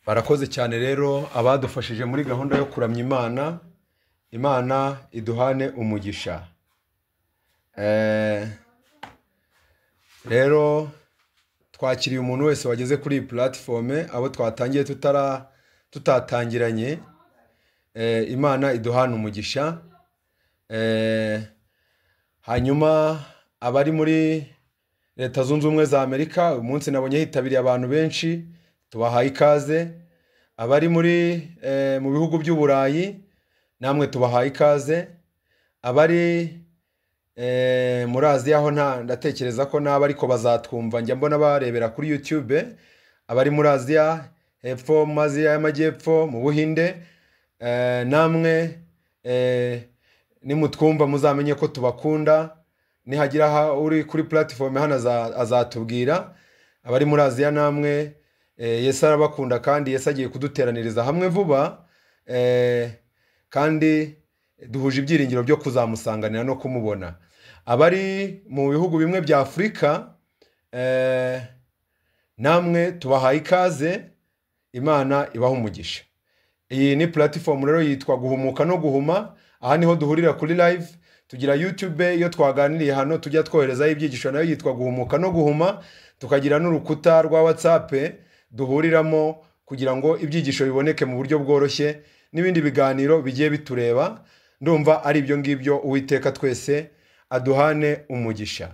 barakoze cyane rero abadufashije muri gahunda yo kuramya imana imana iduhane umugisha Eh, rero twakiriye umuntu wese wageze kuri iyi puratifomu abo twatangiye tutara tutatangiranye Eh, imana iduhane umugisha Eh, hanyuma abari muri leta zunze ubumwe za amerika uyu munsi nabonye hitabiriye abantu benshi tubahaye ikaze abari muri eh, mu bihugu by'uburayi namwe tubahaye ikaze abari eh, muri aziya ho nta ndatekereza ko n'abo ariko bazatwumva njya mbona barebera kuri youtube abari muri aziya hepfo mu aziya y'amajyepfo mu buhinde eh, namwe eh, nimutwumva muzamenye ko tubakunda nihagira aha uri kuri puratifomu hano aza- azatubwira abari muri aziya namwe eh, yesu arabakunda kandi yesu agiye kuduteraniriza hamwe vuba eh, kandi duhuje ibyiringiro byo kuzamusanganira no kumubona abari mu bihugu bimwe bya afurika eh, namwe tubahaye ikaze imana ibaha umugisha iyi ni puratifomu rero yitwa guhumuka no guhuma aha niho duhurira kuri live tugira youtube iyo twaganiriye hano tujya twoherezaho ibyigisho nayo yitwa guhumuka no guhuma tukagira n'urukuta rwa whatsapp duhuriramo kugira ngo ibyigisho biboneke mu buryo bworoshye n'ibindi biganiro bigiye bitureba ndumva ari ibyo ngibyo uwiteka twese aduhane umugisha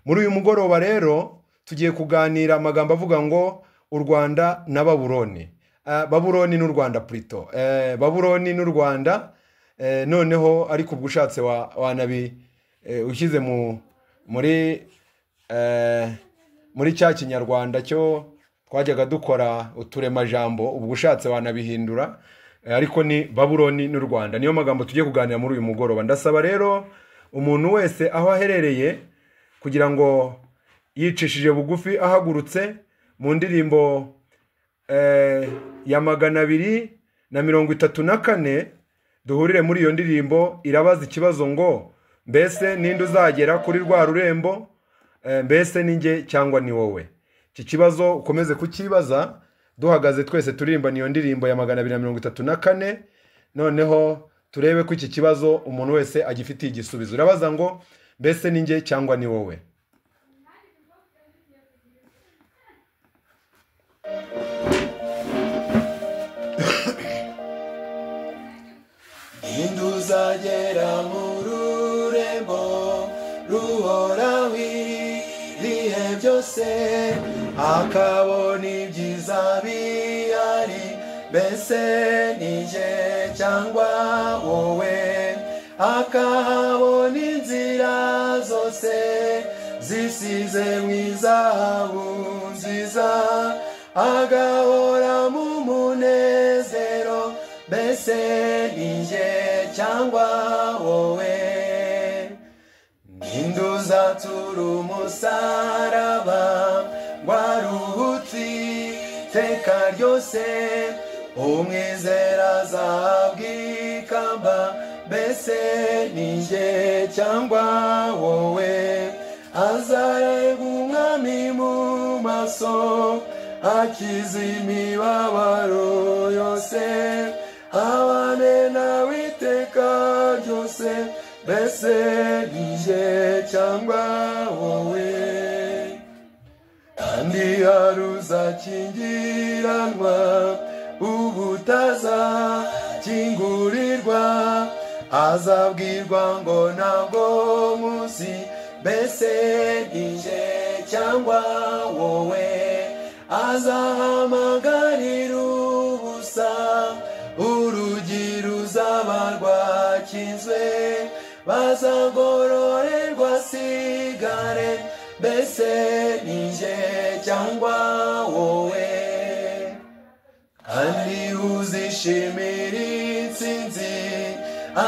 muri uyu mugoroba rero tugiye kuganira amagambo avuga ngo u rwanda na baburoni Eh, baburoni n'u rwanda purito baburoni n'u rwanda eh, noneho ariko ubwo ushatse wa- wanabi eh, ushyize mu muri eh, muri cya kinyarwanda cyo twajyaga dukora uturemajambo ubwo ushatse wanabihindura eh, ariko ni baburoni n'u rwanda niyo magambo tugiye kuganira muri uyu mugoroba ndasaba rero umuntu wese aho aherereye kugira ngo yicishije bugufi ahagurutse mu ndirimbo eh, ya magana abiri na mirongo itatu na kane duhurire muri iyo ndirimbo irabaza ikibazo ngo mbese ninde uzagera kuri rwa rurembo Eh, mbese ni njye cyangwa ni wowe iki kibazo ukomeze kukibaza duhagaze twese turirimba niyo ndirimbo ya magana abiri na mirongo itatu na kane noneho turebe ko iki kibazo umuntu wese agifitiye igisubizo urabaza ngo mbese ni njye cyangwa ni wowe Ninde uzagera mu rurembo ruhoraho ibihe byose akabona ibyiza bihari mbese ni jye cyangwa wowe akahabona inzira zose zisize mu izahabu nziza agahora mu munezero mbese ni jye cyangwa wowe Ninde uzatura umusaraba waruhutse iteka ryose umwizera azahabwa ikamba mbese ni njye cyangwa wowe azareba umwami mu maso akiza imibabaro yose abane nawe iteka ryose mbese ni njye cyangwa wowe kandi hari uzakingiranwa ubutazakingurirwa azabwirwa ngo ntabwo muzi mbese ni njye cyangwa wowe azahamagarira ubusa urugi ruzaba rwakinzwe bazagororerwa sigare mbese ni njye cyangwa wowe kandi uzishimira insinzi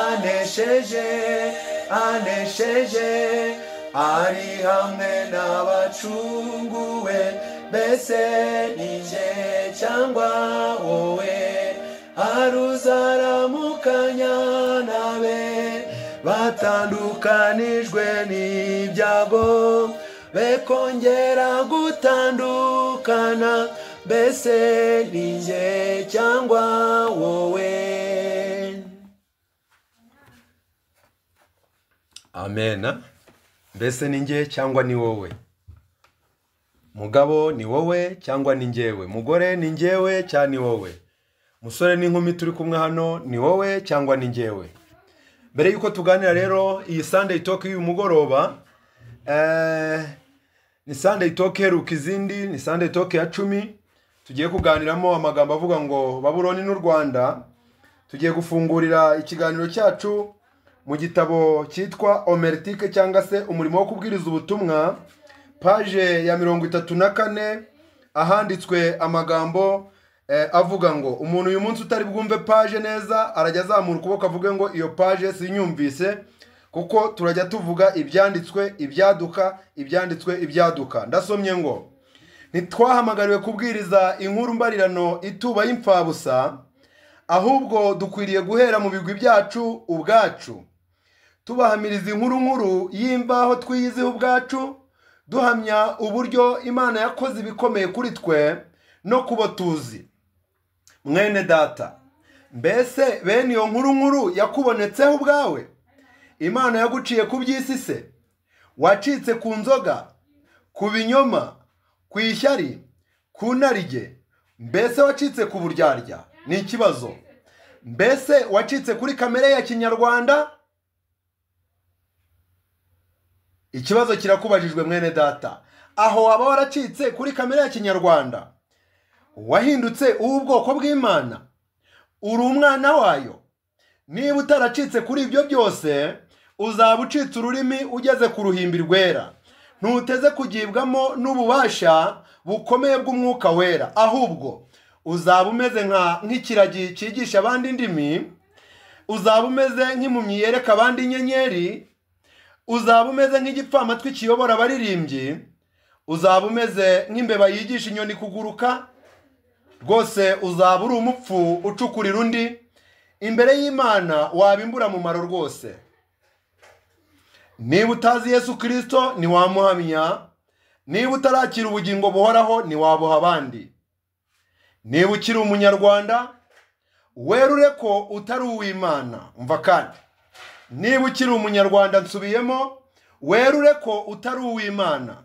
anesheje anesheje ari hamwe n'abacunguwe mbese ni njye cyangwa wowe aruzaramukanya nabe batandukanijwe n'ibyago be kongera gutandukana mbese ni njye cyangwa wowe amena mbese ni njye cyangwa ni wowe mugabo ni wowe cyangwa ni njyewe mugore ni njyewe cyangwa ni wowe musore n'inkumi turi kumwe hano ni wowe cyangwa ni njyewe mbere y'uko tuganira rero iyi Sunday Talk y'uyu mugoroba eh, ni Sunday Talk iheruka izindi ni Sunday Talk ya cumi tugiye kuganiramo amagambo avuga ngo babuloni n'u rwanda tugiye gufungurira ikiganiro cyacu mu gitabo cyitwa omeritike cyangwa se umurimo wo kubwiriza ubutumwa paje ya mirongo itatu na kane ahanditswe amagambo eh, avuga ngo umuntu uyu munsi utari bwumve paje neza arajya azamura ukuboko avuge ngo iyo paje sinyumvise kuko turajya tuvuga ibyanditswe ibyaduka ibyanditswe ibyaduka ndasomye ngo ntitwahamagariwe kubwiriza inkuru mbarirano ituba y'imfabusa ahubwo dukwiriye guhera mu bigwi byacu ubwacu tubahamiriza inkuru nkuru y'imbaho twiyiziho ubwacu duhamya uburyo imana yakoze ibikomeye kuri twe no kubo tuzi mwene data mbese bene iyo nkuru nkuru yakubonetseho ubwawe imana yaguciye ku by'isi se wacitse ku nzoga ku binyoma ku ishyari ku narige mbese wacitse ku buryarya ni ikibazo mbese wacitse kuri kamere ya kinyarwanda ikibazo kirakubajijwe mwene data aho waba waracitse kuri kamere ya kinyarwanda wahindutse uw'ubwoko bw'imana uri umwana wayo niba utaracitse kuri ibyo byose uzaba ucitse ururimi ugeze ku ruhimbi rwera ntuteze kugibwamo n'ububasha bukomeye bw'umwuka wera ahubwo uzaba umeze nka- nk'ikiragi cyigisha abandi indimi uzaba umeze nk'impumyi yereka abandi inyenyeri uzaba umeze nk'igipfamatwi kiyobora abaririmbyi uzaba umeze nk'imbeba yigisha inyoni kuguruka rwose uzaba uri umupfu ucukurira undi imbere y'imana waba imburamumaro rwose niba utazi yesu kirisito ntiwamuhamya niba utarakira ubugingo buhoraho ntiwabuha abandi niba ukiri umunyarwanda werure ko utari uw'imana umva kandi niba ukiri umunyarwanda nsubiyemo werure ko utari uw'imana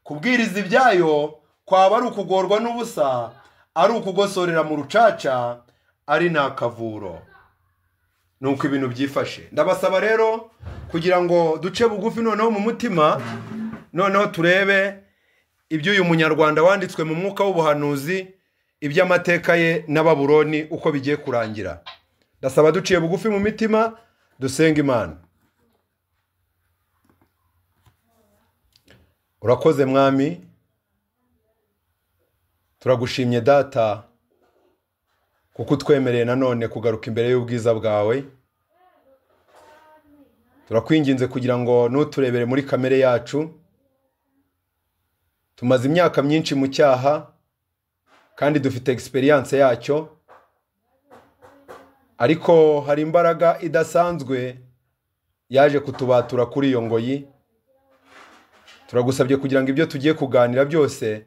kubwiriza ibyayo kwaba ari ukugorwa n'ubusa ari ukugosorera mu rucaca ari ni akavuro ni uko ibintu byifashe ndabasaba rero kugira ngo duce bugufi noneho mu mutima noneho turebe ibyo uyu munyarwanda wanditswe mu mwuka w'ubuhanuzi iby'amateka ye na baburoni uko bigiye kurangira ndasaba duciye bugufi mu mitima dusenga imana urakoze mwami turagushimye data kuko utwemereye nanone kugaruka imbere y'ubwiza bwawe turakwinginze kugira ngo n'uturebere muri kamere yacu tumaze imyaka myinshi mu cyaha kandi dufite egisperiyanse yacyo ariko hari imbaraga idasanzwe yaje kutubatura kuri iyo ngoyi turagusabye kugira ngo ibyo tugiye kuganira byose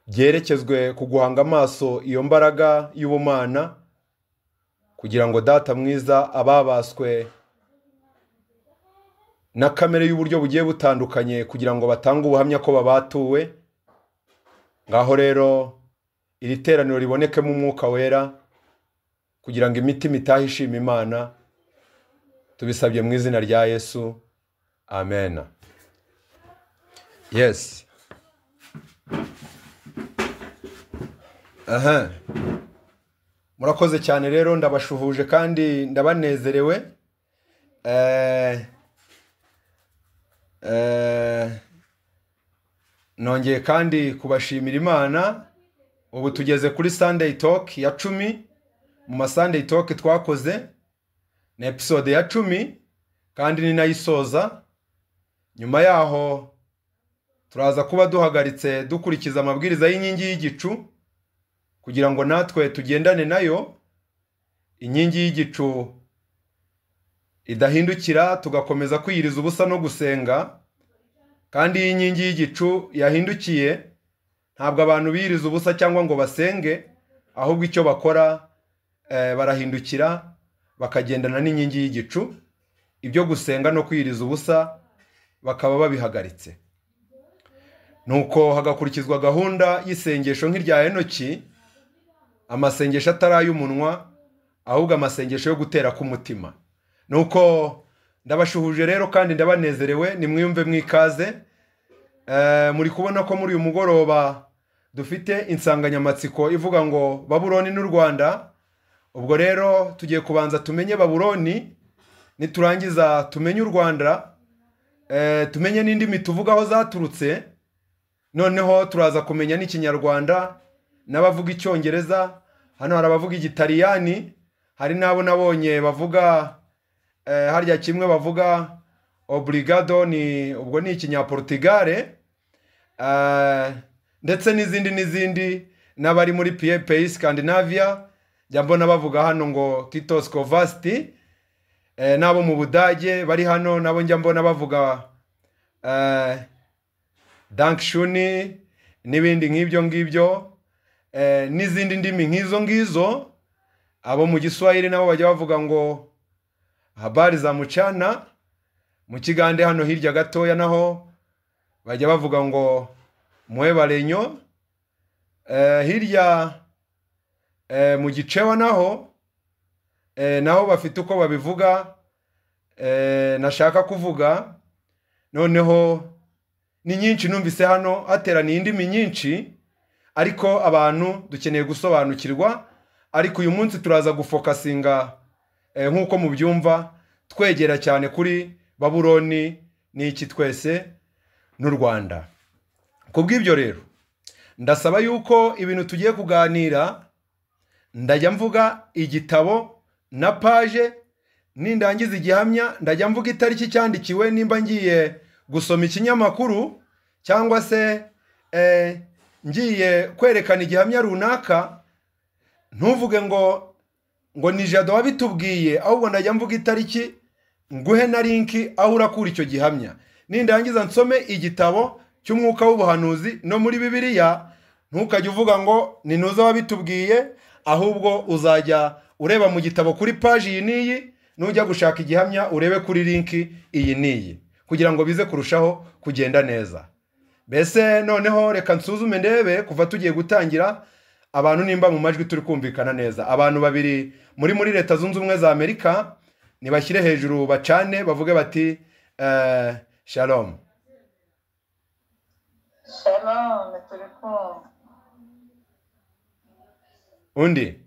byerekezwe ku guhanga amaso iyo mbaraga y'ubumana kugira ngo data mwiza ababaswe na kamere y'uburyo bugiye butandukanye kugira ngo batange ubuhamya ko babatuwe ngaho rero iri teraniro ribonekemo umwuka wera kugira ngo imitima itahe ishima imana tubisabye mu izina rya yesu amen yes aha murakoze cyane rero ndabashuhuje kandi ndabanezerewe eh Eh, nongeye kandi kubashimira imana ubu tugeze kuri Sunday Talk ya cumi mu ma Sunday Talk twakoze ni episode ya cumi kandi ni nayo isoza nyuma yaho turaza kuba duhagaritse dukurikiza amabwiriza y'inkingi y'igicu kugira ngo natwe tugendane nayo inkingi y'igicu idahindukira tugakomeza kwiyiriza ubusa no gusenga kandi iyi nkingi y'igicu yahindukiye ntabwo abantu biyiriza ubusa cyangwa ngo basenge ahubwo icyo bakora eh, barahindukira bakagendana n'inkingi y'igicu ibyo gusenga no kwiyiriza ubusa bakaba babihagaritse nuko hagakurikizwa gahunda y'isengesho nk'irya henoki amasengesho atari ay'umunwa ahubwo amasengesho yo gutera k'umutima nuko ndabashuhuje rero kandi ndabanezerewe nimwiyumve mwikaze Eh, muri kubona ko muri uyu mugoroba dufite insanganyamatsiko ivuga ngo baburoni n'u rwanda ubwo rero tugiye kubanza tumenye baburoni niturangiza tumenye u rwanda eh, tumenye n'indimi tuvuga aho zaturutse noneho turaza kumenya n'ikinyarwanda n'abavuga icyongereza hano hari abavuga igitaliyani hari n'abo nabonye bavuga eh, harya kimwe bavuga oburigado ni ubwo ni ikinyaportigare eh, ndetse n'izindi n'izindi n'abari muri pay scandinavia njya mbona bavuga hano ngo kitoskovasti eh, n'abo mu budage bari hano nabo njya mbona bavuga eh, dankshuni n'ibindi nk'ibyo ngibyo eh, n'izindi ndimi nk'izo ngizo abo mu giswahili nabo bajya bavuga ngo habari za mucana mu kigande hano hirya gatoya naho bajya bavuga ngo mwebarenyo eh, hirya eh, mu gicewa naho eh, naho bafite uko babivuga eh, nashaka kuvuga noneho ni nyinshi numvise hano hateraniye indimi nyinshi ariko abantu dukeneye gusobanukirwa ariko uyu munsi turaza gufokasinga eh, nk'uko mubyumva twegera cyane kuri baburoni n'iki twese n'u rwanda ku bw'ibyo rero ndasaba yuko ibintu tugiye kuganira ndajya mvuga igitabo na paje nindangiza igihamya ndajya mvuga itariki cyandikiwe nimba ngiye gusoma ikinyamakuru cyangwa se eh, ngiye kwerekana igihamya runaka ntuvuge ngo ngo ni jado wabitubwiye ahubwo ndajya mvuga itariki nguhe na linki aho urakura icyo gihamya nindangiza nsome igitabo cy'umwuka w'ubuhanuzi no muri bibiliya ntukajye uvuga ngo ni nuza wabitubwiye ahubwo uzajya ureba mu gitabo kuri paji iyi n'iyi nujya gushaka igihamya urebe kuri linki iyi n'iyi kugira ngo bize kurushaho kugenda neza mbese noneho reka nsuzume ndebe kuva tugiye gutangira abantu nimba mu majwi turi kumvikana neza abantu babiri muri muri leta zunze ubumwe za amerika nibashyire hejuru bacane bavuge bati eh, shalom shalom turi kumva undi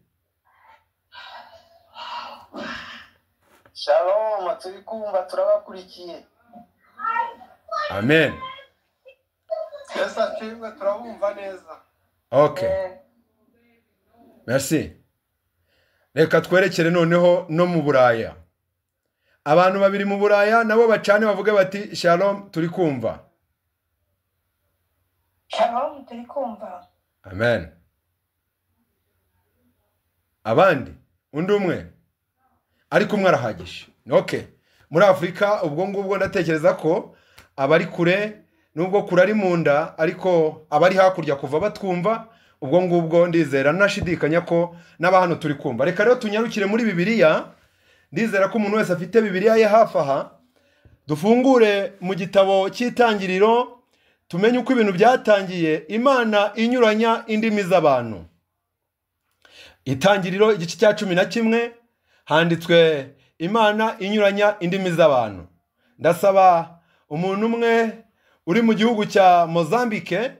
shalom turi kumva turabakurikiye amen yesu acibwe turabumva neza okay Eh, merci reka twerekere noneho no mu buraya abantu babiri mu buraya nabo bacane bavuge bati shalom turi kumva shalom turi kumva amen abandi undi umwe ariko umwe arahagije okay muri afurika ubwo ngubwo ndatekereza ko abari kure nubwo kure ari mu nda ariko abari hakurya kuva batwumva ubwo ngubwo ndizera nashidikanya ko n'aba hano turi kumva reka rero tunyarukire muri bibiliya ndizera ko umuntu wese afite bibiliya ye hafi aha dufungure mu gitabo cy'itangiriro tumenye uko ibintu byatangiye imana inyuranya indimi z'abantu itangiriro igice cya cumi na kimwe handitswe imana inyuranya indimi z'abantu ndasaba umuntu umwe uri mu gihugu cya mozambike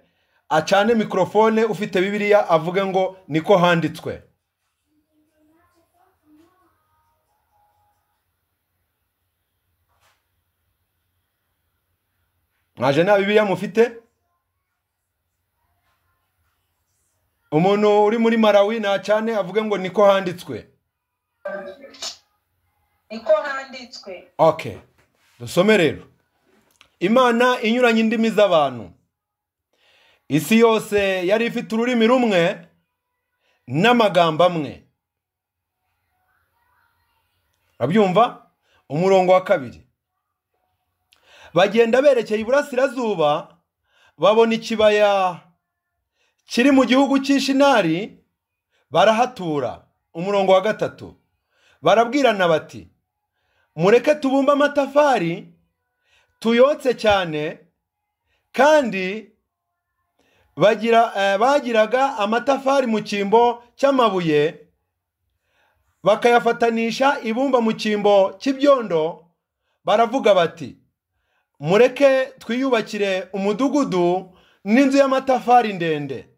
acane mikorofone ufite bibiliya avuge ngo niko handitswe mwaje nta bibiliya mufite umuntu uri muri marawi nacane avuge ngo niko handitswe niko handitswe okay dusome rero imana inyuranye indimi z'abantu isi yose yari ifite ururimi rumwe n'amagambo amwe abyumva umurongo wa kabiri bagenda berekeye iburasirazuba babona ikibaya kiri mu gihugu cy'ishinari barahatura umurongo wa gatatu barabwirana bati mureke tubumbe amatafari tuyotse cyane kandi bagira eh, bagiraga amatafari mu cyimbo cy'amabuye bakayafatanisha ibumba mu cyimbo cy'ibyondo baravuga bati mureke twiyubakire umudugudu n'inzu y'amatafari ndende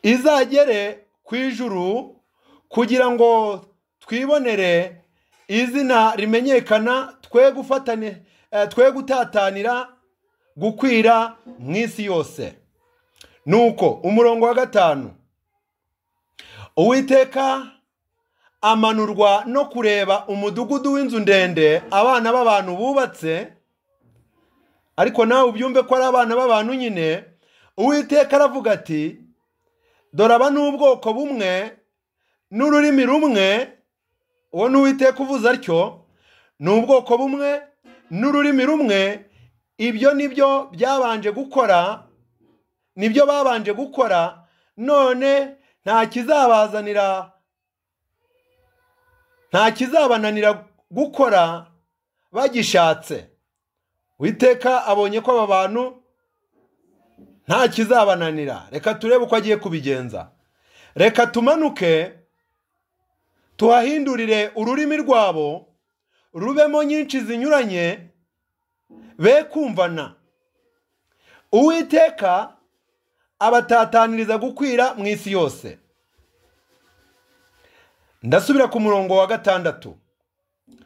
izagere ku ijuru kugira ngo twibonere izina rimenyekana twe gufatane eh, twe gutatanira gukwira mu isi yose nuko umurongo wa gatanu uwiteka amanurwa no kureba umudugudu w'inzu ndende abana b'abantu bubatse ariko nawe ubyumve ko ari abana b'abantu nyine uwiteka aravuga ati dore aba ni ubwoko bumwe n'ururimi rumwe uwo ni uwiteka uvuze atyo ni ubwoko bumwe n'ururimi rumwe ibyo ni byo byabanje gukora ni byo babanje gukora none nta kizabazanira nta kizabananira gukora bagishatse witeka abonye ko aba bantu nta kizabananira reka turebe uko agiye kubigenza reka tumanuke tuhahindurire ururimi rwabo rubemo nyinshi zinyuranye be kumvana uwiteka abatataniriza gukwira mu isi yose ndasubira ku murongo wa gatandatu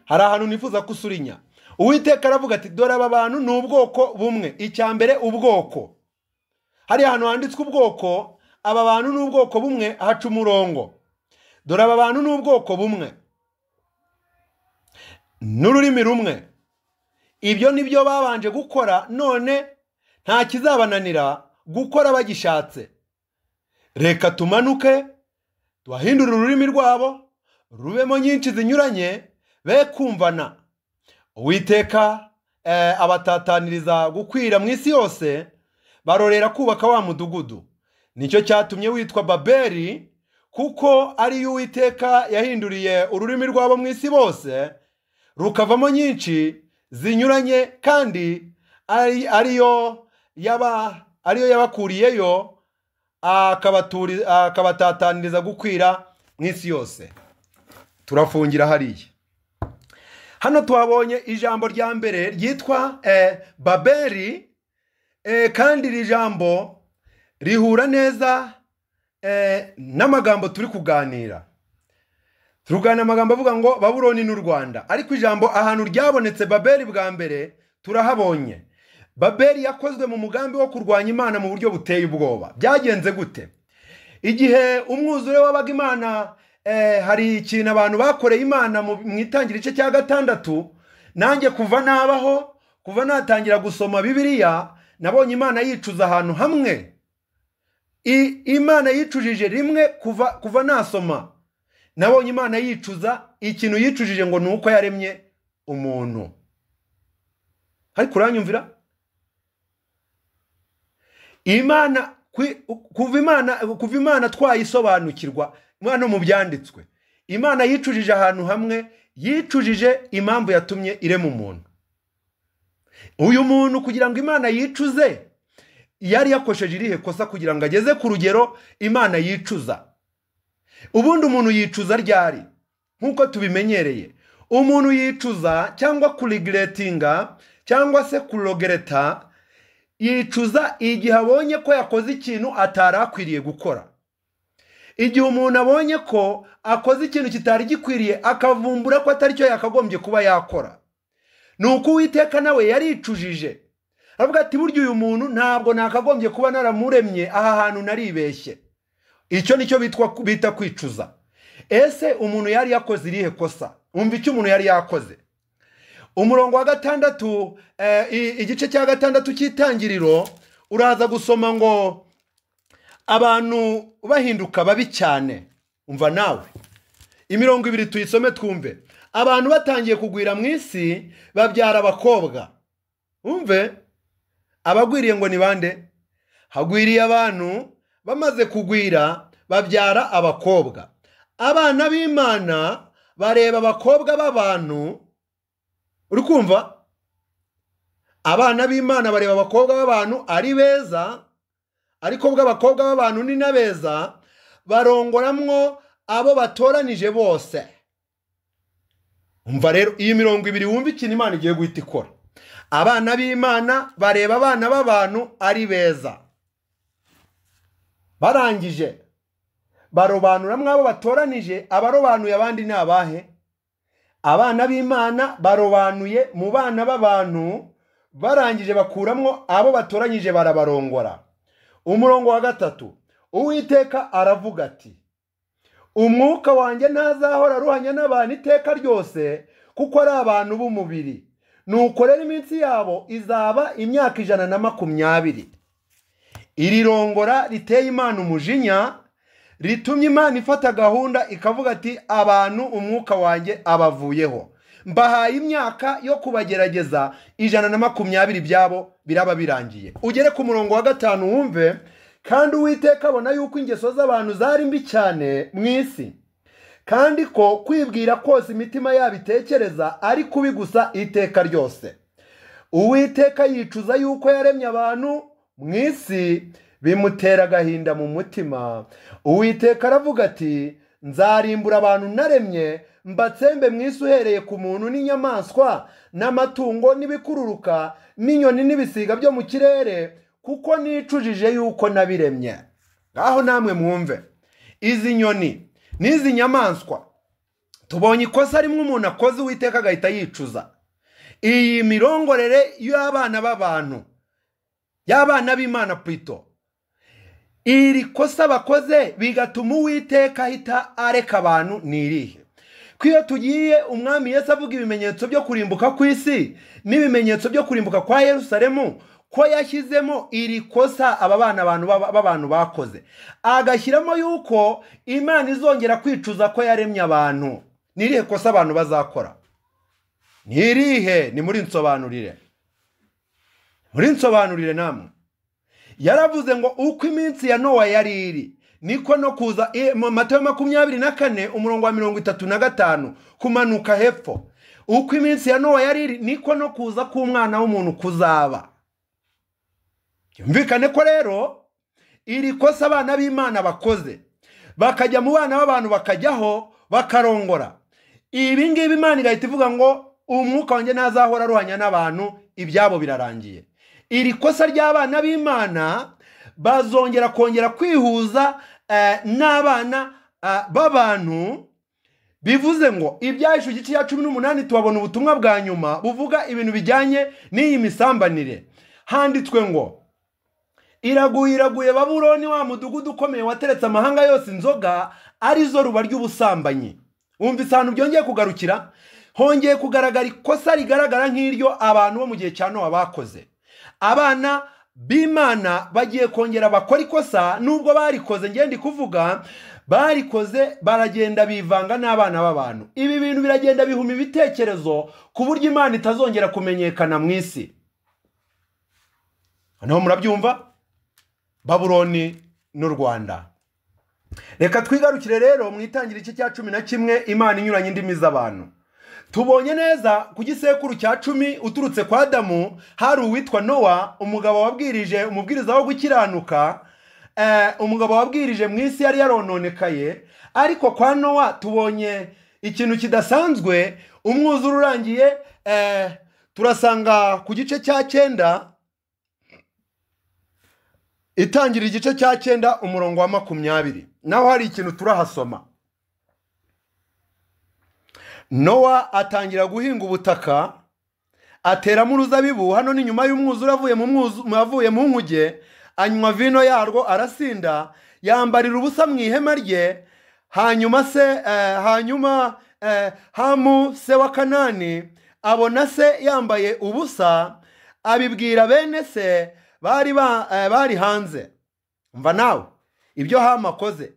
hari ahantu nifuza ko usurinya uwiteka aravuga ati dore aba bantu ni ubwoko bumwe icya mbere ubwoko hari ahantu handitswe ubwoko aba bantu ni ubwoko bumwe haca umurongo dore aba bantu ni ubwoko bumwe n'ururimi rumwe ibyo ni byo babanje gukora none nta kizabananira gukora bagishatse reka tumanuke tuhahindure ururimi rwabo rubemo nyinshi zinyuranye be kumvana uwiteka eh, abatataniriza gukwira mu isi yose barorera kubaka wa mudugudu nicyo cyatumye witwa babeli kuko ariyo uwiteka yahinduriye ururimi rwabo mu isi bose rukavamo nyinshi zinyuranye kandi ari- ariyo yaba ariyo yabakuriyeyo akabaturi- akabatataniriza gukwira mu isi yose turafungira hariya hano tuhabonye ijambo rya mbere ryitwa eh, babeli eh, kandi iri jambo rihura neza eh, n'amagambo turi kuganira turugana amagambo avuga ngo babuloni n'u rwanda ariko ijambo ahantu ryabonetse babeli bwa mbere turahabonye babeli yakozwe mu mugambi wo kurwanya imana mu buryo buteye ubwoba byagenze gute igihe umwuzure wabaga imana eh, hari ikintu abantu bakoreye imana mu mu itangira igice cya gatandatu nanjye kuva nabaho kuva natangira gusoma bibiliya nabonye imana yicuza ahantu hamwe I- imana yicujije rimwe kuva kuva nasoma nabonye imana yicuza ikintu yicujije ngo ni uko yaremye umuntu ariko uranyumvira imana kwi- kuva imana kuva imana twayisobanukirwa hano mu byanditswe imana yicujije ahantu hamwe yicujije impamvu yatumye irema umuntu uyu muntu kugira ngo imana yicuze yari yakosheje irihe kosa kugira ngo ageze ku rugero imana yicuza ubundi umuntu yicuza ryari nk'uko tubimenyereye umuntu yicuza cyangwa kurigiretinga cyangwa se kurogereta yicuza igihe abonye ko yakoze ikintu atari akwiriye gukora igihe umuntu abonye ko akoze ikintu kitari gikwiriye akavumbura ko atari cyo yakagombye kuba yakora ni uko uwiteka nawe yaricujije aravuga ati burya uyu muntu ntabwo nakagombye kuba naramuremye aha hantu naribeshye icyo nicyo bitwa bita kwicuza ese umuntu yari yakoze irihe kosa wumva icyo umuntu yari yakoze umurongo wa gatandatu eh, i- igice cya gatandatu cy'itangiriro uraza gusoma ngo abantu bahinduka babi cyane umva nawe imirongo ibiri tuyisome twumve abantu batangiye kugwira mu isi babyara abakobwa umve abagwiriye ngo ni bande hagwiriye abantu bamaze kugwira babyara abakobwa abana b'imana bareba abakobwa b'abantu uri kumva abana b'imana bareba abakobwa b'abantu ari beza ariko ubwo abakobwa b'abantu ni na beza barongoramwo abo batoranije bose umva rero iyi mirongo ibiri wumva ikintu imana igiye guhita ikora abana b'imana bareba abana b'abantu ari beza barangije barobanura mwabo batoranije abarobanuye abandi ni abahe abana b'imana barobanuye mu bana b'abantu barangije bakuramwo abo batoranyije barabarongora umurongo wa gatatu uwiteka aravuga ati umwuka wanjye ntazahora aruhanya n'abantu iteka ryose kuko ari abantu b'umubiri nukorera iminsi yabo izaba imyaka ijana na makumyabiri iri rongora riteye imana umujinya ritumye imana ifata gahunda ikavuga ati abantu umwuka wanjye abavuyeho mbahaye imyaka yo kubagerageza ijana na makumyabiri byabo biraba birangiye ugere ku murongo wa gatanu wumve kandi uwiteka abona yuko ingeso z'abantu zari mbi cyane mu isi kandi ko kwibwira kose imitima yabo itekereza ari kubi gusa iteka ryose uwiteka yicuza yuko yaremye abantu mu isi bimutera agahinda mu mutima uwiteka aravuga ati nzarimbura abantu naremye mbatsembe mu isi uhereye ku muntu n'inyamaswa n'amatungo n'ibikururuka n'inyoni n'ibisiga byo mu kirere kuko nicujije yuko nabiremye ngaho namwe mwumve izi nyoni n'izi nyamaswa tubonye ikosa rimwe umuntu akoze uwiteka agahita yicuza iyi mirongorere y'abana b'abantu y'abana b'imana purito iri kosa bakoze bigatuma uwiteka ahita areka abantu ni irihe ko iyo tugiye umwami Yesu avuga ibimenyetso byo kurimbuka ku isi n'ibimenyetso byo kurimbuka kwa Yerusalemu ko yashyizemo iri kosa aba bana abantu baba- b'abantu bakoze agashyiramo yuko imana izongera kwicuza ko yaremye abantu ni irihe kosa abantu bazakora ni irihe ni muri nsobanurire muri nsobanurire namwe yaravuze ngo uko iminsi ya nowa yari iri niko no kuza i- mu matayo makumyabiri na kane umurongo wa mirongo itatu na gatanu kumanuka hepfo uko iminsi ya nowa yari iri niko no kuza k'umwana w'umuntu kuzaba byumvikane ko rero iri kosa abana b'imana bakoze bakajya mu bana b'abantu bakajyaho bakarongora ibi ngibi imana igahita ivuga ngo umwuka wanjye ntazahora aruhanya n'abantu ibyabo birarangiye iri kosa ry'abana b'imana bazongera kongera kwihuza eh, n'abana ah, b'abantu bivuze ngo ibyahishe igice cya cumi n'umunani tuhabona ubutumwa bwa nyuma buvuga ibintu bijyanye n'iyi misambanire handitswe ngo iraguye iraguye babuloni wa mudugudu ukomeye wateretse amahanga yose inzoga arizo ruba ry'ubusambanyi wumva isano byongeye kugarukira hongeye kugaragara ikosa rigaragara nk'iryo abantu bo mu gihe cya nowa bakoze abana b'imana bagiye kongera bakora ikosa nubwo barikoze ngende kuvuga barikoze baragenda bivanga n'abana b'abantu ibi bintu biragenda bihuma ibitekerezo ku buryo imana itazongera kumenyekana mu isi noneho murabyumva babuloni n'u rwanda reka twigarukire rero mu itangira igice cya cumi na kimwe imana inyuranye indimi z'abantu tubonye neza ku gisekuru cya cumi uturutse kwa adamu hari uwitwa nowa umugabo wabwirije umubwiriza wo gukiranuka eh, umugabo wabwirije mu isi yari yarononekaye ariko kwa nowa tubonye ikintu kidasanzwe umwuzure urangiye eh, turasanga ku gice cya cyenda itangira igice cya cyenda umurongo wa makumyabiri naho hari ikintu turahasoma nowa atangira guhinga ubutaka ateramo uruzabibu hano ni nyuma y'umwuzura avuye mu mwu- avuye mu nkuge anywa vino yarwo arasinda yambarira ubusa mu ihema rye hanyuma se eh, hanyuma eh, hamu se wa kanani abona se yambaye ubusa abibwira bene se bari ba- eh, bari hanze mva nawe ibyo hamu akoze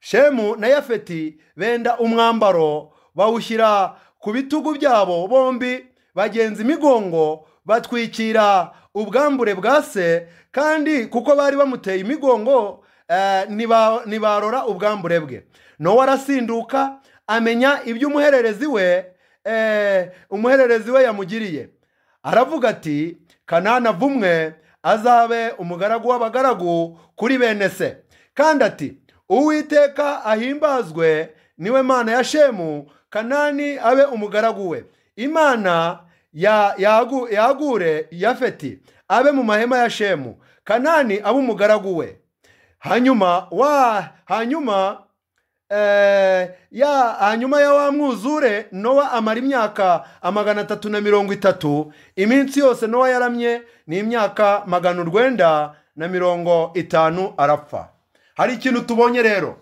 shemu na yafeti benda umwambaro bawushyira ku bitugu byabo bombi bagenza imigongo batwikira ubwambure bwa se kandi kuko bari bamuteye imigongo eh, ntiba- ntibarora ubwambure bwe nowa arasinduka amenya ibyo umuhererezi we eh, umuhererezi we yamugiriye aravuga ati kanana vumwe azabe umugaragu w'abagaragu kuri bene se kandi ati uwiteka ahimbazwe niwe mana ya shemu kanani abe umugaragu we imana ya yagu- yagure yafeti abe mu mahema ya shemu kanani abe umugaragu we hanyuma wa hanyuma eh, ya hanyuma ya wa mwuzure nowa amara imyaka amagana atatu na mirongo itatu iminsi yose nowa yaramye ni imyaka magana urwenda na mirongo itanu arapfa hari ikintu tubonye rero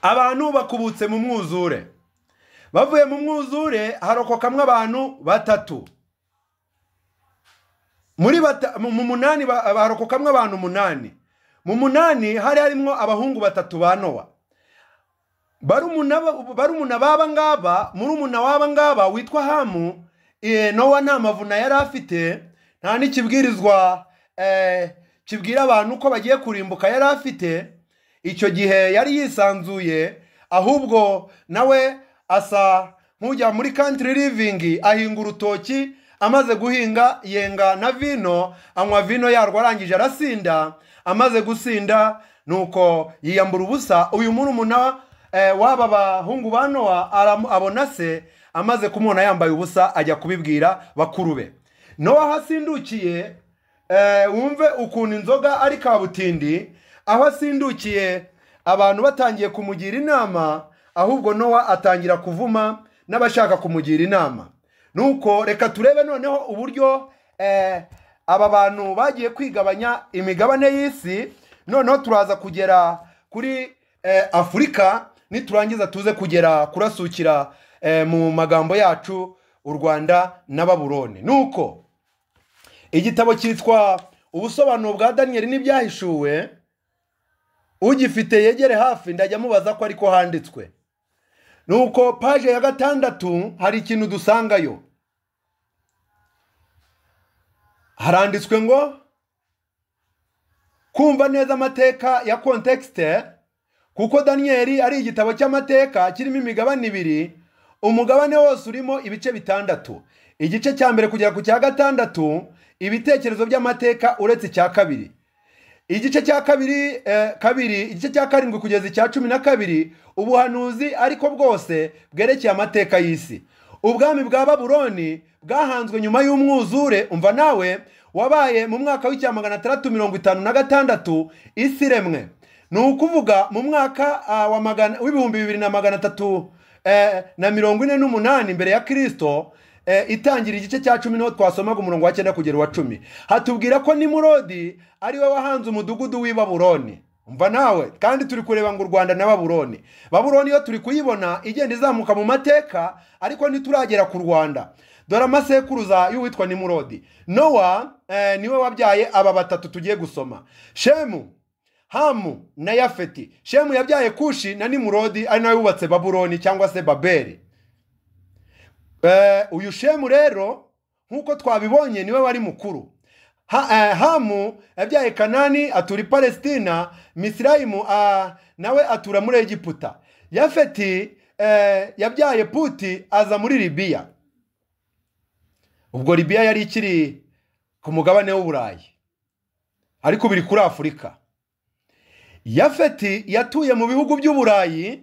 abantu bakubutse mu mwuzure bavuye mu mwuzure harokokamwe abantu batatu muri bata, mu mu munani ba- barokokamwe abantu umunani mu munani hari harimo abahungu batatu ba nowa barumuna ba- barumuna baba ngaba murumuna waba ngaba witwa hamu eh, nowa nta mavuna yari afite nta n'ikibwirizwa eh, kibwira abantu ko bagiye kurimbuka yari afite icyo gihe yari yisanzuye ahubwo nawe asa nk'ujya muri country living ahinga urutoki amaze guhinga yenga na vino anywa vino yarwo arangije arasinda amaze gusinda nuko yiyambura ubusa uyu murumuna eh, w'aba bahungu ba nowa aramu- abona se amaze kumubona yambaye ubusa ajya kubibwira bakuru be nowa aho asindukiye eh, wumve ukuntu inzoga ari kabutindi aho asindukiye abantu batangiye kumugira inama ahubwo nowa atangira kuvuma n'abashaka kumugira inama nuko reka turebe noneho uburyo eh, aba bantu bagiye kwigabanya imigabane y'isi noneho turaza kugera kuri eh, afurika niturangiza tuze kugera kurasukira eh, mu magambo yacu u rwanda na baburoni nuko igitabo cyitwa ubusobanuro bwa daniyeli n'ibyahishuwe ugifite yegere hafi ndajya mubaza ko ariko handitswe nuko paje ya gatandatu hari ikintu dusangayo haranditswe ngo kumva neza amateka ya kontekisite kuko daniyeli ari igitabo cy'amateka kirimo imigabane ibiri umugabane wose urimo ibice bitandatu igice cya mbere kugera ku cya gatandatu ibitekerezo by'amateka uretse icya kabiri igice cya kabiri eh, kabiri igice cya karindwi kugeza icya cumi na kabiri ubuhanuzi ariko bwose bwerekeye amateka y'isi ubwami bwa babuloni bwahanzwe nyuma y'umwuzure umva nawe wabaye mu mwaka w'icya magana atandatu mirongo itanu na gatandatu isi iremwe ni ukuvuga mu mwaka ah, wa magana- w'ibihumbi bibiri na magana atatu eh, na mirongo ine n'umunani mbere ya kirisito eh, itangira igice cya cumi niho twasomaga umurongo wa cyenda kugera uwa cumi hatubwira ko nimurodi ari we wahanze umudugudu w'i baburoni umva nawe kandi turi kureba ngo u rwanda na baburoni baburoni yo turi kuyibona igenda izamuka mu mateka ariko ntituragera ku rwanda dore amasekuruza y'uwitwa nimurodi nowa eh, niwe wabyaye aba batatu tugiye gusoma shemu hamu na yafeti shemu yabyaye kushi na nimurodi ari nawe wubatse baburoni cyangwa se babeli Eh, uyu shemu rero nk'uko twabibonye niwe wari mukuru ha, eh, hamu yabyaye kanani atura i palesitina misirayimu ah, nawe atura muri egiputa yafeti eh, yabyaye puti aza muri libiya ubwo libiya yari ikiri ku mugabane w'uburayi ariko biri kuri afurika yafeti yatuye mu bihugu by'uburayi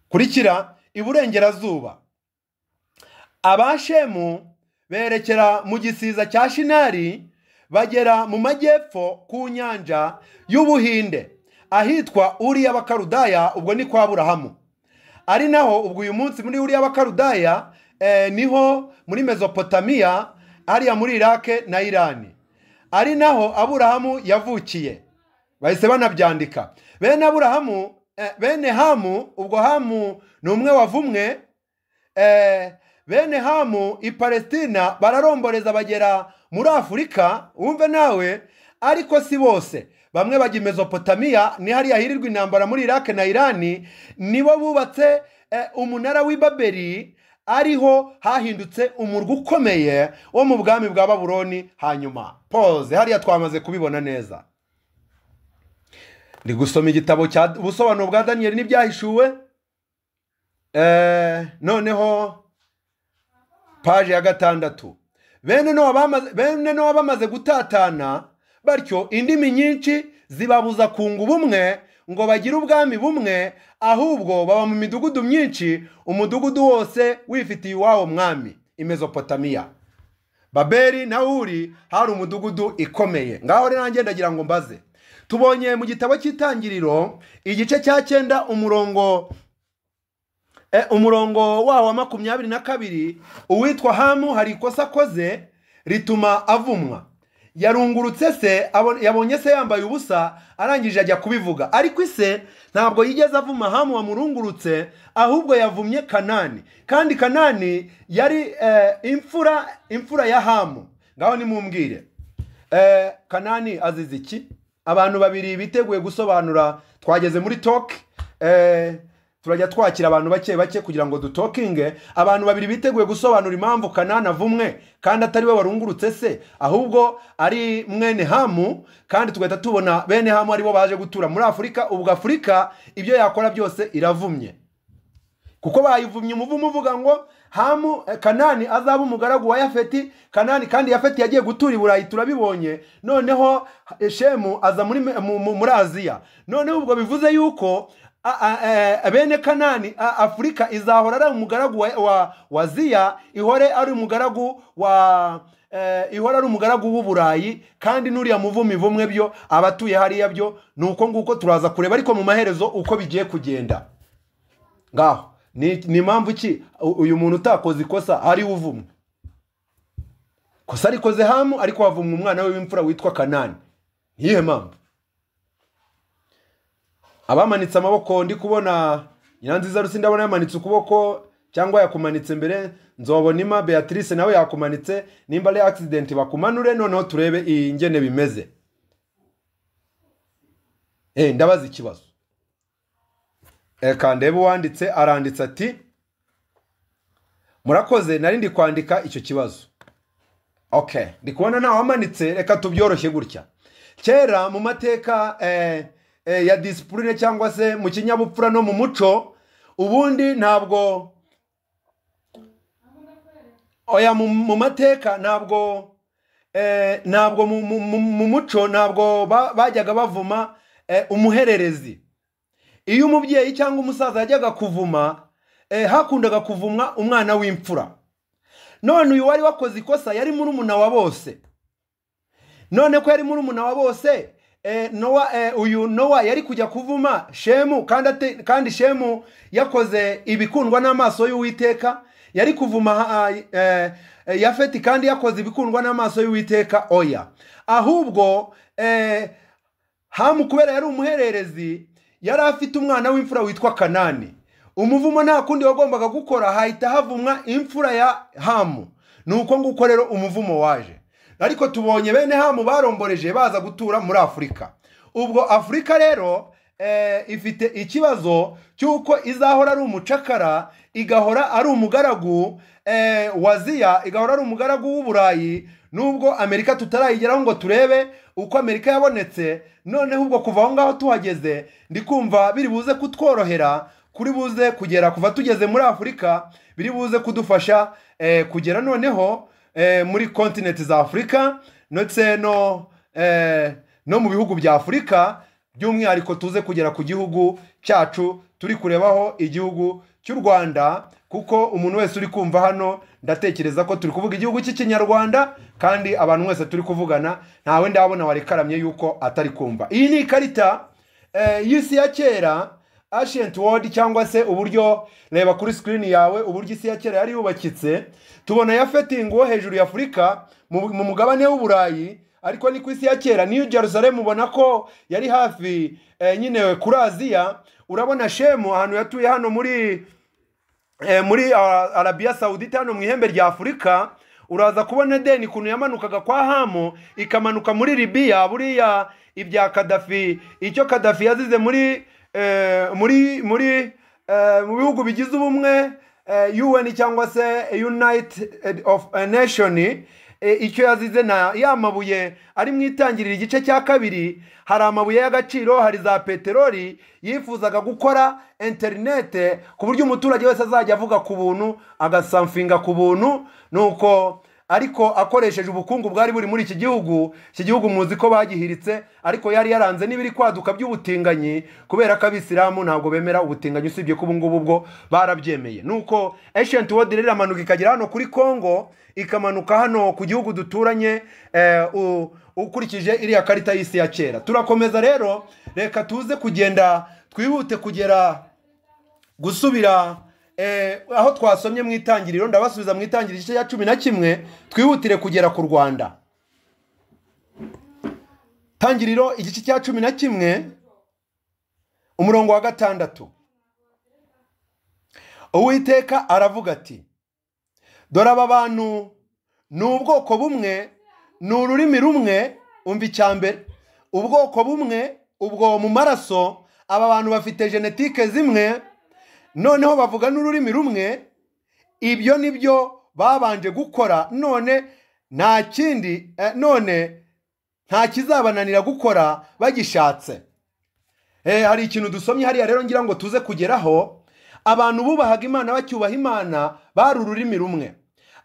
kurikira iburengerazuba abashemu berekera mu gisiza cya shinari bagera mu majyepfo ku nyanja y'ubuhinde ahitwa uriya bakarudaya ubwo ni kwa burahamu ari naho ubwo uyu munsi muri uriya bakarudaya eh, niho muri mezopotamiya hariya muri irake na irani ari naho aburahamu yavukiye bahise banabyandika bene aburahamu eh, bene hamu ubwo hamu ni umwe wavumwe eh, bene hamu i palestina bararomboreza bagera muri afurika wumve nawe ariko si bose bamwe bajya i mezopotamiya ni hariya hirirwa intambara muri irake na irani nibo bubatse eh, umunara w'i babeli ariho hahindutse umurwa ukomeye wo mu bwami bwa babuloni hanyuma pose hariya twamaze kubibona neza ndi gusoma igitabo cya ubusobanuro bwa daniyeli n'ibyahishuwe Eh, noneho paje ya gatandatu bene Nowa bamaze- bene nowa bamaze gutatana batyo indimi nyinshi zibabuza kunga ubumwe ngo bagire ubwami bumwe ahubwo baba mu midugudu myinshi umudugudu wose wifitiye iwawo mwami imezopotamiya babeli na uri hari umudugudu ikomeye ngaho rero nanjye ndagira ngo mbaze tubonye mu gitabo cy'itangiriro igice cya cyenda umurongo Eh, umurongo wawo wa makumyabiri na kabiri uwitwa hamu hari ikosa akoze rituma avumwa yarungurutse se abo- yabonye se yambaye ubusa arangije ajya kubivuga ariko ise ntabwo yigeze avuma hamu wamurungurutse ahubwo yavumye kanani kandi kanani yari eh, imfura imfura ya hamu ngaho nimumbwire eh, kanani azize iki abantu babiri biteguye gusobanura twageze muri talk eh, turajya twakira abantu bake bake kugira ngo dutokinge abantu babiri biteguye gusobanura impamvu kanani avumwe kandi atari we warungurutse se ahubwo ari mwene hamu kandi tugahita tubona bene hamu aribo baje gutura muri afurika ubwo afurika ibyo yakora byose iravumye kuko bayivumye umuvumo uvuga ngo hamu eh, kanani azaba umugaragu wa yafeti kanani kandi yafeti yagiye gutura i burayi turabibonye noneho eh, shemu aza muri, me- mu- mu- muri aziya noneho ubwo bivuze yuko a- a- eh, bene kanani a- afurika izahora ari umugaragu wa, wa, wa ziya ihore ari umugaragu wa eh, ihora ari umugaragu w'uburayi kandi n'uriya muvumi vumwe byo abatuye hariya byo ni uko nguko turaza kureba ariko mu maherezo uko bigiye kugenda ngaho ni ni impamvu ki u- uyu muntu utakoze ikosa ari uvumwe kosa arikoze hamu ariko havumwa umwana we w'imfura witwa kanani niyihe mpamvu abamanitse amaboko ndi kubona nyiranziza rusi ndabona yamanitse ukuboko cyangwa yakumanitse mbere nzobonima beatrice nawe yakumanitse nimba ari accident bakumanure noneho turebe iyi ngene bimeze Eh, ndabaza ikibazo reka ndebe uwanditse aranditse ati murakoze nari ndi kwandika icyo kibazo okay ndi kubona ntawamanitse reka tubyoroshye gutya kera mu mateka eh, eh, ya disipurine cyangwa se mu kinyabupfura no mu muco ubundi ntabwo oya mu, mu mateka ntabwo eh, ntabwo mu, mu, mu, mu muco ntabwo ba, bajyaga bavuma eh, umuhererezi iyo umubyeyi cyangwa umusaza yajyaga kuvuma eh, hakundaga kuvumwa umwana w'imfura none uyu wari wakoze ikosa yari muri umuna wa bose none ko yari muri umuna wa bose eh, nowa eh, uyu nowa yari kujya kuvuma shemu kandi, ate, kandi shemu yakoze ibikundwa n'amaso y'uwiteka yari kuvuma ha- eh, eh, yafeti kandi yakoze ibikundwa n'amaso y'uwiteka oya ahubwo eh, hamu kubera yari umuhererezi yari afite umwana w'imfura witwa kanani umuvumo nta kundi wagombaga gukora hahita havumwa imfura ya hamu ni uko nguko rero umuvumo waje ariko tubonye bene hamu baromboreje baza gutura muri afurika ubwo afurika rero eh, ifite ikibazo cy'uko izahora ari umucakara igahora ari umugaragu eh, waziya igahora ari umugaragu w'uburayi nubwo amerika tutarayigeraho ngo turebe uko amerika yabonetse noneho ubwo kuva aho ngaho tuhageze ndi kumva biri buze kutworohera kuri buze kugera kuva tugeze muri afurika biri buze kudufasha eh, kugera noneho eh, muri kontinenti za afurika ndetse no eh, no mu bihugu bya afurika by'umwihariko tuze kugera ku gihugu cyacu turi kurebaho igihugu cy'u rwanda kuko umuntu wese uri kumva hano ndatekereza ko turi kuvuga igihugu cy'ikinyarwanda kandi abantu mwese turi kuvugana ntawe ndabona warekaramye yuko atari kumva iyi ni ikarita eh, y'isi ya kera ancient world cyangwa se uburyo reba kuri screen yawe uburyo isi ya kera yari yubakitse tubona yafetingi wo hejuru ya afurika mu mu mugabane w'uburayi ariko ni ku isi ya kera niyo jerusalem ubona ko yari hafi eh, nyine kuri aziya urabona shemu ahantu yatuye hano muri eh, muri ah, arabiya sawudita hano mu ihembe rya afurika uraza kubona edeni ukuntu yamanukaga kwa hamu ikamanuka muri libiya buriya ibya kadafi icyo kadafi yazize muri eh, muri muri eh, mu bihugu bigize ubumwe eh, un cyangwa se unite of a nation e, icyo yazize na ya mabuye ari mu itangirira igice cya kabiri hari amabuye y'agaciro hari za peteroli yifuzaga gukora interinete ku buryo umuturage wese azajya avuga ku buntu agasamfinga ku buntu nuko ariko akoresheje ubukungu bwari buri muri iki gihugu iki gihugu muzi ko bagihiritse ariko yari yaranze n'ibiri kwaduka by'ubutinganyi kubera ko abisilamu ntabwo bemera ubutinganyi usibye ko ubungubu bwo barabyemeye nuko ancient world rero iramanuka ikagera hano kuri congo ikamanuka hano ku gihugu duturanye eh, u- ukurikije iriya karita y'isi ya kera turakomeza rero reka tuze kugenda twihute kugera gusubira eh, aho twasomye mu itangiriro ndabasubiza mu itangiriro igice cya cumi na kimwe twihutire kugera ku rwanda tangiriro igice cya cumi na kimwe umurongo wa gatandatu uwiteka aravuga ati dore aba bantu ni ubwoko bumwe ni ururimi rumwe umva icya mbere ubwoko bumwe ubwo mu maraso aba bantu bafite genetike zimwe noneho bavuga n'ururimi rumwe ibyo ni byo babanje gukora none nta kindi eh, none nta kizabananira gukora bagishatse Eh, hari ikintu dusomye hariya rero ngira ngo tuze kugeraho abantu bubahaga imana bacyubaha imana bari ururimi rumwe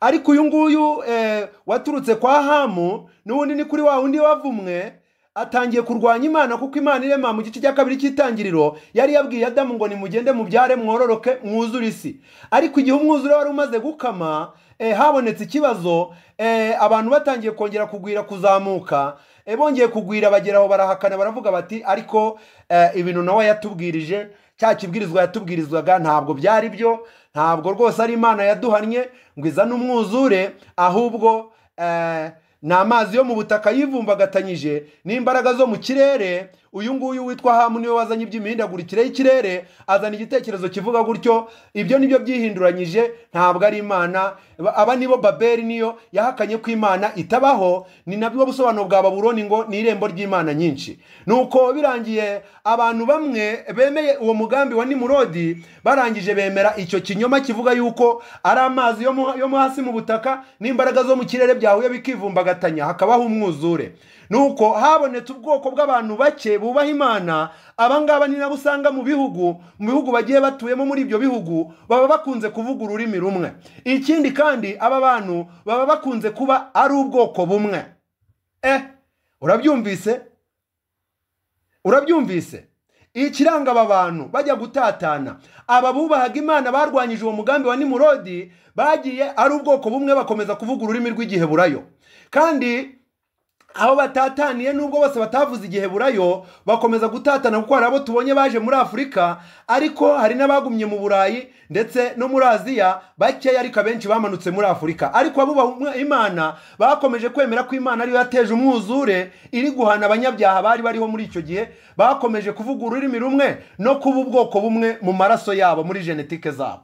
ariko uyu nguyu eh, waturutse kwa hamu n'ubundi ni kuri wa wundi wavumwe atangiye kurwanya imana kuko imana irema mu gice cya kabiri cy'itangiriro yari yabwiye adamu ngo nimugende mubyare mwororoke mwuzure isi ariko igihe umwuzure wari umaze gukama eh, habonetse ikibazo eh, abantu batangiye kongera kugwira kuzamuka eh, bongeye kugwira bagera aho barahakana baravuga bati ariko eh, ibintu nawe yatubwirije cya kibwirizwa yatubwirizwaga ntabwo byari byo ntabwo rwose ari imana yaduhannye ngo izane umwuzure ahubwo eh, ni amazi yo mu butaka yivumbagatanyije n'imbaraga zo mu kirere uyu nguyu witwa hamu niwe wazanye iby'imihindagurikire y'ikirere azana igitekerezo kivuga gutyo ibyo nibyo byihinduranyije ntabwo ari imana Ba- aba nibo baberi niyo yahakanye ko imana itabaho ni nabwo busobanuro bwa baburoni ngo ni irembo ry'imana nyinshi nuko birangiye abantu bamwe bemeye uwo mugambi wa nimurodi barangije bemera icyo kinyoma kivuga yuko ari amazi yo mu- yo mo hasi mu butaka n'imbaraga zo mu kirere byahuye bikivumbagatanya hakabaho umwuzure nuko habonetse ubwoko bw'abantu bake bubaha imana abangaba ni nabo usanga mu bihugu mu bihugu bagiye batuyemo muri ibyo bihugu baba bakunze kuvuga ururimi rumwe ikindi kandi aba bantu baba bakunze kuba ari ubwoko bumwe eh urabyumvise urabyumvise ikiranga aba bantu bajya gutatana aba bubahaga imana barwanyije uwo mugambi wa nimurodi bagiye ari ubwoko bumwe bakomeza kuvuga ururimi rw'igiheburayo kandi aho batataniye nubwo bose batavuze igihe burayo bakomeza gutatana kuko hari abo tubonye baje muri afurika ariko hari n'abagumye mu burayi ndetse no muri aziya bakeya ariko abenshi bamanutse muri afurika ariko abubaha imana bakomeje kwemera ko imana ariyo yateje umwuzure iri guhana abanyabyaha bari bariho muri icyo gihe bakomeje kuvuga ururimi rumwe no kuba ubwoko bumwe mu maraso yabo muri genetike zabo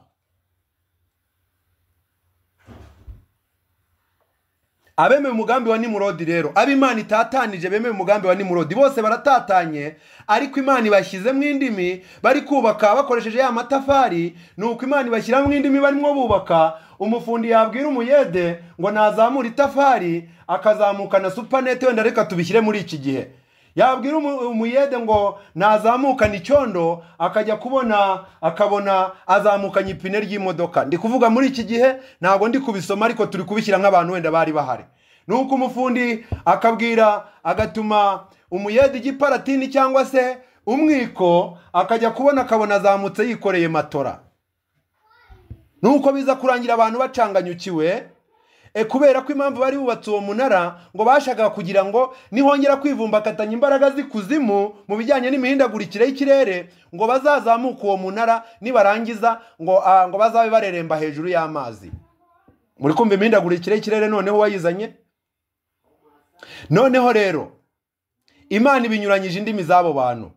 abemeye umugambi wa nimurodi rero abo imana itatanije bemeye umugambi wa nimurodi bose baratatanye ariko imana ibashyizemo indimi bari kubaka bakoresheje ya matafari ni uko imana ibashyiramo indimi barimo bubaka umufundi yabwira umuyede ngo nazamure itafari akazamukana supanete wenda reka tubishyire muri iki gihe yabwira umu- umuyede ngo nazamukana icyondo akajya kubona akabona azamukanye ipine ry'imodoka ndi kuvuga muri iki gihe ntabwo ndi kubisoma ariko turi kubishyira nk'abantu wenda bari bahari nuko umufundi akabwira agatuma umuyede igiparatini cyangwa se umwiko akajya kubona akabona azamutse yikoreye matora nuko biza kurangira abantu bacanganyukiwe e, kubera ko impamvu bari bubatse uwo munara ngo bashakaga kugira ngo nihongera kwivumbagatanya imbaraga z'ikuzimu mu bijyanye n'imihindagurikire y'ikirere ngo bazazamuke uwo munara nibarangiza ngo, ah, ngo bazabe bareremba hejuru y'amazi muri kumva imihindagurikire y'ikirere noneho wayizanye noneho rero imana ibinyuranyije indimi z'abo bantu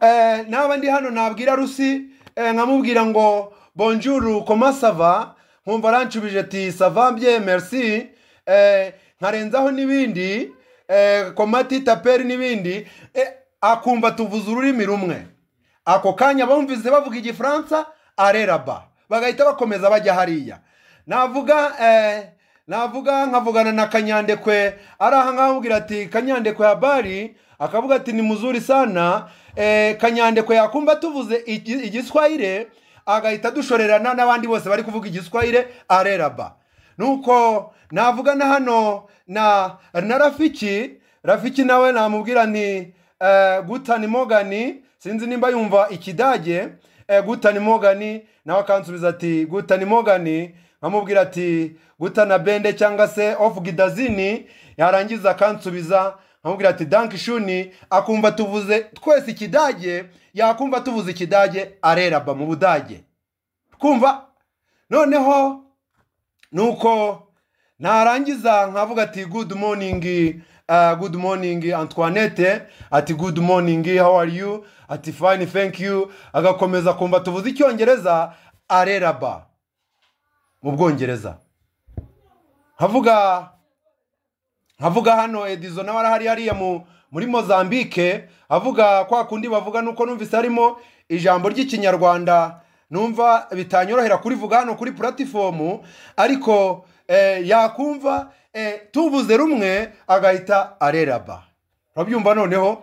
Eh, naba ndi hano nabwira rusi eh, nkamubwira ngo bonjour comment ça va nkumva aranshubije ati ça va bien merci eh, nkarenzaho n'ibindi eh, komati taperi n'ibindi eh, akumva tuvuze ururimi rumwe ako kanya bumvise bavuga igifaransa areraba bagahita bakomeza bajya hariya navuga eh, navuga nkavugana na kanyandekwe araha nkamubwira ati kanyandekwe habari akavuga ati ni muzuri sana eh, kanyandekwe yakumva tuvuze igi- igiswahire agahita dushorerana n'abandi bose bari kuvuga igiswahire areraba nuko navugana hano na na rafiki rafiki nawe namubwira nti eh, gutani mogani sinzi nimba yumva ikidage eh, gutani mogani nawe akansubiza ati gutani mogani nkamubwira ati gutana bende cyangwa se ofu gidazini yarangiza akansubiza nkamubwira ati danki shuni akumva tuvuze twese ikidage yakumva tuvuze ikidage areraba mu budage kumva noneho nuko narangiza nkavuga ati good morning uh, good morning antoinette ati good morning how are you ati fine thank you agakomeza kumva tuvuze icyongereza areraba mu bwongereza nkavuga nkavuga hano edizo nawe arahari hariya mu muri mozambike avuga kwa kundi bavuga nuko numvise harimo ijambo ry'ikinyarwanda numva bitanyorohera kurivuga hano kuri puratifomu ariko eh, yakumva eh, tubuze rumwe agahita areraba urabyumva noneho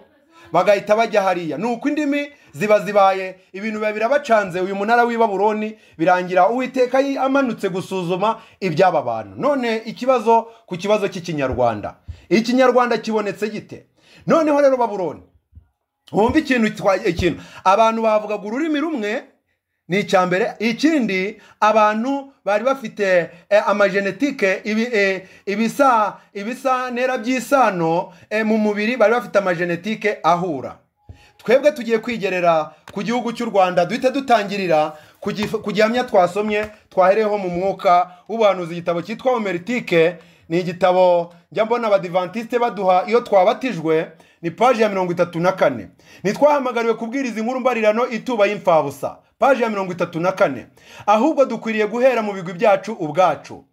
bagahita bajya hariya ni uko indimi ziba zibaye ibintu biba birabacanze uyu munara w'i baburoni birangira uwiteka yi- amanutse gusuzuma iby'aba bantu none ikibazo ku kibazo cy'ikinyarwanda ikinyarwanda kibonetse gite noneho rero baburoni wumva ikintu twa- ikintu abantu bavugaga ururimi rumwe ni icya mbere ikindi abantu bari bafite eh, amajenetike ibi, eh, ibisa ibisa ntera by'isano eh, mu mubiri bari bafite amajenetike ahura twebwe tugiye kwigerera ku gihugu cy'u rwanda duhita dutangirira ku gif- ku gihamya twasomye twahereyeho mu mwuka w'ubuhanuzi igitabo cyitwa homeritike ni igitabo njya mbona abadivantisite baduha iyo twabatijwe ni paji ya mirongo itatu na kane ntitwahamagariwe kubwiriza inkuru mbarirano ituba y'imfabusa paji ya mirongo itatu na kane ahubwo dukwiriye guhera mu bigwi byacu ubwacu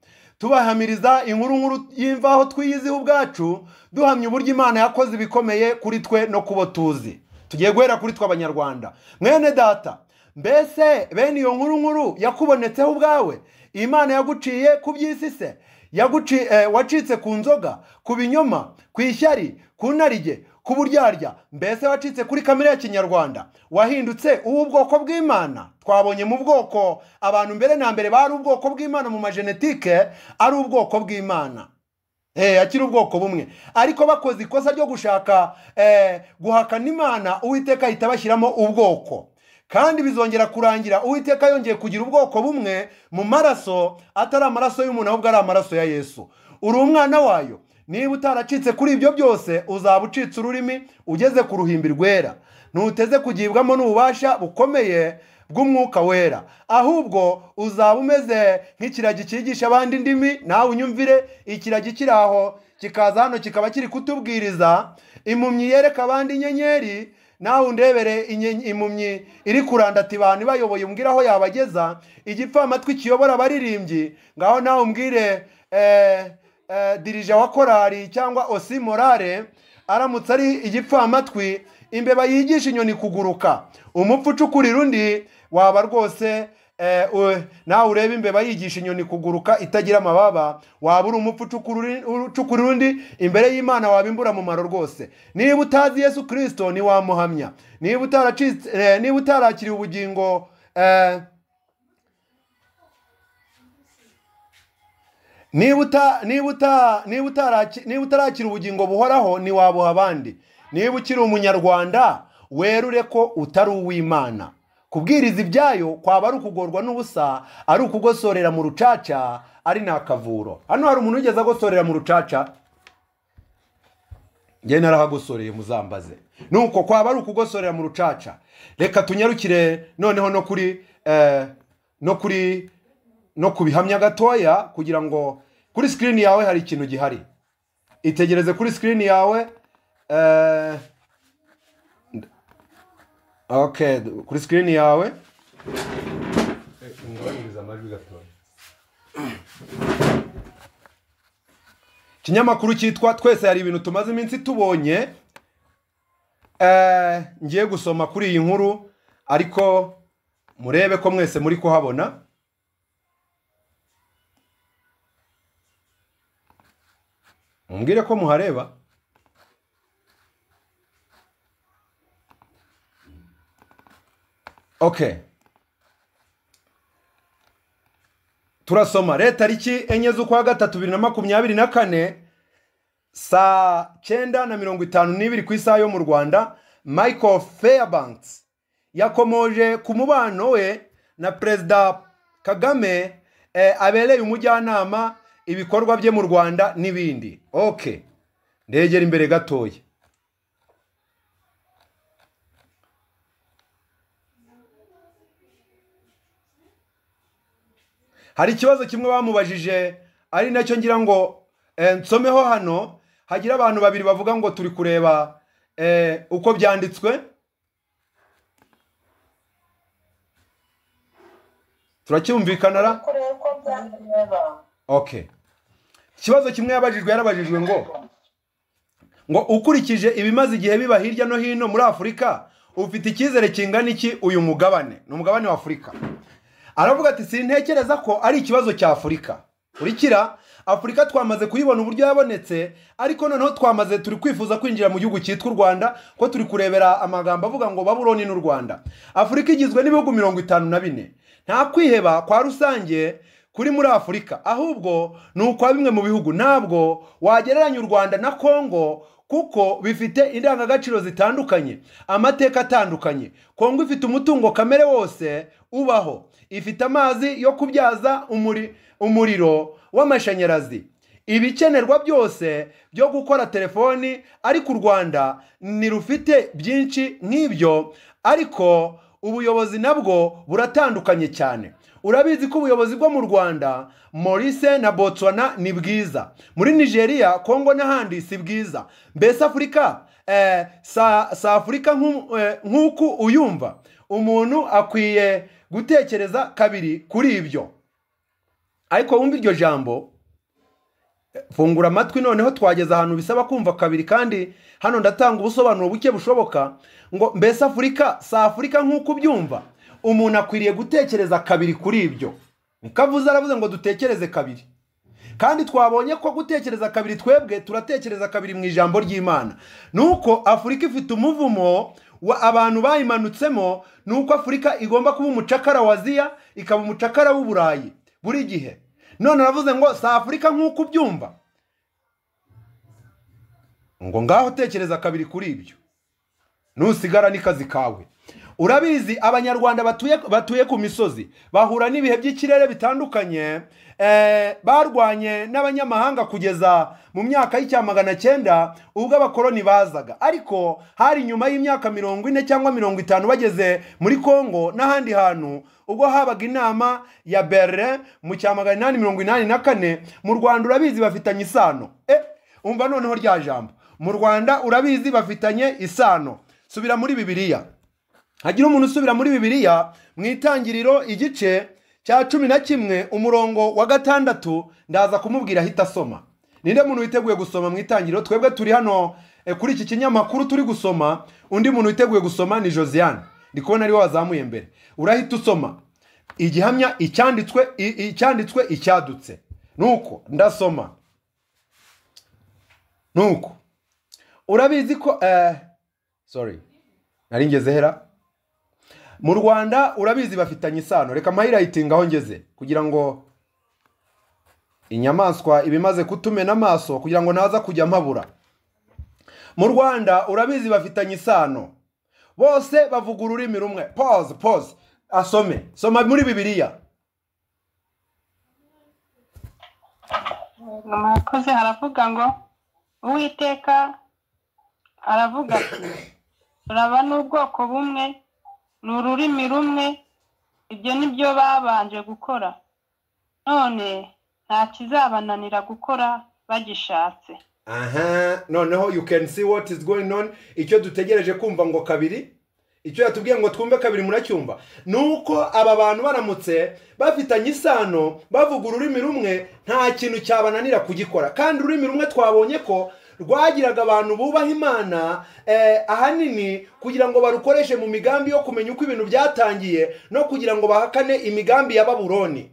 tubahamiriza inkuru nkuru y'imvaho twiyiziho ubwacu duhamya uburyo imana yakoze ibikomeye kuri twe no kubo tuzi tugiye guhera kuri twe abanyarwanda mwene data mbese bene iyo nkuru nkuru yakubonetseho ubwawe imana yaguciye ku by'isi se yaguci eh, wacitse ku nzoga ku binyoma ku ishyari ku narige ku buryarya mbese wacitse kuri kamere ya kinyarwanda wahindutse uw'ubwoko bw'imana twabonye mu bwoko abantu mbere na mbere bari ubwoko bw'imana mu majenetike ari ubwoko bw'imana Eh, akiri ubwoko bumwe ariko bakoze ikosa ryo gushaka eh, guhakana imana uwiteka ahita bashyiramo ubwoko kandi bizongera kurangira uwiteka yongeye kugira ubwoko bumwe mu maraso atari amaraso y'umuntu ahubwo ari amaraso ya yesu uri umwana wayo niba utaracitse kuri ibyo byose uzaba ucitse ururimi ugeze ku ruhimbi rwera ntuteze kugibwamo n'ububasha bukomeye bw'umwuka wera ahubwo uzaba umeze nk'ikiragi cyigisha abandi indimi nawe unyumvire ikiragi kiri aho kikaza hano kikaba kiri kutubwiriza impumyi yereka abandi inyenyeri nawe undebere inye- impumyi iri kurandata abantu ibayoboye umbwire aho yabageza igipfamatwi kiyobora abaririmbyi ngaho nawe umbwire eh, eh, dirija wa korari cyangwa osi morale aramutse ari igipfamatwi imbeba yigisha inyoni kuguruka umupfu ucukurira undi waba rwose eh, u- nawe ureba imbeba yigisha inyoni kuguruka itagira amababa waba uri umupfu ucukurura- ucukurira undi imbere y'imana waba imbura mumaro rwose niba utazi yesu kirisito ntiwamuhamya niba utaracitse eh, niba utarakiriye ubugingo eh, niba uta niba uta niba utaraki niba utarakira ubugingo buhoraho ntiwabuha abandi niba ukiri umunyarwanda werure ko utari uw'imana kubwiriza ibyayo kwaba ari ukugorwa n'ubusa ari ukugosorera mu rucaca ari n'akavuro hano hari umuntu wigeze agosorera mu rucaca njye narahagosoreye muzambaze nuko kwaba ari ukugosorera mu rucaca reka tunyarukire noneho no kuri eh, no kuri no ku bihamya gatoya kugira ngo kuri sikirini yawe hari ikintu gihari itegereze kuri sikirini yawe eh, okay kuri sikirini yawe ikinyamakuru cyitwa twese hari ibintu tumaze iminsi tubonye Eh, ngiye gusoma kuri iyi nkuru ariko murebe ko mwese muri kuhabona mumbwire ko muhareba okay turasoma rero tariki enye z'ukwa gatatu bibiri na makumyabiri na kane saa cyenda na mirongo itanu n'ibiri ku isaha yo mu rwanda michael fairbanks yakomoje ku mubano we na perezida kagame eh, abereye umujyanama ibikorwa bye mu rwanda n'ibindi ok ndegera imbere gatoya hari ikibazo kimwe bamubajije ari nacyo ngira ngo eh, nsomeho hano hagira abantu babiri bavuga ngo turi kureba eh, uko byanditswe turacyumvikana ra kureba uko byareba okay ikibazo kimwe yabajijwe yarabajijwe ngo ngo ukurikije ibimaze igihe biba hirya no hino muri afurika ufite icyizere kingana iki uyu mugabane ni umugabane wa afurika aravuga ati sintekereza ko ari ikibazo cya afurika kurikira afurika twamaze kuyibona uburyo yabonetse ariko noneho twamaze turi kwifuza kwinjira mu gihugu cyitwa u rwanda ko turi kurebera amagambo avuga ngo babuloni n'u rwanda afurika igizwe n'ibihugu mirongo itanu na bine nta kwiheba kwa rusange kuri muri afurika ahubwo ni ukwa bimwe mu bihugu ntabwo wagereranya u rwanda na kongo kuko bifite indangagaciro zitandukanye amateka atandukanye kongo ifite umutungo kamere wose ubaho ifite amazi yo kubyaza umuri, umuriro w'amashanyarazi ibikenerwa byose byo gukora telefoni ariko u rwanda ntirufite byinshi nk'ibyo ariko ubuyobozi nabwo buratandukanye cyane urabizi ko ubuyobozi bwo mu rwanda morise na botswana ni bwiza muri nigeria kongo n'ahandi si bwiza mbese afurika eh, sa, sa afurika nk'u- eh, nk'uko uyumva umuntu akwiye gutekereza kabiri kuri ibyo ariko wumva iryo jambo fungura amatwi noneho twageze ahantu bisaba kumva kabiri kandi hano ndatanga ubusobanuro buke bushoboka ngo mbese afurika si afurika nk'uko ubyumva umuntu akwiriye gutekereza kabiri kuri ibyo niko avuze aravuze ngo dutekereze kabiri kandi twabonye ko gutekereza kabiri twebwe turatekereza kabiri mu ijambo ry'imana nuko afurika ifite umuvumo wa abantu bayimanutsemo nuko afurika igomba kuba umucakara wa aziya ikaba umucakara w'uburayi buri gihe none aravuze ngo si afurika nk'uko ubyumva ngo ngaho tekereza kabiri kuri ibyo nusigara n'ikazi kawe urabizi abanyarwanda batuye, batuye ku misozi bahura n'ibihe by'ikirere bitandukanye eh, barwanye n'abanyamahanga kugeza mu myaka y'icyamagana cyenda ubwo abakoloni bazaga ariko hari nyuma y'imyaka mirongo ine cyangwa mirongo itanu bageze muri kongo n'ahandi hantu ubwo habaga inama ya berlin mu cyamagana inani mirongo inani na kane mu rwanda urabizi bafitanye isano eh, umva noneho rya jambo mu rwanda urabizi bafitanye isano subira muri bibiliya hagira umuntu usubira muri bibiliya mu itangiriro igice cya cumi na kimwe umurongo wa gatandatu ndaza kumubwira ahita asoma ninde muntu witeguye gusoma mu itangiriro twebwe turi hano eh, kuri iki kinyamakuru turi gusoma undi muntu witeguye gusoma ni josiane ndi kubona ariwe wazamuye mbere urahita usoma igihamya icyanditswe i- icyanditswe icyadutse nuko ndasoma nuko urabizi ko eh, sorry nari ngeze hera mu rwanda urabizi bafitanye isano reka mpayilayitinga aho ngeze kugira ngo inyamaswa ibimaze kutumena amaso kugira ngo naza kujya mpabura mu rwanda urabizi bafitanye isano bose bavuga ururimi rumwe pause pause asome soma muri bibiliya mwakoze haravuga ngo uwiteka aravuga ati turaba n'ubwoko bumwe ni ururimi rumwe ibyo ni byo babanje gukora none nta kizabananira gukora bagishatse aha noneho you can see what is going on icyo dutegereje kumva ngo kabiri icyo yatubwiye ngo twumve kabiri muracyumva ni uko aba bantu baramutse bafitanye isano bavuga ururimi rumwe nta kintu cyabananira kugikora kandi ururimi rumwe twabonye ko rwagiraga abantu bubaha imana eh, ahanini kugira ngo barukoreshe mu migambi yo kumenya uko ibintu byatangiye no kugira ngo bahakane imigambi ya baburoni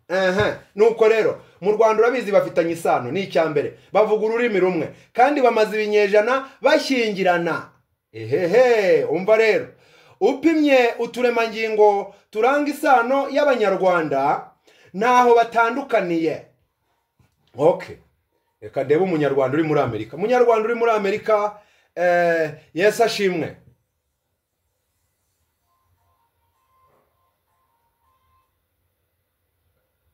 aha nuko rero mu rwanda urabizi bafitanye isano ni icya mbere bavuga ururimi rumwe kandi bamaze ibinyejana bashyingirana ehehe umva rero upimye uturemangingo turanga isano y'abanyarwanda ntaho batandukaniye okay reka ndebe umunyarwanda uri muri amerika umunyarwanda uri muri amerika eh, yesu ashimwe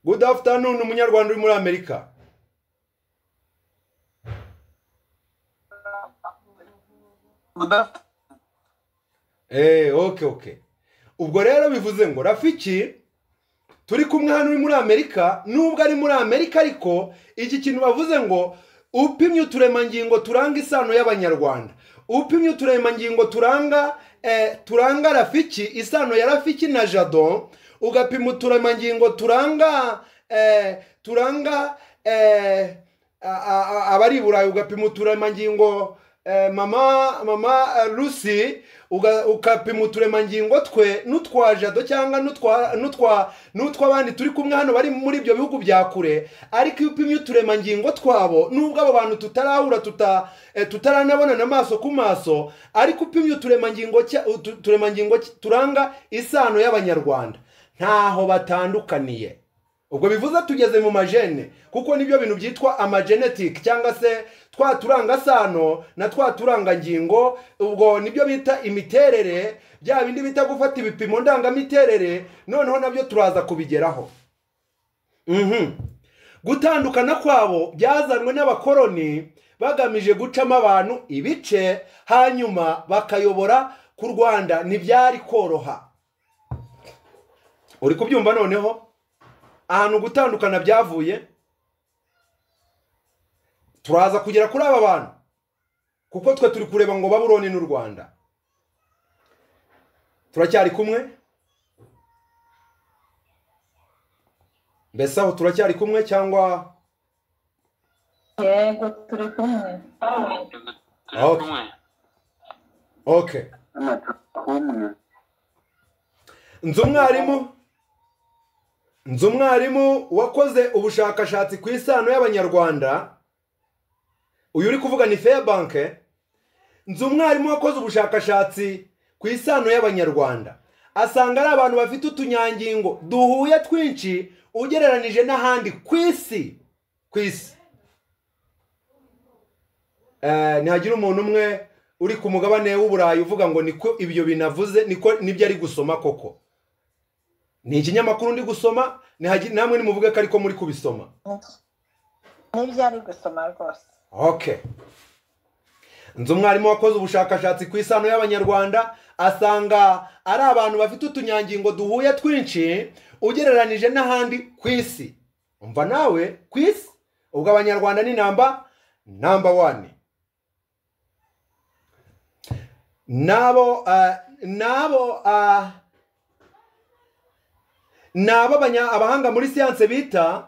good afternoon umunyarwanda uri muri amerika Eh, okay okay ubwo rero bivuze ngo rafiki turi kumwe hano uri muri amerika nubwo ari muri amerika ariko iki kintu bavuze ngo upimye uturemangingo turanga isano y'abanyarwanda upimye uturemangingo turanga eh, turanga rafiki isano ya rafiki na jado ugapima uturemangingo turanga eh, turanga eh, a- a- a- abari i burayi ugapima uturemangingo eh, mama mama eh, lucy uga- ukapima uturemangingo twe n'utwa jado cyangwa n'utwa n'utwa n'utw'abandi turi kumwe hano bari muri ibyo bihugu bya kure ariko iyo upimye uturemangingo twabo nubwo abo bantu tutarahura tuta, eh, tutaranabonana amaso ku maso ariko upimye uturemangingo cya- utu- uturemangingo cy- turanga isano y'abanyarwanda ntaho batandukaniye ubwo bivuze tugeze mu majene kuko nibyo bintu byitwa amagenetike cyangwa se twa turangasano na twa turangangingo ubwo nibyo bita imiterere bya bindi bita gufata ibipimo ndangamiterere noneho nabyo turaza kubigeraho Mhm. gutandukana kwabo byazanwe n'abakoroni bagamije gucamo abantu ibice hanyuma bakayobora ku rwanda ntibyari koroha uri kubyumva noneho ahantu gutandukana byavuye turaza kugera kuri aba bantu kuko twe turi kureba ngo baburoni n'u rwanda turacyari kumwe mbese aho turacyari kumwe cyangwa yego turi kumwe turi Ah, ok. kumwe okay hano turi kumwe nzi umwarimu nzi umwarimu wakoze ubushakashatsi ku isano y'abanyarwanda uyu uri kuvuga ni feyabanke nzi umwarimu wakoze ubushakashatsi ku isano y'abanyarwanda asanga ari abantu bafite utunyangingo duhuye twinshi ugereranije n'ahandi ku isi ku isi Eh, ntihagira umuntu umwe uri ku mugabane w'uburayi uvuga ngo niko ibyo binavuze niko nibyo ari gusoma koko ni ikinyamakuru ndi gusoma nihagi- namwe nimuvuge ko ariko muri kubisoma nibyo ari gusoma rwose okay nzi umwarimu wakoze ubushakashatsi ku isano y'abanyarwanda asanga ari abantu bafite utunyangingo duhuye twinshi ugereranije n'ahandi ku isi umva nawe ku isi ubwo abanyarwanda ni namba namba wani nabo ah, nabo ah, nabo abanya- abahanga muri siyanse bita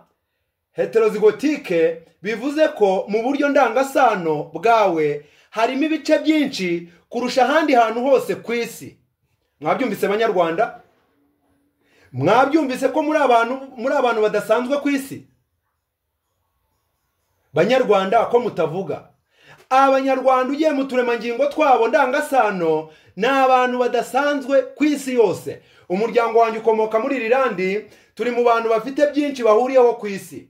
heterozigotike bivuze ko mu buryo ndangasano bwawe harimo ibice byinshi kurusha ahandi hantu hose ku isi mwabyumvise banyarwanda mwabyumvise ko muri abantu muri abantu badasanzwe ku isi banyarwanda ko mutavuga abanyarwanda ugiye mu turemangingo twabo ndangasano ni abantu badasanzwe ku isi yose umuryango wanjye ukomoka muri iri landi turi mu bantu bafite byinshi bahuriyeho ku isi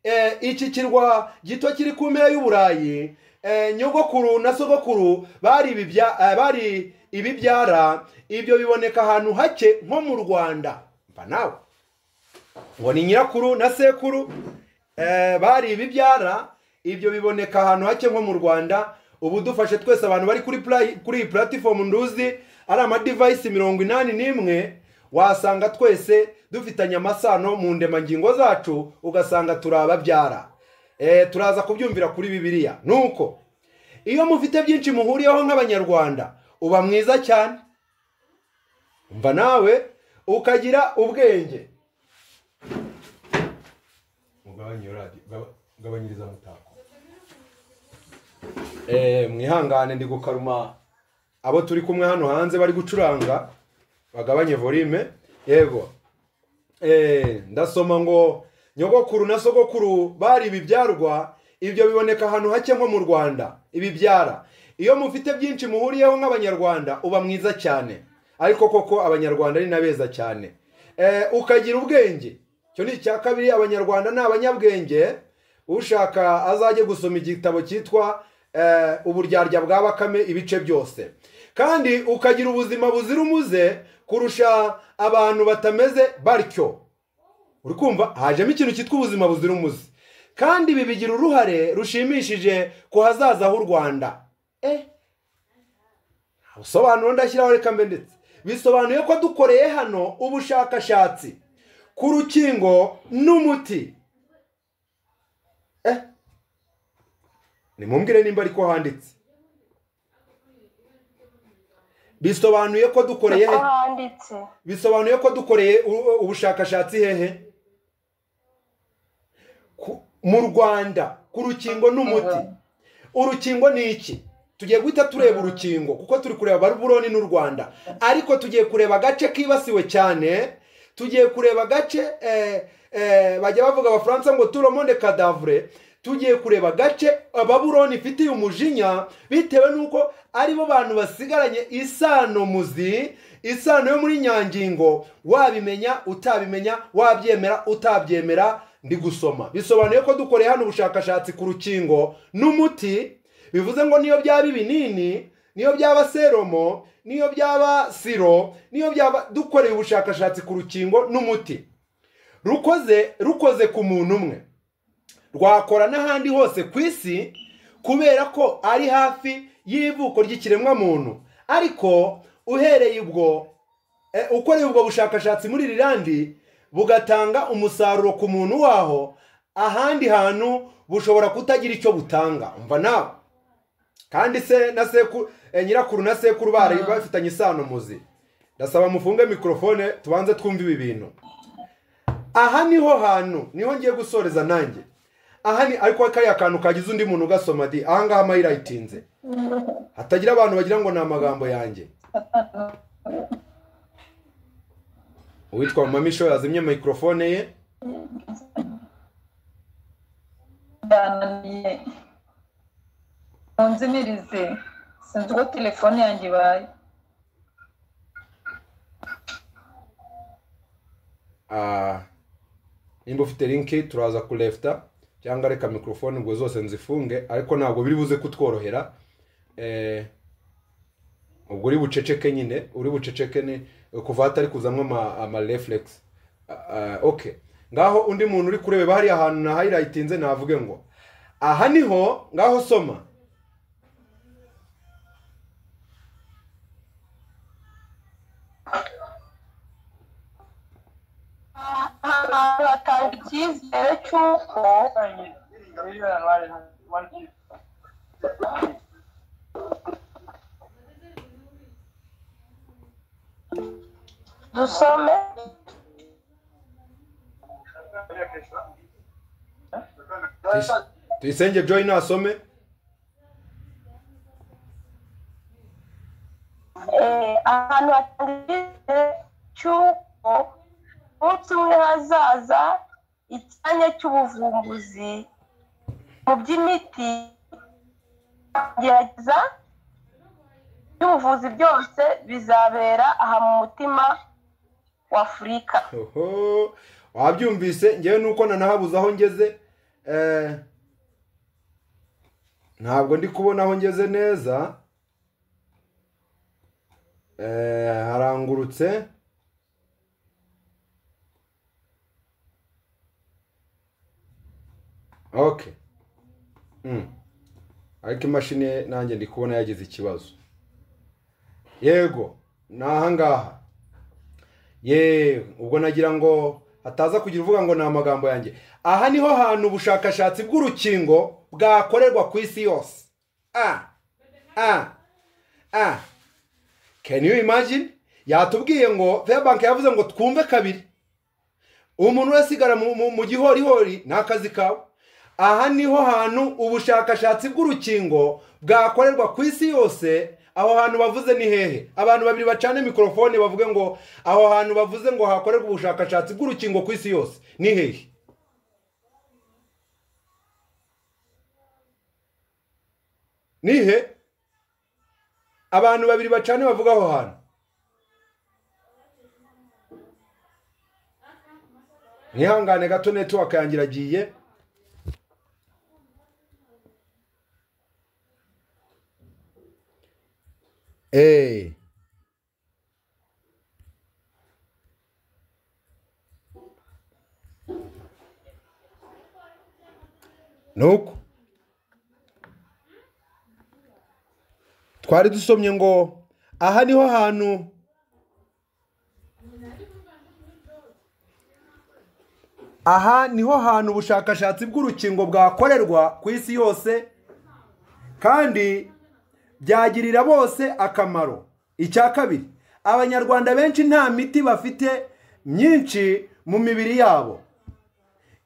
Eh, iki kirwa gito kiri ku mpera y'uburayi eh, nyogokuru na sogokuru bari ibibya- eh, bari ibibyara ibyo biboneka ahantu hake nko mu rwanda mva nawe ngo ni nyirakuru na sekuru eh, bari ibibyara ibyo biboneka ahantu hake nko mu rwanda ubu dufashe twese abantu bari kuri play- kuri iyi puratifomu nduzi ari amadivayisi mirongo inani n'imwe wasanga twese dufitanye amasano mu ndemangingo zacu ugasanga turi ababyara Eh, turaza kubyumvira kuri bibiliya nuko iyo mufite byinshi muhuriyeho nk'abanyarwanda uba mwiza cyane mva nawe ukagira ubwenge mugabanye iyo radiyo gaba- gabanyiriza mutako Eh, mwihangane ndi gukaruma abo turi kumwe hano hanze bari gucuranga bagabanye volume yego Eh, ndasoma ngo nyogokuru na sogokuru bari ibibyarwa ibyo biboneka ahantu hake nko mu rwanda ibibyara iyo mufite byinshi muhuriyeho nk'abanyarwanda uba mwiza cyane ariko koko abanyarwanda ni n'abeza cyane Eh, ukagira ubwenge icyo ni icya kabiri abanyarwanda ni abanyabwenge ushaka azajye gusoma igitabo cyitwa eh, uburyarya bwa bakame ibice byose kandi ukagira ubuzima buzira umuze kurusha abantu batameze batyo uri kumva hajemo ikintu cyitwa ubuzima buzira umuze kandi ibi bigira uruhare rushimishije ku hazaza h'u rwanda eh usobanuro ndashyiraho reka mbe ndetse bisobanuye ko dukoreye hano ubushakashatsi ku rukingo n'umuti eh nimumbwire nimba ariko handitse bisobanuye ko dukoreye ko he- handitse bisobanuye ko dukoreye u- ubushakashatsi hehe Ku- mu rwanda ku rukingo n'umuti urukingo ni iki tugiye guhita tureba urukingo kuko turi kureba baruburoni n'u rwanda ariko tugiye kureba agace kibasiwe cyane tugiye kureba agace eh, eh, bajya bavuga abafaransa ngo turomonde kadavure tugiye kureba agace ababuroni ifitiye umujinya bitewe n'uko aribo bantu basigaranye isano muzi isano yo muri nyangingo wabimenya utabimenya wabyemera utabyemera ndi gusoma bisobanuye ko dukoreye hano ubushakashatsi ku rukingo n'umuti bivuze ngo niyo byaba ibinini niyo byaba seromo niyo byaba siro niyo byaba dukoreye ubushakashatsi ku rukingo n'umuti rukoze rukoze ku muntu umwe rwakora n'ahandi hose ku isi kubera ko ari hafi y'ivuko ry'ikiremwamuntu ariko uhereye ubwo eh, ukoreye ubwo bushakashatsi muri rirandi bugatanga umusaruro ku muntu waho ahandi hantu bushobora kutagira icyo butanga umva nawe kandi se na sekuru eh, nyirakuru na sekuru bari bafitanye isano muzi ndasaba mufunge mikorofone tubanze twumve ibi bintu aha niho hantu niho ngiye gusoreza nanjye aha ni ariko kariya kantu kagize undi muntu ugasoma di aha ngaha amayira yitinze hatagira abantu bagira ngo ni amagambo yanjye uwitwa mamisho yazimye mikorofone ye ndananiye munzimirize sinzi uko telefone yanjye ibaye Ah, nimba ufite linki turaza kurefuta cyangwa reka mikorofone ubwo zose nzifunge ariko ntabwo biri buze kutworohera Eh, ubwo uri buceceke nyine uri buceceke ni kuva hatari kuzamo ama- ama reflex Ah, ah, okay ngaho undi muntu uri kureba hariya hantu na hayilayitinze navuge ngo aha niho ngaho soma ahantu hatanga icyizere cy'uko dusome Tuyis- tuyisenge joy nasome eh, ahantu hatanga icyizere cy'uko umunsi umwe hazaza icyanya cy'ubuvumbuzi mu by'imiti gerageza by'ubuvuzi byose bizabera aha mu mutima w'afurika Oho, wabyumvise ngewe nuko nanahabuze aho ngeze eh, ntabwo ndi kubona aho ngeze neza eh, harangurutse okay mm. ariko imashini nanjye ndi kubona yagize ikibazo yego ni ahangaha ye ubwo nagira ngo hataza kugira uvuga ngo ni amagambo yanjye aha niho hantu ubushakashatsi bw'urukingo bwakorerwa ku isi yose ah ah ah can you imagine yatubwiye ngo fairbank yavuze ngo twumve kabiri umuntu urasigara mu, mu, mu gihorihori ni akazi kawe aha niho hantu ubushakashatsi bw'urukingo bwakorerwa ku isi yose aho hantu bavuze ni hehe abantu babiri bacane mikorofone bavuge ngo aho hantu bavuze ngo hakorerwa ubushakashatsi bw'urukingo ku isi yose ni hehe nihe abantu babiri bacane bavuga aho hantu ntihangane gato netiwaka yanjye iragiye eee nuko twari dusomye ngo aha niho hantu aha niho hantu ubushakashatsi bw'urukingo bwakorerwa ku isi yose kandi byagirira bose akamaro icya kabiri abanyarwanda benshi nta miti bafite myinshi mu mibiri yabo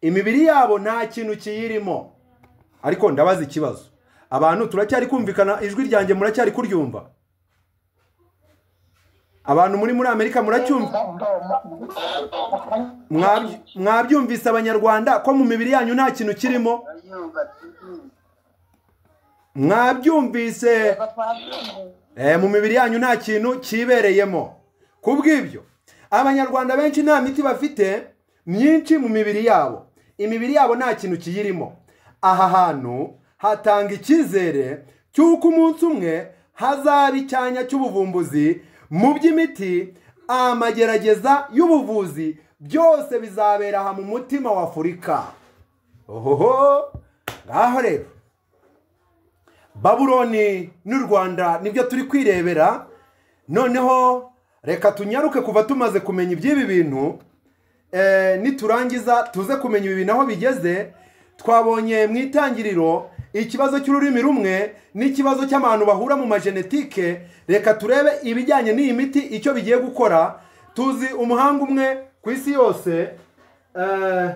imibiri yabo nta kintu kiyirimo ariko ndabaza ikibazo abantu turacyari kumvikana ijwi ryanjye muracyari kuryumva abantu muri muri amerika muracyumva Mwabyu- mwabyumvise abanyarwanda ko mu mibiri yanyu nta kintu kirimo mwabyumvise Eh, mu mibiri yanyu nta kintu kibereyemo ku bw'ibyo abanyarwanda benshi nta miti bafite myinshi mu mibiri yabo imibiri yabo nta kintu kiyirimo aha hantu hatanga icyizere cy'uko umunsi umwe hazaba icyanya cy'ubuvumbuzi mu by'imiti amagerageza y'ubuvuzi byose bizabera aha mu mutima wa afurika ohoho ngaho rero baburoni n'u rwanda nibyo turi kwirebera noneho reka tunyaruke kuva tumaze kumenya iby'ibi bintu eh, niturangiza tuze kumenya ibi bintu aho bigeze twabonye mu itangiriro ikibazo cy'ururimi rumwe n'ikibazo cy'abantu bahura mu majenetike reka turebe ibijyanye n'iyi miti icyo bigiye gukora tuzi umuhanga umwe ku isi yose eh,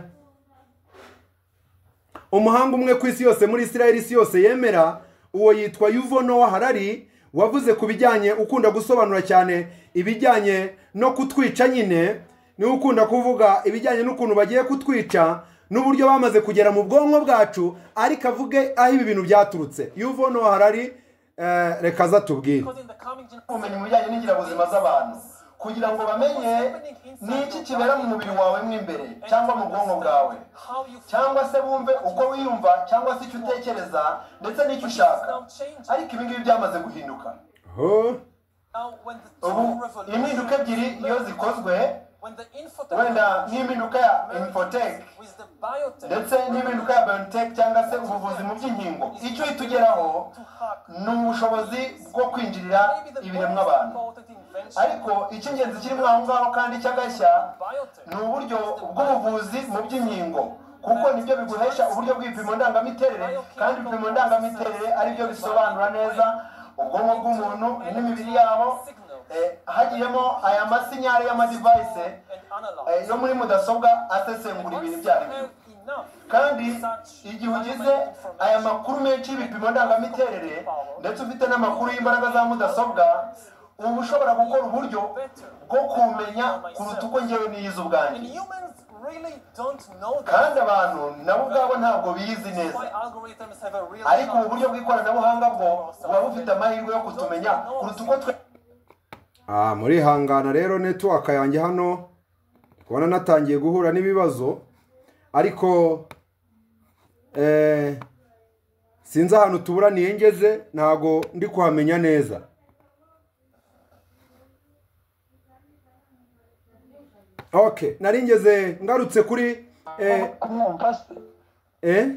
umuhanga umwe ku isi yose muri israel isi yose yemera uwo yitwa yuvo nowa harari wavuze ku bijyanye ukunda gusobanura cyane ibijyanye no kutwica nyine niwe ukunda kuvuga ibijyanye n'ukuntu bagiye kutwica n'uburyo bamaze kugera mu bwonko bwacu ariko avuge aho ibi bintu byaturutse yuvo nowa harari eh, reka aza tubwire ubumenyi mu bijyanye n'ingirabuzima z'abantu kugira ngo bamenye ni iki kibera mu mubiri wawe mo imbere cyangwa mu bwonko bwawe cyangwa se bumve uko wiyumva cyangwa se icyo utekereza ndetse n'icyo ushaka ariko ibi ngibi byamaze guhinduka Oh, ubu impinduka ebyiri iyo zikozwe wenda n'impinduka ya infotech ndetse n'impinduka ya biontech cyangwa se ubuvuzi mu by'inkingo icyo itugeraho ni ubushobozi bwo kwinjirira ibiremwa abantu ariko icy'ingenzi kirimo aho ngaho kandi cy'agashya ni uburyo bw'ubuvuzi mu by'inkingo kuko nibyo biguhesha uburyo bw'ibipimo ndangamiterere kandi ibipimo ndangamiterere ari byo bisobanura neza ubwonko bw'umuntu n'imibiri yabo eh, hagiyemo aya masinyari y'amadivayise eh, yo muri mudasobwa asesengura ibintu ibyo ari byo kandi igihe ugize aya makuru menshi y'ibipimo ndangamiterere ndetse ufite n'amakuru y'imbaraga za mudasobwa uba ushobora gukora uburyo bwo kumenya kuruta uko ngewe niyize ubwanjye kandi abantu nabo ubwabo ntabwo biyizi neza ariko ubu buryo bw'ikoranabuhanga bwo buba bufite amahirwe yo kutumenya kuruta uko twe Ah, murihangana rero netiwaka yanjye hano kubona natangiye guhura n'ibibazo ariko eh, sinzi ahantu tuburaniye ngeze ntago ndi kuhamenya neza okay nari ngeze ngarutse kuri eh, kumwumva se eh?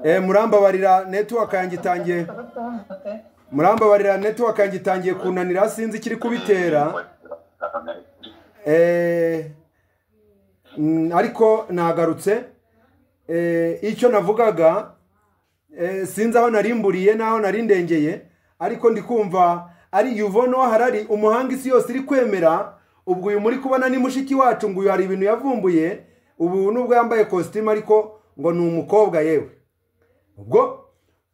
Eh, murambabarira netiwaka yanjye itangiye kumwumva se murambabarira netiwaka yanjye itangiye kunanira sinzi ikiri kubitera Eh, mm, ariko nagarutse Eh, icyo navugaga eh, sinzi aho narimburiye n'aho narindengeye ariko ndi kumva ari yuvone harari umuhanga isi yose iri kwemera ubwo uyu muri kubona ni mushiki wacu ngo uyu hari ibintu yavumbuye ubu nubwo yambaye kositimu ariko ngo ni umukobwa yewe ubwo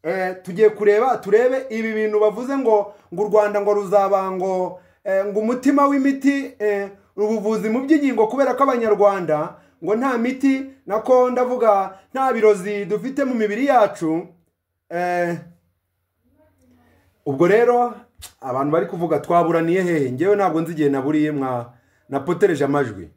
eh, tugiye kureba turebe ibi bintu bavuze ngo ngo u rwanda ngo ruzaba ngo eh, ngo umutima w'imiti eh, ubuvuzi mu by'inkingo kubera ko abanyarwanda ngo nta miti nako ndavuga nta birozi dufite mu mibiri yacu eh, ubwo rero abantu bari kuvuga twaburaniye hehe ngewe ntabwo nzi igihe naburiye mwa napotereje amajwi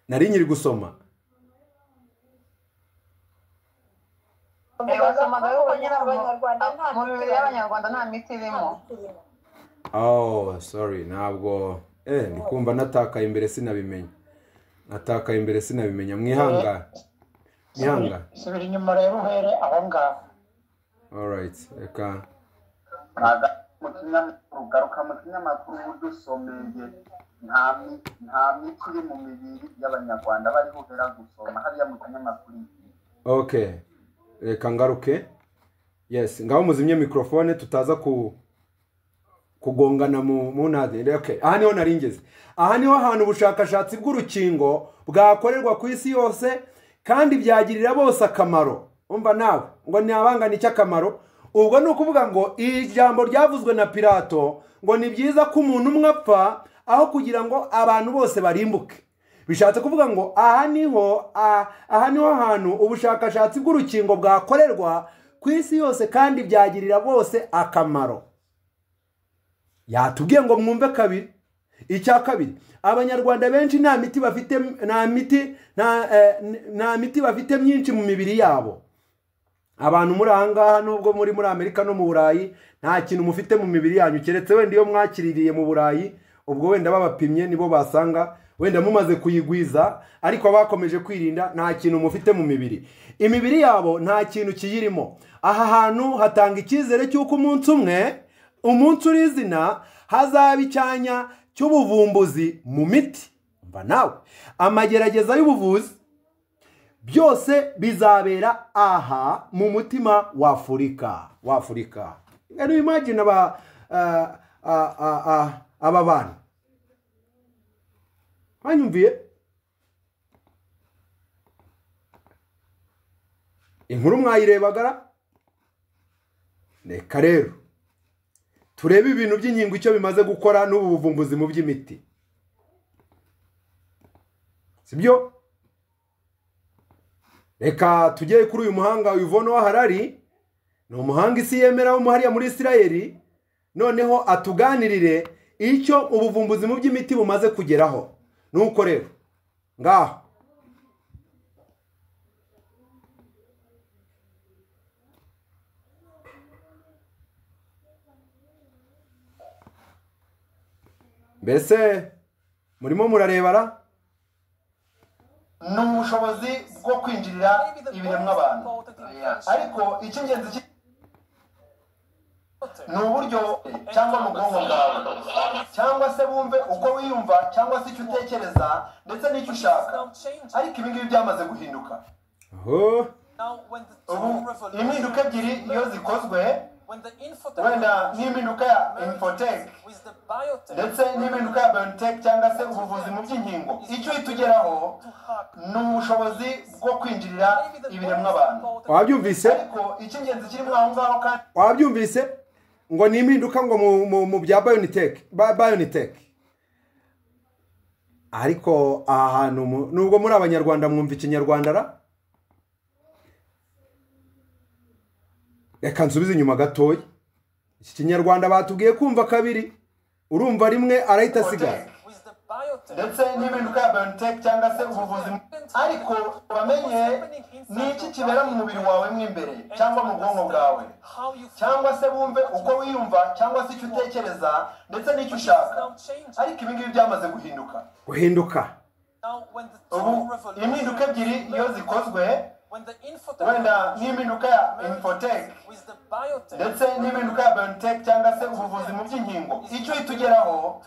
nari nyiri gusoma wasomaga yuko nyirabwo mu mibiri y'abanyarwanda nta miti irimo oh sorry ntabwo eh ni kumva natakaye imbere sinabimenya natakaye imbere sinabimenya mwihangane mwihangane subira inyuma rero uhere aho ngaho alright reka mu kinyamakuru garuka mu kinyamakuru uburyo usomeye nta mi- nta miti iri mu mibiri y'abanyarwanda bari buhera gusoma hariya mu kinyamakuru okay reka ngaruke yes ngaho muzimye mikorofone tutaza ku kugongana mu mu ntade okay aha niho nari ngeze aha niho hantu ubushakashatsi bw'urukingo bwakorerwa ku isi yose kandi byagirira bose akamaro umva nawe ngo ntihabangane icy'akamaro ubwo ni ukuvuga ngo iri jambo ryavuzwe na pirato ngo ni byiza ko umuntu umwe apfa aho kugira ngo abantu bose barimbuke bishatse kuvuga ngo aha niho ah, aha niho hantu ubushakashatsi bw'urukingo bwakorerwa ku isi yose kandi byagirira bose akamaro yatubwiye ngo mwumve kabiri icya kabiri abanyarwanda benshi nta miti bafite nta miti nta, eh, nta miti bafite myinshi mu mibiri yabo abantu muri aha ngaha nubwo muri muri amerika no mu burayi nta kintu mufite mu mibiri yanyu keretse wenda iyo mwakiririye mu burayi ubwo wenda babapimye nibo basanga wenda mumaze kuyigwiza ariko abakomeje kwirinda nta kintu mufite mu mibiri imibiri yabo nta kintu kiyirimo aha hantu hatanga icyizere cy'uko umunsi umwe umunsi uri izina hazaba icyanya cy'ubuvumbuzi mu miti mva nawe amagerageza y'ubuvuzi byose bizabera aha mu mutima wa afurika wa afurika rero imagine aba ah, ah, ah, ah, aba bantu banyumviye inkuru mwayirebagara reka rero turebe ibintu by'inkingo icyo bimaze gukora n'ubu buvumbuzi mu by'imiti sibyo reka tujye kuri uyu muhanga Yvonne Waharari ni umuhanga isi yemera wo hariya muri Isirayeli noneho atuganirire icyo ubuvumbuzi mu by'imiti bumaze kugeraho nuko rero ngaho mbese murimo murarebara ni ubushobozi bwo kwinjirira ibiremwa abantu ariko icy'ingenzi ki- ni uburyo cyangwa mu bwonko bwawe cyangwa se bumve uko wiyumva cyangwa se icyo utekereza ndetse n'icyo ushaka ariko ibi ngibi byamaze guhinduka aho ubu impinduka ebyiri iyo zikozwe wenda n'impinduka ya infotech ndetse n'impinduka ya biotech cyangwa se ubuvuzi mu by'inkingo icyo itugeraho ni ubushobozi bwo kwinjirira ibiremwa abantu wabyumvise ariko icy'ingenzi kirimo aho ngaho kandi wabyumvise ngo ni impinduka ngo mu, mu, mu bya bayoniteke bayoniteke ariko aha hantu mu- nubwo muri abanyarwanda mwumva ikinyarwanda ra reka nsubize inyuma gatoya iki kinyarwanda batubwiye kumva kabiri urumva rimwe arahita asigaye ndetse n'impinduka ya biotech cyangwa se ubuvuzi ariko bamenye ni iki kibera mu mubiri wawe mo imbere cyangwa mu bwonko bwawe cyangwa se bumve uko wiyumva cyangwa se icyo utekereza ndetse n'icyo ushaka ariko ibi ngibi byamaze guhinduka guhinduka ubu impinduka ebyiri iyo zikozwe wenda n'impinduka ya infotech ndetse n'impinduka ya biotech cyangwa se ubuvuzi mu by'inkingo icyo itugeraho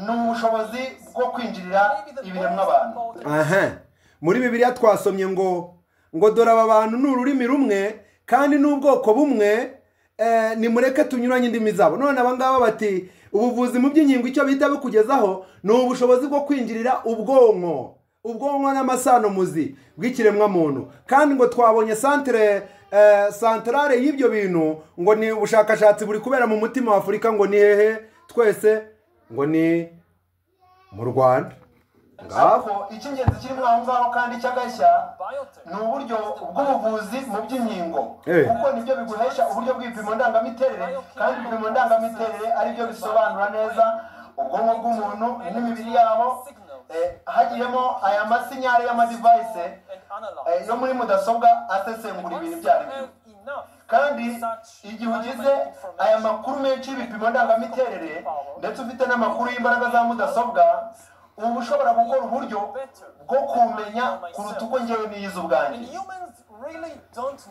ni ubushobozi bwo kwinjirira ibiremwa abantu aha muri bibiliya twasomye ngo ngo dore aba bantu ni ururimi rumwe kandi n'ubwoko bumwe eh, nimureke tunyuranye indimi zabo none aba ngaba bati ubuvuzi mu by'inkingo icyo bihita bikugezaho ni ubushobozi bwo kwinjirira ubwonko ubwonko n'amasano muzi bw'ikiremwamuntu kandi ngo twabonye santere eh, santarare y'ibyo bintu ngo ni ubushakashatsi buri kubera mu mutima wa afurika ngo ni hehe twese ngo ni mu rwanda ngaho ariko icy'ingenzi kiri muri aho ngaho kandi cy'agashya ni uburyo bw'ubuvuzi mu by'inkingo Eh. kuko nibyo biguhesha uburyo bw'ibipimo ndangamiterere kandi ibipimo ndangamiterere aribyo bisobanura neza ubwonko bw'umuntu n'imibiri yabo eh, hagiyemo aya masinyari y'amadivayise eh, yo muri mudasobwa asesengura ibintu ibyo ari byo kandi igihe ugize aya makuru menshi y'ibipimo ndangamiterere ndetse ufite n'amakuru y'imbaraga za mudasobwa uba ushobora gukora uburyo bwo kumenya kuruta uko ngewe niyiza ubwanjye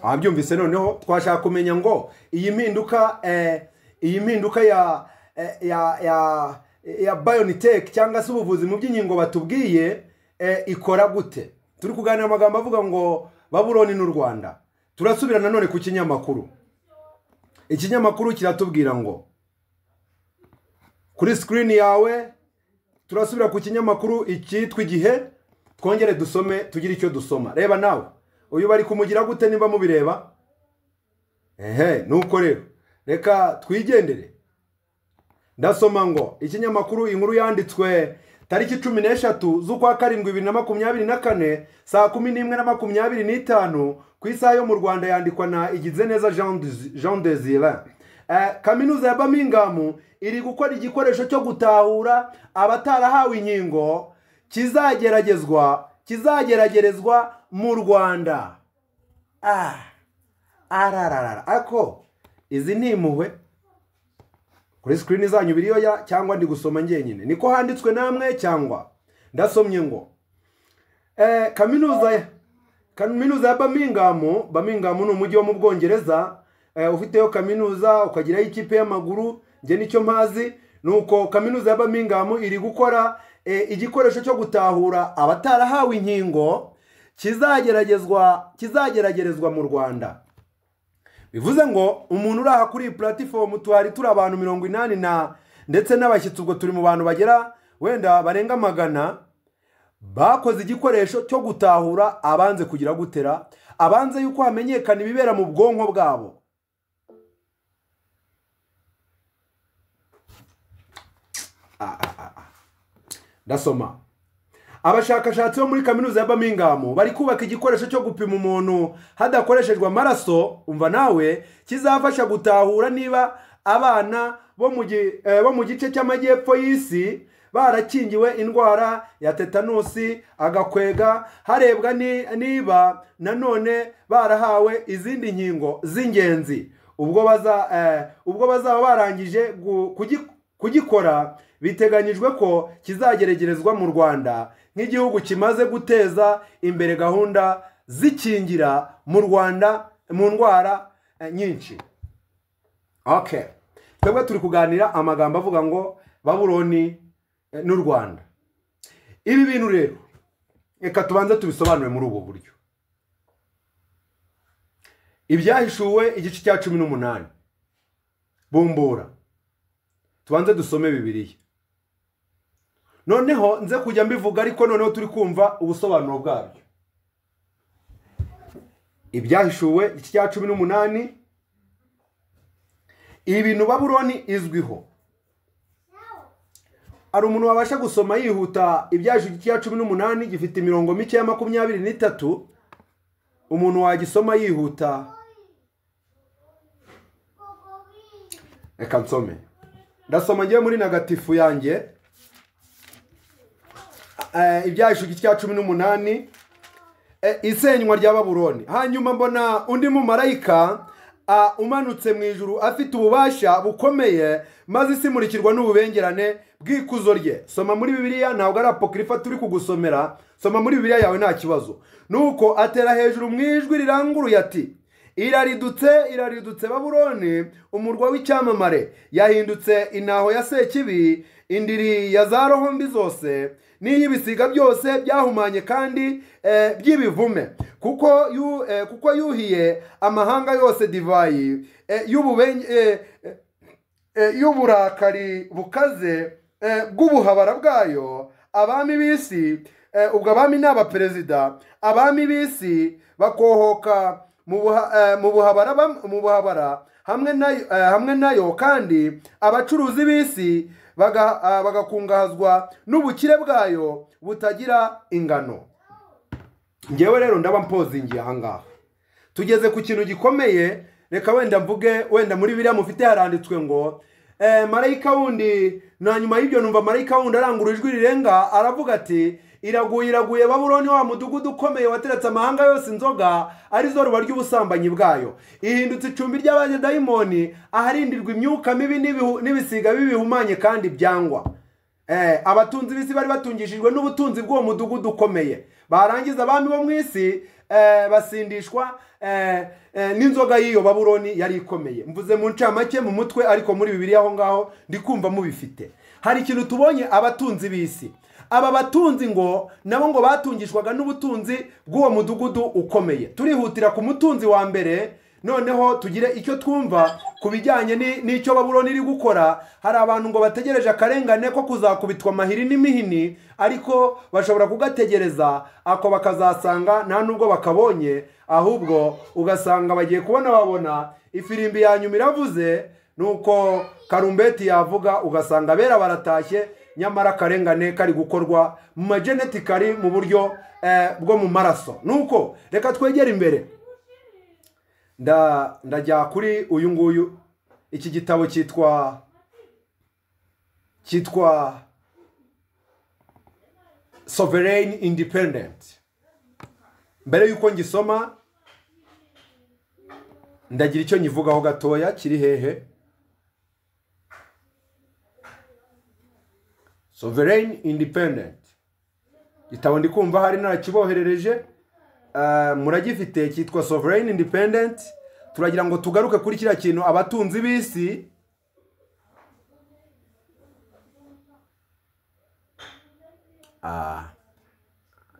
abyumvise noneho twashaka kumenya ngo iyi mpinduka eh, iyi mpinduka ya eh, ya ya ya bionitech cyangwa se ubuvuzi mu by'inkingo batubwiye eh, ikora gute turi kuganira amagambo avuga ngo babuloni n'u rwanda turasubira nanone ku kinyamakuru ikinyamakuru kiratubwira ngo kuri sikirini yawe turasubira ku kinyamakuru icyitwa igihe twongere dusome tugire icyo dusoma reba nawe uyu bari kumugira gute niba mubireba ehe nuko rero reka twigendere ndasoma ngo ikinyamakuru inkuru yanditswe tariki cumi n'eshatu z'ukwa karindwi bibiri na makumyabiri na kane saa kumi n'imwe na makumyabiri n'itanu ku isaha yo mu rwanda yandikwa na igize neza Jean Desi- jean desire Eh, kaminuza ya birmingham iri gukora igikoresho cyo gutahura abatarahawe inkingo kizageragezwa kizageragerezwa mu rwanda ah arararara ako izi ni impuhwe kuri sikirini zanyu biriyoya cyangwa ndi gusoma ngenyine niko handitswe namwe cyangwa ndasomye ngo eh, kaminuza ya kaminuza ya bamingamu bamingamu ni umujyi wo mu bwongereza eh, ufiteyo kaminuza ukagiraho ikipe y'amaguru njye nicyo mpazi ni uko kaminuza ya bamingamu iri gukora eh, igikoresho cyo gutahura abatarahawe inkingo kizageragezwa kizageragerezwa mu rwanda bivuze ngo umuntu uri aha kuri iyi puratifomu tuhari turi abantu mirongo inani na ndetse n'abashyitsi ubwo turi mu bantu bagera wenda barenga magana bakoze igikoresho cyo gutahura abanze kugira gutera abanze yuko hamenyekana ibibera mu bwonko bwabo Ah, ah, ah, ah. ndasoma abashakashatsi bo muri kaminuza ya birmingham bari kubaka igikoresho cyo gupima umuntu hadakoreshejwe amaraso umva nawe kizafasha gutahura niba abana bo mu gi- eh, bo mu gice cy'amajyepfo y'isi barakingiwe indwara ya tetanusi agakwega harebwa ni- niba nanone barahawe izindi nkingo z'ingenzi ubwo baza eh, ubwo bazaba barangije gu- kugi- kugikora biteganyijwe ko kizageregerezwa mu rwanda nk'igihugu kimaze guteza imbere gahunda zikingira mu rwanda mu ndwara eh, nyinshi okay twebwe turi kuganira amagambo avuga ngo babuloni eh, n'u rwanda ibi bintu rero reka tubanze tubisobanure muri ubu buryo ibyahishuwe igice cya cumi n'umunani bumbura tubanze dusome bibiliya noneho nze kujya mbivuga ariko noneho turi kumva ubusobanuro bwabyo ibyahishuwe igice cya cumi n'umunani ibintu babuloni izwiho hari umuntu wabasha gusoma yihuta ibyahishuwe igice cya cumi n'umunani gifite imirongo mike ya makumyabiri n'itatu umuntu wagisoma yihuta reka nsome ndasoma ngewe muri nagatifu yanjye Eh, ibyahishu igice cya cumi n'umunani Eh, isenywa rya baburoni hanyuma mbona undi mumarayika ah, umanutse mu ijuru afite ububasha bukomeye maze isi imurikirwa n'ububengerane bw'ikuzo rye soma muri bibiliya ntabwo ari apokirifa turi kugusomera soma muri bibiliya yawe nta kibazo nuko atera hejuru mu ijwi riranguruye ati iraridutse iraridutse baburoni umurwa w'icyamamare yahindutse intaho ya sekibi indiri ya za roho mbi zose n'iy'ibisiga byose byahumanye kandi eh, by'ibivume kuko yu, eh, kuko yuhiye amahanga yose divayi eh, y'ububenge eh, eh, eh, y'uburakari bukaze eh, bw'ubuhabara bwayo abami b'isi eh, ubwo abami ni abaperezida abami b'isi bakohoka mu buha- eh, mu buhabara bam- mu buhabara hamwe nayo eh, hamwe nayo kandi abacuruzi b'isi baga- eh, bagakungahazwa n'ubukire bwayo butagira ingano ngewe rero ndaba mpozingiye ahangaha tugeze ku kintu gikomeye reka wenda mvuge wenda muri biriya mufite haranditswe ngo eh, marayika wundi na nyuma y'ibyo numva marayika wundi arangurura ijwi rirenga aravuga ati iraguye iraguye babuloni wa mudugudu ukomeye wateretse amahanga yose inzoga arizo ruba ry'ubusambanyi bwayo ihindutse icumbi ry'abadayimoni aharindirwa imyuka mibi n'ibihu- n'ibisiga bibihumanye kandi byangwa Eh, abatunzi b'isi bari batungishijwe n'ubutunzi bw'uwo mudugudu ukomeye barangiza abami bo mu isi eh, basindishwa eh, eh, n'inzoga y'iyo babuloni yari ikomeye mvuze mu ncamake mu mutwe ariko muri bibiri aho ngaho ndi kumva mubifite hari ikintu tubonye abatunzi b'isi aba batunzi ngo nabo ngo batungishwaga n'ubutunzi bw'uwo mudugudu ukomeye turihutira ku mutunzi wa mbere noneho tugire icyo twumva ku bijyanye ni- n'icyo babuloni iri gukora hari abantu ngo bategereje akarengane ko kuzakubitwa amahiri n'imihini ariko bashobora kugategereza ako bakazasanga nta n'ubwo bakabonye ahubwo ugasanga bagiye kubona babona ifirimbi ya nyuma iravuze nuko karumbeti yavuga ugasanga abera baratashye nyamara akarengane kari gukorwa mu magenetikari mu buryo eh, bwo mu maraso nuko reka twegere imbere nda ndajya kuri uyu nguyu iki gitabo cyitwa cyitwa sovereign independent mbere y'uko ngisoma ndagira icyo nyivugaho gatoya kiri hehe sovereign independent gitabo ndi kumva hari narakiboherereje Ah, muragifite cyitwa sovereign independent turagira ngo tugaruke kuri kiriya kintu abatunzi b'isi Ah,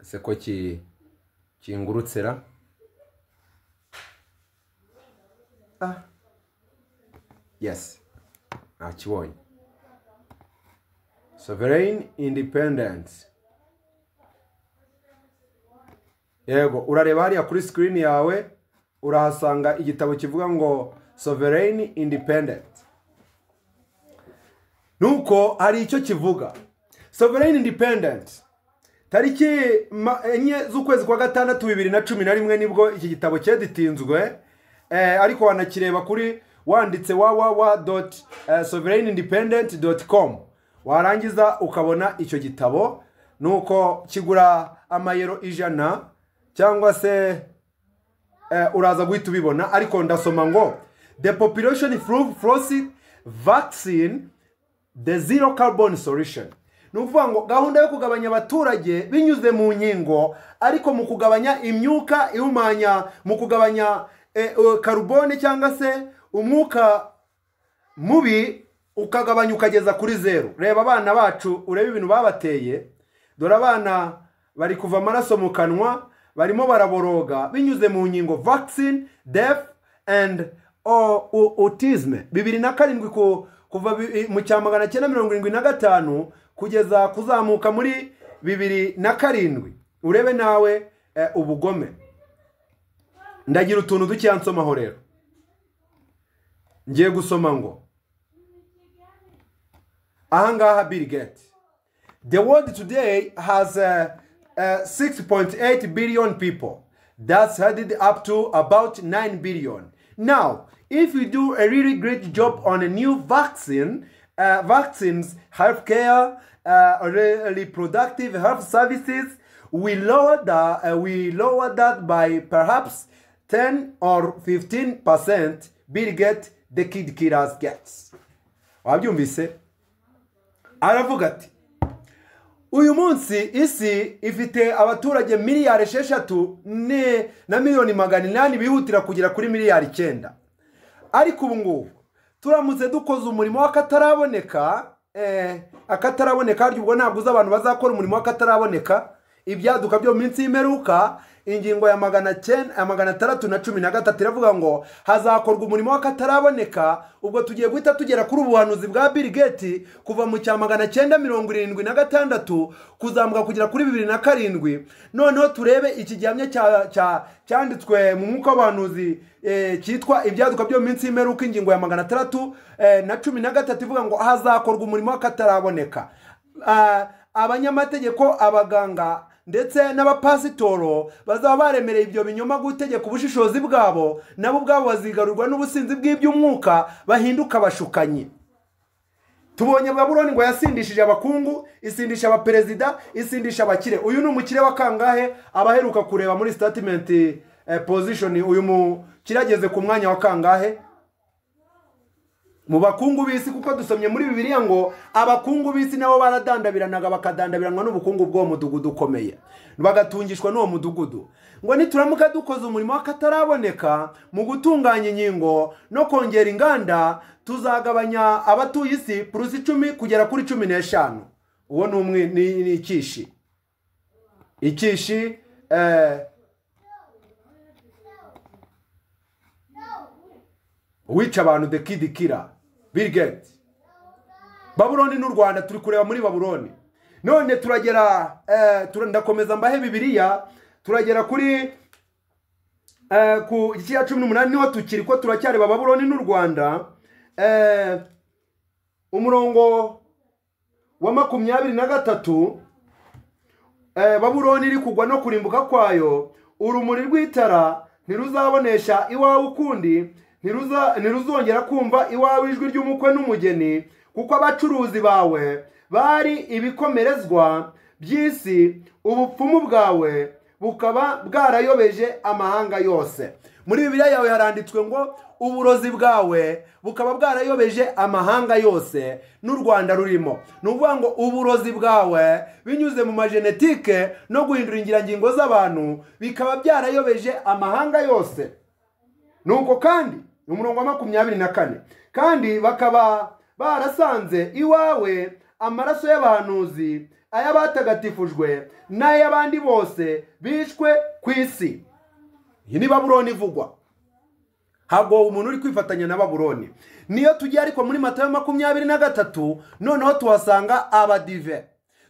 ese ko ki kingurutsera Ah, yes nakibonye sovereign independence yego urareba hariya kuri screen yawe urahasanga igitabo kivuga ngo sovereign independent nuko hari icyo kivuga sovereign independent tariki ma- enye z'ukwezi kwa gatandatu bibiri na cumi na rimwe nibwo iki gitabo cyeditinzwe eh, ariko wanakireba kuri wanditse www.sovereignindependent.com warangiza ukabona icyo gitabo nuko kigura amayero ijana cyangwa se eh, uraza guhita ubibona ariko ndasoma ngo the population proof frost vaccine the zero carbon solution ni ukuvuga ngo gahunda yo kugabanya abaturage binyuze mu nkingo ariko mu kugabanya imyuka ihumanya mu kugabanya eh, eh, karubone cyangwa se umwuka mubi ukagabanya ukageza kuri zeru reba abana bacu urebe ibintu babateye dore abana bari kuva amaraso mu kanwa barimo baraboroga binyuze mu nkingo vaccine death and au- au- autism bibiri na karindwi ku- kuva bi- mu cya magana cyenda mirongo irindwi na gatanu kugeza kuzamuka muri bibiri na karindwi urebe nawe eh, ubugome ndagira utuntu dukeya nsomaho rero ngiye gusoma ngo ahangaha bill gates The world today has uh, uh, 6.8 billion people. That's added up to about 9 billion. Now, if you do a really great job on a new vaccine, uh, vaccines, healthcare, uh, re- reproductive health services, we lower that, uh, we lower that by perhaps 10 or 15%. Bill Gates, the kid killers gets. wabyumvise aravuga ati uyu munsi isi ifite abaturage miliyari esheshatu ne- na miliyoni magana inani bihutira kugera kuri miliyari icyenda ariko ubu ngubu turamutse dukoze umurimo w'akataraboneka eh, akataraboneka harya ubwo ntabwo uzi abantu bazakora umurimo w'akataraboneka ibyaduka byo mu minsi y'imperuka ingingo ya magana cyenda ya magana atandatu na cumi na gatatu iravuga ngo hazakorwa umurimo w'akataraboneka ubwo tugiye guhita tugera kuri ubu buhanuzi bwa Bill Gates kuva mu cya magana cyenda mirongo irindwi na gatandatu kuzamuka kugera kuri bibiri na karindwi noneho turebe iki gihamya cya- cya- cyanditswe mu mwuka w'abahanuzi eh, cyitwa ibyaduka byo mu minsi y'imperuka ingingo ya magana atandatu eh, na cumi na gatatu ivuga ngo hazakorwa umurimo w'akataraboneka Ah, abanyamategeko abaganga ndetse n'abapasitoro bazaba baremereye ibyo binyoma gutegeka ubushishozi bwabo nabo ubwabo bazigarurwa n'ubusinzi bw'iby'umwuka bahinduka abashukanyi tubonye baburoni ngo yasindishije abakungu isindisha abaperezida isindisha abakire uyu ni umukire wa kangahe abaheruka kureba muri statement eh, position uyu mukire ageze ku mwanya wa kangahe mu bakungu b'isi kuko dusomye muri bibiliya ngo abakungu b'isi nabo baradandabiranaga bakadandabiranywa n'ubukungu bw'uwo mudugudu ukomeye bagatungishwa n'uwo mudugudu ngo nituramuka dukoze umurimo w'akataraboneka mu gutunganya inkingo no kongera inganda tuzagabanya abatuye isi purusi icumi kugera kuri cumi n'eshanu uwo ni umwe ni ni ikishi ikishi eh, uwica abantu the kid killer bill gates babuloni n'u rwanda turi kureba muri babuloni none turagera eh, tura- ndakomeza mbahe bibiliya turagera kuri eh, ku gice cya cumi n'umunani niho tukiri ko turacyareba babuloni n'u rwanda eh, umurongo wa makumyabiri na gatatu eh, babuloni iri kugwa no kurimbuka kwayo urumuri rw'itara ntiruzabonesha iwawe ukundi ntiruza- ntiruzongera kumva iwawe ijwi ry'umukwe n'umugeni kuko abacuruzi bawe bari ibikomerezwa by'isi ubupfumu bwawe bukaba bwarayobeje amahanga yose muri bibiliya yawe haranditswe ngo uburozi bwawe bukaba bwarayobeje amahanga yose n'u rwanda rurimo ni ukuvuga ngo uburozi bwawe binyuze mu majenetike no guhindura ingirangingo z'abantu bikaba byarayobeje amahanga yose nuko kandi ni umurongo wa makumyabiri na kane kandi bakaba barasanze iwawe amaraso y'abahanuzi ay'abatagatifujwe n'ay'abandi bose bishwe ku isi iyi ni baburoni ivugwa ntabwo umuntu uri kwifatanya na baburoni niyo tugiye ariko muri matayo makumyabiri na gatatu noneho tuhasanga abadive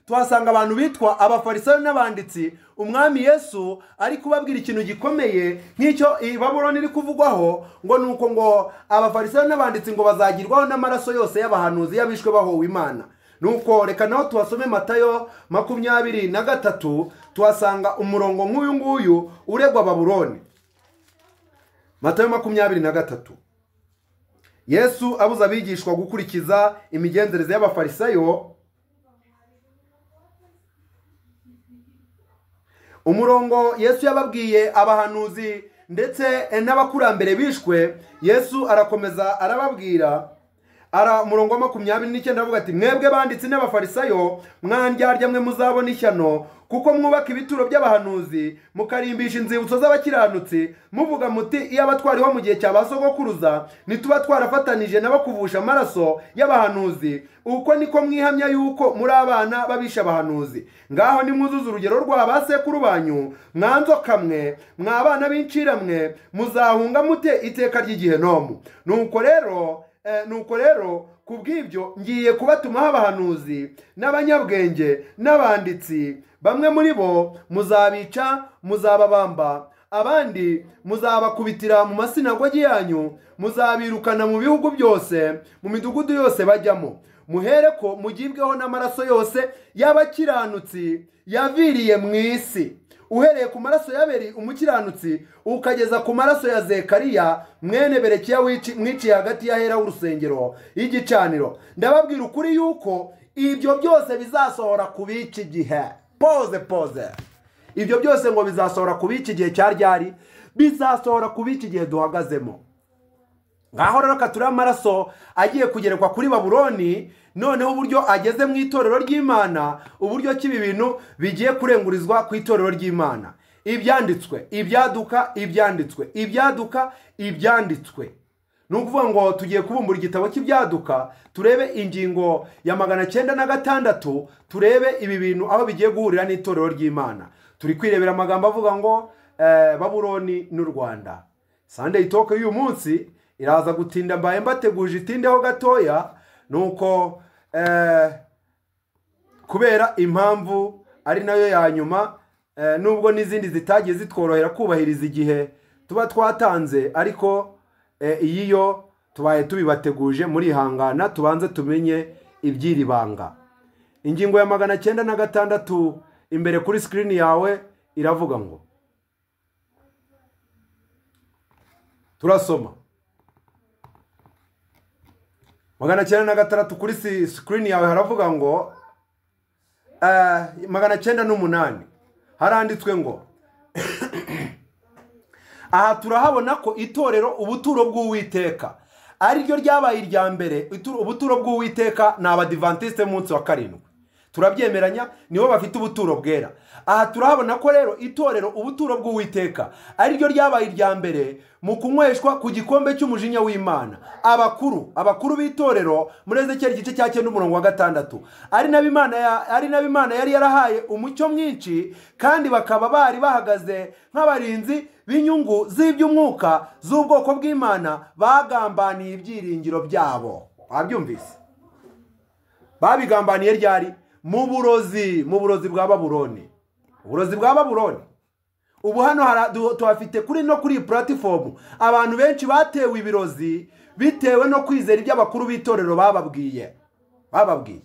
tuhasanga abantu bitwa abafarisayo n'abanditsi umwami yesu ari kubabwira ikintu gikomeye nk'icyo iyi baburoni iri kuvugwaho ngo ni uko ngo abafarisayo n'abanditsi ngo bazagirwaho n'amaraso yose y'abahanuzi y'abishwe bahowe imana nuko reka naho tuhasome matayo makumyabiri na gatatu tuhasanga umurongo nk'uyu nguyu uregwa baburoni matayo makumyabiri na gatatu yesu abuze abigishwa gukurikiza imigenzereze y'abafarisayo umurongo yesu yababwiye abahanuzi ndetse n'abakurambere bishwe yesu arakomeza arababwira ara umurongo wa makumyabiri n'icyenda aravuga ati mwebwe banditsi n'abafarisayo mwandyarya mwe muzabona ishyano kuko mwubaka ibituro by'abahanuzi mukarimbisha inzibutso z'abakiranutsi muvuga muti iyo abatwariho mu gihe cya ba sogokuruza nituba twarafatanije nabo kuvusha amaraso y'abahanuzi uko niko mwihamya yuko muri abana babisha abahanuzi ngaho nimwuzuze urugero rwa ba sekuru banyu mwanzo kamwe mwa abana b'inciramwe muzahunga mute iteka ry'igihenomu nuko rero Eh, nuko rero ku bw'ibyo ngiye kubatumaho abahanuzi n'abanyabwenge n'abanditsi bamwe muri bo muzabica muzababamba abandi muzabakubitira mu masinagogi yanyu muzabirukana mu bihugu byose mu midugudu yose bajyamo muhere ko mugibweho n'amaraso yose y'abakiranutsi yaviriye mu isi uhereye ku maraso y'aberi umukiranutsi ukageza ku maraso ya zekariya mwene berekiya wici- mwiciye hagati y'ahera w'urusengero y'igicaniro ndababwira ukuri yuko ibyo byose bizasohora ku b'iki gihe poze poze ibyo byose ngo bizasohora ku b'iki gihe cya ryari bizasohora ku b'iki gihe duhagazemo ngaho rero katura amaraso agiye kugerekwa kuri baburoni noneho uburyo ageze mu itorero ry'imana uburyo ki ibi bintu bigiye kurengurizwa ku itorero ry'imana ibyanditswe ibyaduka ibyanditswe ibyaduka ibyanditswe ni ukuvuga ngo tugiye kubumbura igitabo cy'ibyaduka turebe ingingo ya magana cyenda na gatandatu turebe ibi bintu aho bigiye guhurira n'itorero ry'imana turi kwirebera amagambo avuga ngo eh, baburoni n'u rwanda sandeyi toke y'uyu munsi iraza gutinda mbaye mbateguje itindeho gatoya nuko eh, kubera impamvu ari nayo ya nyuma eh, nubwo n'izindi zitagiye zitworohera kubahiriza igihe tuba twatanze ariko eh, iyi yo tubaye tubibateguje murihangana tubanze tumenye iby'iri banga ingingo ya magana cyenda na gatandatu imbere kuri sikirini yawe iravuga ngo turasoma magana cyenda na gatandatu kuri si- sikirini yawe haravuga ngo eh, magana cyenda n'umunani haranditswe ngo aha turahabona ko itorero ubuturo bw'uwiteka ariryo ryabaye irya mbere itu- ubuturo bw'uwiteka ni abadivantisite munsi wa karindwi turabyemeranya nibo bafite ubuturo bwera aha turahabona ko rero itorero ubuturo bw'uwiteka ariryo ryabaye irya mbere mu kunyweshwa ku gikombe cy'umujinya w'imana abakuru abakuru b'itorero muri ezekeri igice cya cyenda umurongo wa gatandatu ari nabo imana ya- ari nabo imana yari yarahaye umucyo mwinshi kandi bakaba bari bahagaze nk'abarinzi b'inyungu z'iby'umwuka z'ubwoko bw'imana bagambaniye ibyiringiro byabo wabyumvise babigambaniye ryari mu burozi mu burozi bwa baburoni uburozi bwa baburoni ubu hano hara- du- tuhafite kuri no kuri iyi puratifomu abantu benshi batewe ibirozi bitewe no kwizera ibyo abakuru b'itorero bababwiye bababwiye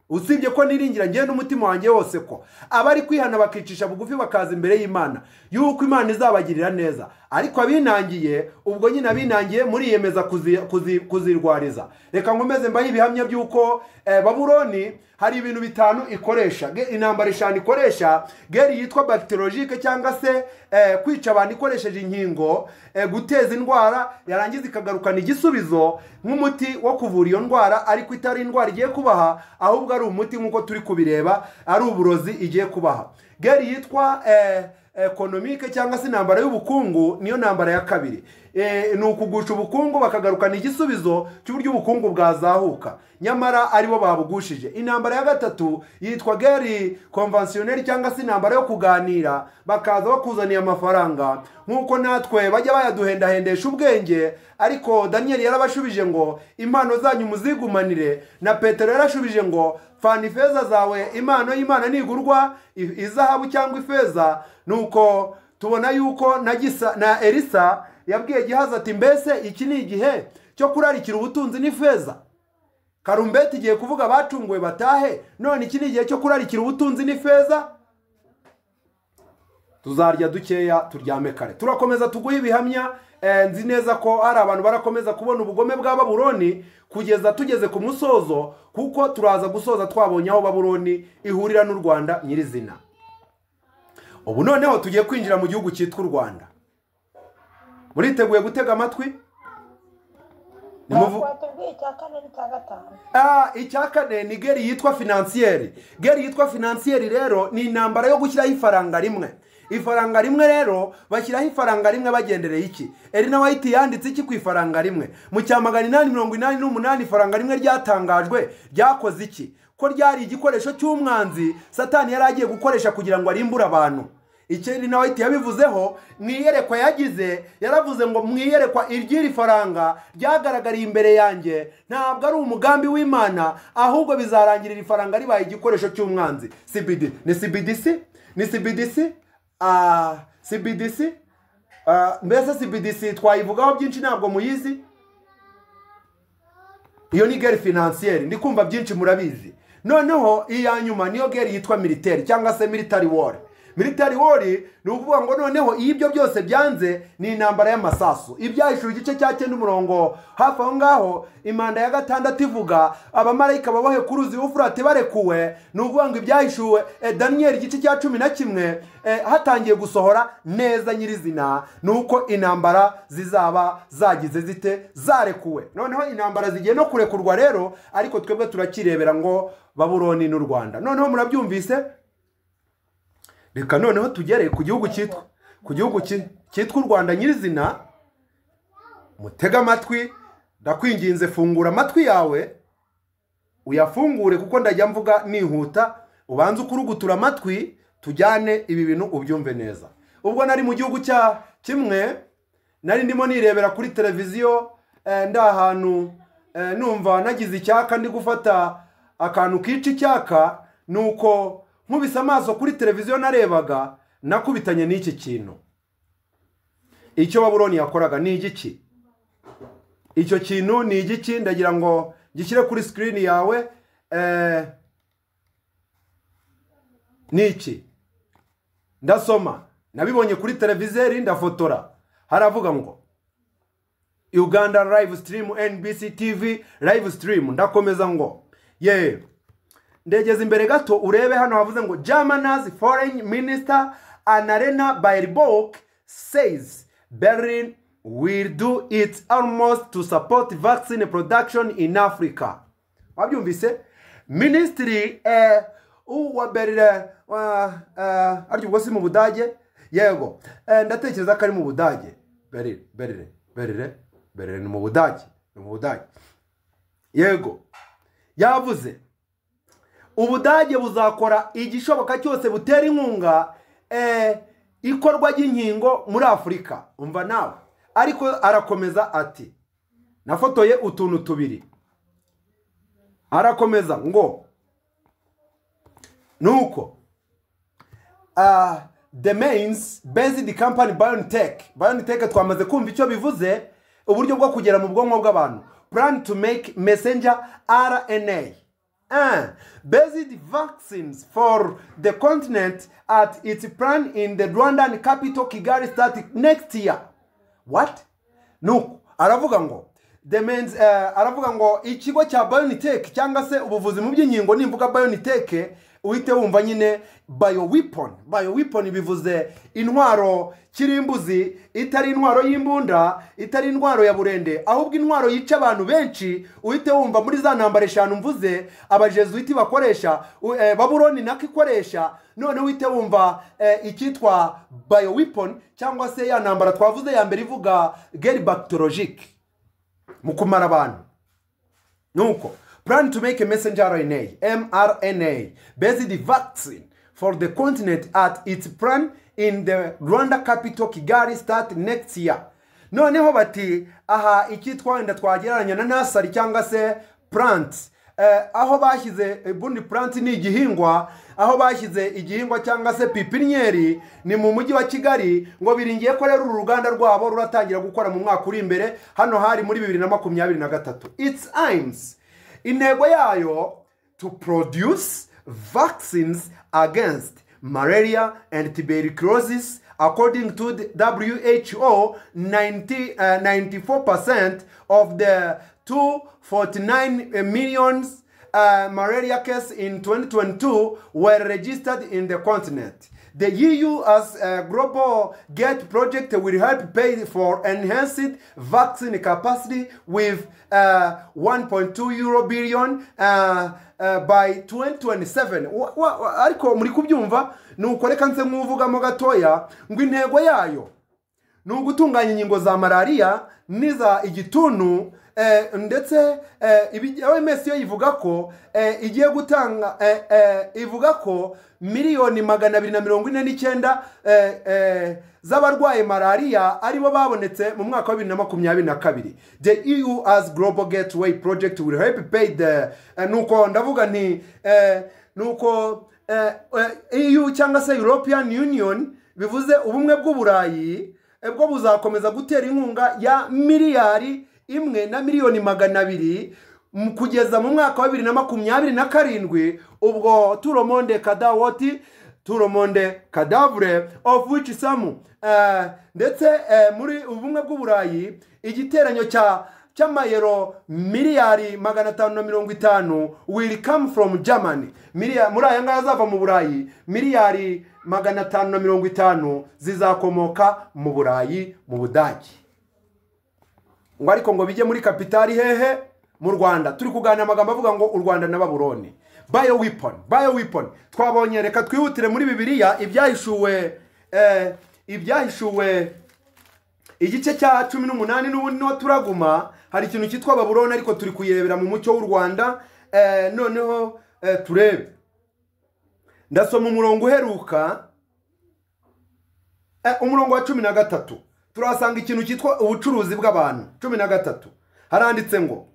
usibye ko niringira ngewe n'umutima wanjye wose ko abari kwihana bakicisha bugufi bakaza imbere y'imana y'uko imana izabagirira neza ariko abinangiye ubwo nyine abinangiye muriyemeza kuzi- kuzi- kuzirwariza reka nkomeze mbahe ibihamya by'uko eh, baburoni hari ibintu bitanu ikoresha Ge- intambara eshanu ikoresha geri yitwa bagiterologike cyangwa se eh, kwica abantu ikoresheje inkingo eh, guteza indwara yarangiza ikagarukana igisubizo nk'umuti wo kuvura iyo ndwara ariko itari indwara igiye kubaha ahubwo ari umuti nk'uko turi kubireba ari uburozi igiye kubaha geri yitwa eh, ekonomike cyangwa se intambara y'ubukungu niyo ntambara ya kabiri Eh, ni ukugusha ubukungu bakagarukana igisubizo cy'uburyo ubukungu bwazahuka nyamara aribo babugushije intambara ya gatatu yitwa geri konvansiyoneri cyangwa se intambara yo kuganira bakaza bakuzaniye amafaranga nk'uko natwe bajya bayaduhendahendesha ubwenge ariko daniyeli yarabashubije ngo impano zanyu muzigumanire na petero yarashubije ngo fana ifeza zawe impano y'imana nigurwa i- izahabu cyangwa ifeza nuko tubona yuko na gisa na elisa yabwiye gihazi ati mbese iki ni igihe cyo kurarikira ubutunzi n'ifeza karumbeti igiye kuvuga abacunguwe batahe none iki ni igihe cyo kurarikira ubutunzi n'ifeza tuzarya dukeya turyame kare turakomeza tuguhe ibihamya eh, nzi neza ko hari abantu barakomeza kubona ubugome bwa baburoni kugeza tugeze ku musozo kuko turaza gusoza twabonye aho baburoni ihurira n'u rwanda nyirizina ubu noneho tugiye kwinjira mu gihugu cyitwa u rwanda muriteguye gutega amatwi Nimuvu- twatubwiye icya kane n'icya gatanu Ah, icya kane ni geri yitwa finansiyeri geri yitwa finansiyeri rero ni intambara yo gushyiraho ifaranga rimwe ifaranga rimwe rero bashyiraho ifaranga rimwe bagendereye iki erina wayiti yanditse iki ku ifaranga rimwe mu cya magana inani mirongo inani n'umunani ifaranga rimwe ryatangajwe ryakoze iki ko ryari igikoresho cy'umwanzi satani yari agiye gukoresha kugira ngo arimbure abantu ikindi nawe ahita yabivuzeho mu iyerekwa yagize yaravuze ngo mu iyerekwa iry'iri faranga ryagaragariye imbere yanjye ntabwo ari umugambi w'imana ahubwo bizarangira iri faranga ribaye igikoresho cy'umwanzi cbd ni cbdc ni cbdc ah cbdc ah, mbese cbdc twayivugaho byinshi ntabwo muyizi iyo ni geri finansiyeri ndi kumva byinshi murabizi noneho iya nyuma niyo geri yitwa militeri cyangwa se military war military war ni ukuvuga ngo noneho iyo ibyo byose byanze ni intambara y'amasasu ibyahishura igice cya cyenda umurongo hafi aho ngaho imanda ya gatandatu ivuga abamarayika babohe ku ruzi ufurate barekuwe ni ukuvuga ngo ibyahishuwe eh, daniyeli igice cya cumi na kimwe eh, hatangiye gusohora neza nyirizina ni uko intambara zizaba zagize zite zarekuwe noneho intambara zigiye no kurekurwa rero ariko twebwe turakirebera ngo baburoni n'u rwanda noneho murabyumvise reka noneho tugere ku gihugu cyitwa ku gihugu ki- cyitwa u rwanda nyirizina mutega amatwi ndakwinginze fungura amatwi yawe uyafungure kuko ndajya mvuga nihuta ubanze ukurugutura amatwi tujyane ibi bintu ubyumve neza ubwo nari mu gihugu cya kimwe nari ndimo nirebera kuri televiziyo eh, ndi ahantu eh, numva nagize icyaka ndi gufata akantu kica icyaka nuko nkubise amaso kuri televiziyo narebaga nakubitanye n'iki kintu icyo baburoni yakoraga ni igiki icyo kintu ni igiki ndagira ngo gishyire kuri sikirini yawe eh, ni iki ndasoma nabibonye kuri televizeri ndafotora haravuga ngo uganda live stream nbc tv live stream ndakomeza ngo ye ndegeze imbere gato urebe hano havuze ngo germany's foreign minister annalena baerbock says berlin will do its almost to support vaccine production in africa wabyumvise minisitiri eh, uwa berlin uh, uh, arya ubwo si mu budage yego eh, ndatekereza ko ari mu budage berlin berlin berlin berlin ni mu budage ni mu budage yego yavuze ubudage buzakora igishoboka cyose butera inkunga eh, ikorwa ry'inkingo muri afurika umva nawe ariko arakomeza ati nafotoye utuntu tubiri arakomeza ngo nuko ah, the mains based company BioNTech BioNTech twamaze kumva icyo bivuze uburyo bwo kugera mu bwonko bw'abantu plan to make messenger RNA Ah, based vaccines for the continent at its plan in the Rwandan capital Kigali starting next year. What? Nuko aravuga ngo the means uh, aravuga ngo ikigo cya BioNTech cyangwa se ubuvuzi mu by'inkingo nimvuga BioNTech uhite wumva nyine bioweapon bioweapon bivuze intwaro kirimbuzi itari intwaro y'imbunda itari intwaro ya burende ahubwo intwaro yica abantu benshi uhite wumva muri za ntambara eshanu mvuze abajesuiti bakoresha u- eh, baburoni nako ikoresha none uhite wumva eh, icyitwa bioweapon cyangwa se ya ntambara twavuze ya mbere ivuga geri bactologique mu kumara abantu nuko plan to make a messenger RNA mRNA based vaccine for the continent at its plan in the Rwanda capital Kigali start next year noneho bati aha icyitwa wenda twagereranya na nasari cyangwa se plant eh, aho bashyize ubundi plant ni igihingwa aho bashyize igihingwa cyangwa se pipiniyeri ni mu mujyi wa kigali ngo biringiye ko rero uru ruganda rwabo ruratangira gukora mu mwaka uri imbere hano hari muri bibiri na makumyabiri na gatatu its aims intego yayo to produce vaccines against malaria and tuberculosis according to the who 90, uh, 94% of the 249 millions uh, malaria cases in 2022 were registered in the continent the EU as a global gate project will help pay for enhanced vaccine capacity with uh, 1.2 euro billion uh, uh, by 2027 Wa- wa- wa- ariko muri kubyumva nuko reka nze nk'uvugamo gatoya ngo intego yayo ni ugutunganya inkingo za malariya n'iza igituntu eh, ndetse eh, ibi- OMS yo ivuga ko eh, igiye gutanga eh, eh, ivuga ko miliyoni magana abiri na mirongo ine n'icyenda eh, eh, z'abarwaye malariya aribo babonetse mu mwaka wa bibiri na makumyabiri na kabiri the eu as global gateway project will help pay the eh, nuko ndavuga nti eh, nuko eh, eh, eu cyangwa se european union bivuze ubumwe bw'uburayi eh, bwo buzakomeza gutera inkunga ya miliyari imwe na miliyoni magana abiri mu- kugeza mu mwaka wa bibiri na makumyabiri na karindwi ubwo turomonde kadawoti turomonde kadavure of which some eh, ndetse eh, muri ubumwe bw'uburayi igiteranyo cya cy'amayero miliyari magana atanu na mirongo itanu will come from germany Miliya- muri aya ngaya azava mu burayi miliyari magana atanu na mirongo itanu zizakomoka mu burayi mu budage ngo ariko ngo bijye muri kapitali hehe mu rwanda turi kuganira amagambo avuga ngo u rwanda na baburoni bayo wiponi bayo wiponi twabonye reka twihutire muri bibiliya ibyahishuwe eh, ibyahishuwe igice cya cumi n'umunani n'ubundi niho turaguma hari ikintu cyitwa baburoni ariko turi kuyirebera mu mucyo w'u rwanda eh, noneho eh, turebe ndasoma umurongo uheruka Eh, umurongo wa cumi na gatatu turahasanga ikintu cyitwa ubucuruzi bw'abantu cumi na gatatu haranditse ngo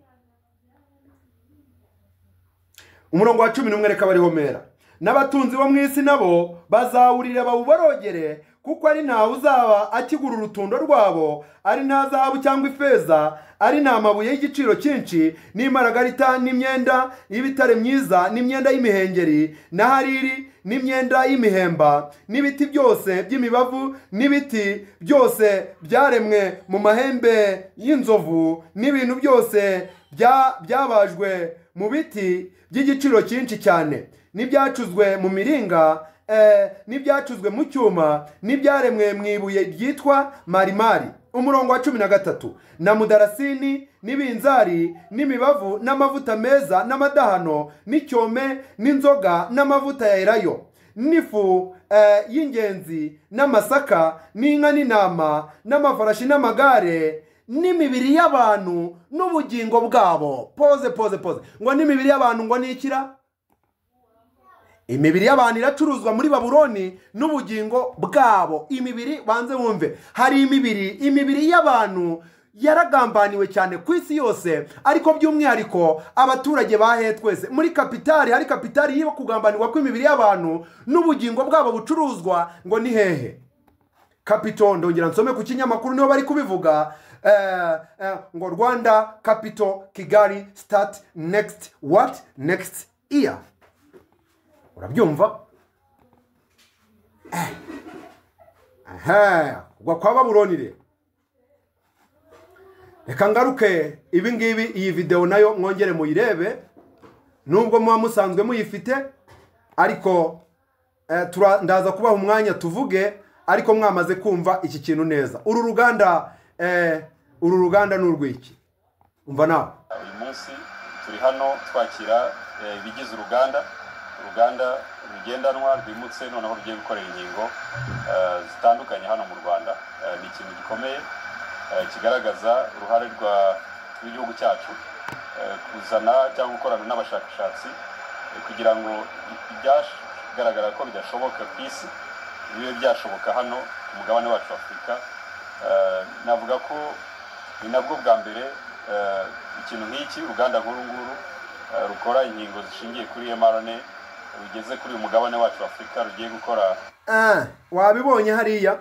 umurongo wa cumi n'umwe reka bariho mera n'abatunzi bo mu isi nabo bazawurira bawubarogere kuko ari ntawe uzaba akigura urutundo rwabo ari nta zahabu cyangwa ifeza ari nta mabuye y'igiciro cyinshi n'imaragarita n'imyenda y'ibitare myiza n'imyenda y'imihengeri na hariri n'imyenda y'imihemba n'ibiti byose by'imibavu n'ibiti byose byaremwe mu mahembe y'inzovu n'ibintu byose bya- byabajwe mu biti by'igiciro cyinshi cyane n'ibyacuzwe mu miringa eh, n'ibyacuzwe mu cyuma n'ibyaremwe mu ibuye ryitwa marimari umurongo wa cumi na gatatu na mudarasini n'ibinzari n'imibavu n'amavuta meza n'amadahano n'icyome n'inzoga n'amavuta ya elayo n'ifu eh, y'ingenzi n'amasaka n'inka n'intama n'amafarashi n'amagare n'imibiri y'abantu n'ubugingo bwabo poze poze poze ngo n'imibiri y'abantu ngo nikira imibiri y'abantu iracuruzwa muri baburoni n'ubugingo bwabo imibiri banze wumve hari imibiri imibiri y'abantu yaragambaniwe cyane ku isi yose ariko by'umwihariko abaturage bahe twese muri kapitali hari kapitali yo kugambanirwa kw'imibiri y'abantu n'ubugingo bwabo bucuruzwa ngo ni hehe kapito ndongera nsome ku kinyamakuru niho bari kubivuga eh, eh, ngo rwanda kapito kigali start next what next year urabyumva Eh. Ehe, kugwa kwa babuloni rero reka ngaruke ibi ngibi iyi videwo nayo mwongere muyirebe nubwo muba musanzwe muyifite ariko eh, tura- ndaza kubaha umwanya tuvuge ariko mwamaze kumva iki kintu neza uru ruganda eh, uru ruganda ni urw'iki umva nawe uyu munsi turi hano twakira eh, ibigize uruganda uruganda rugendanwa rwimutse noneho rugiye gukorera inkingo eh, zitandukanye hano mu rwanda Eh, ni ikintu gikomeye eh, kigaragaza uruhare rwa- rw'igihugu cyacu eh, kuzana cyangwa gukorana n'abashakashatsi eh, kugira ngo i- ibyagaragara ko bidashoboka ku isi bibe byashoboka hano ku mugabane wacu wa afurika Eh, navuga ko ni nabwo bwa mbere eh, ikintu nk'iki uruganda nk'uru nguru eh, rukora inkingo zishingiye kuri mrna rugeze kuri uyu mugabane wacu wa afurika rugiye gukora Ah, wabibonye hariya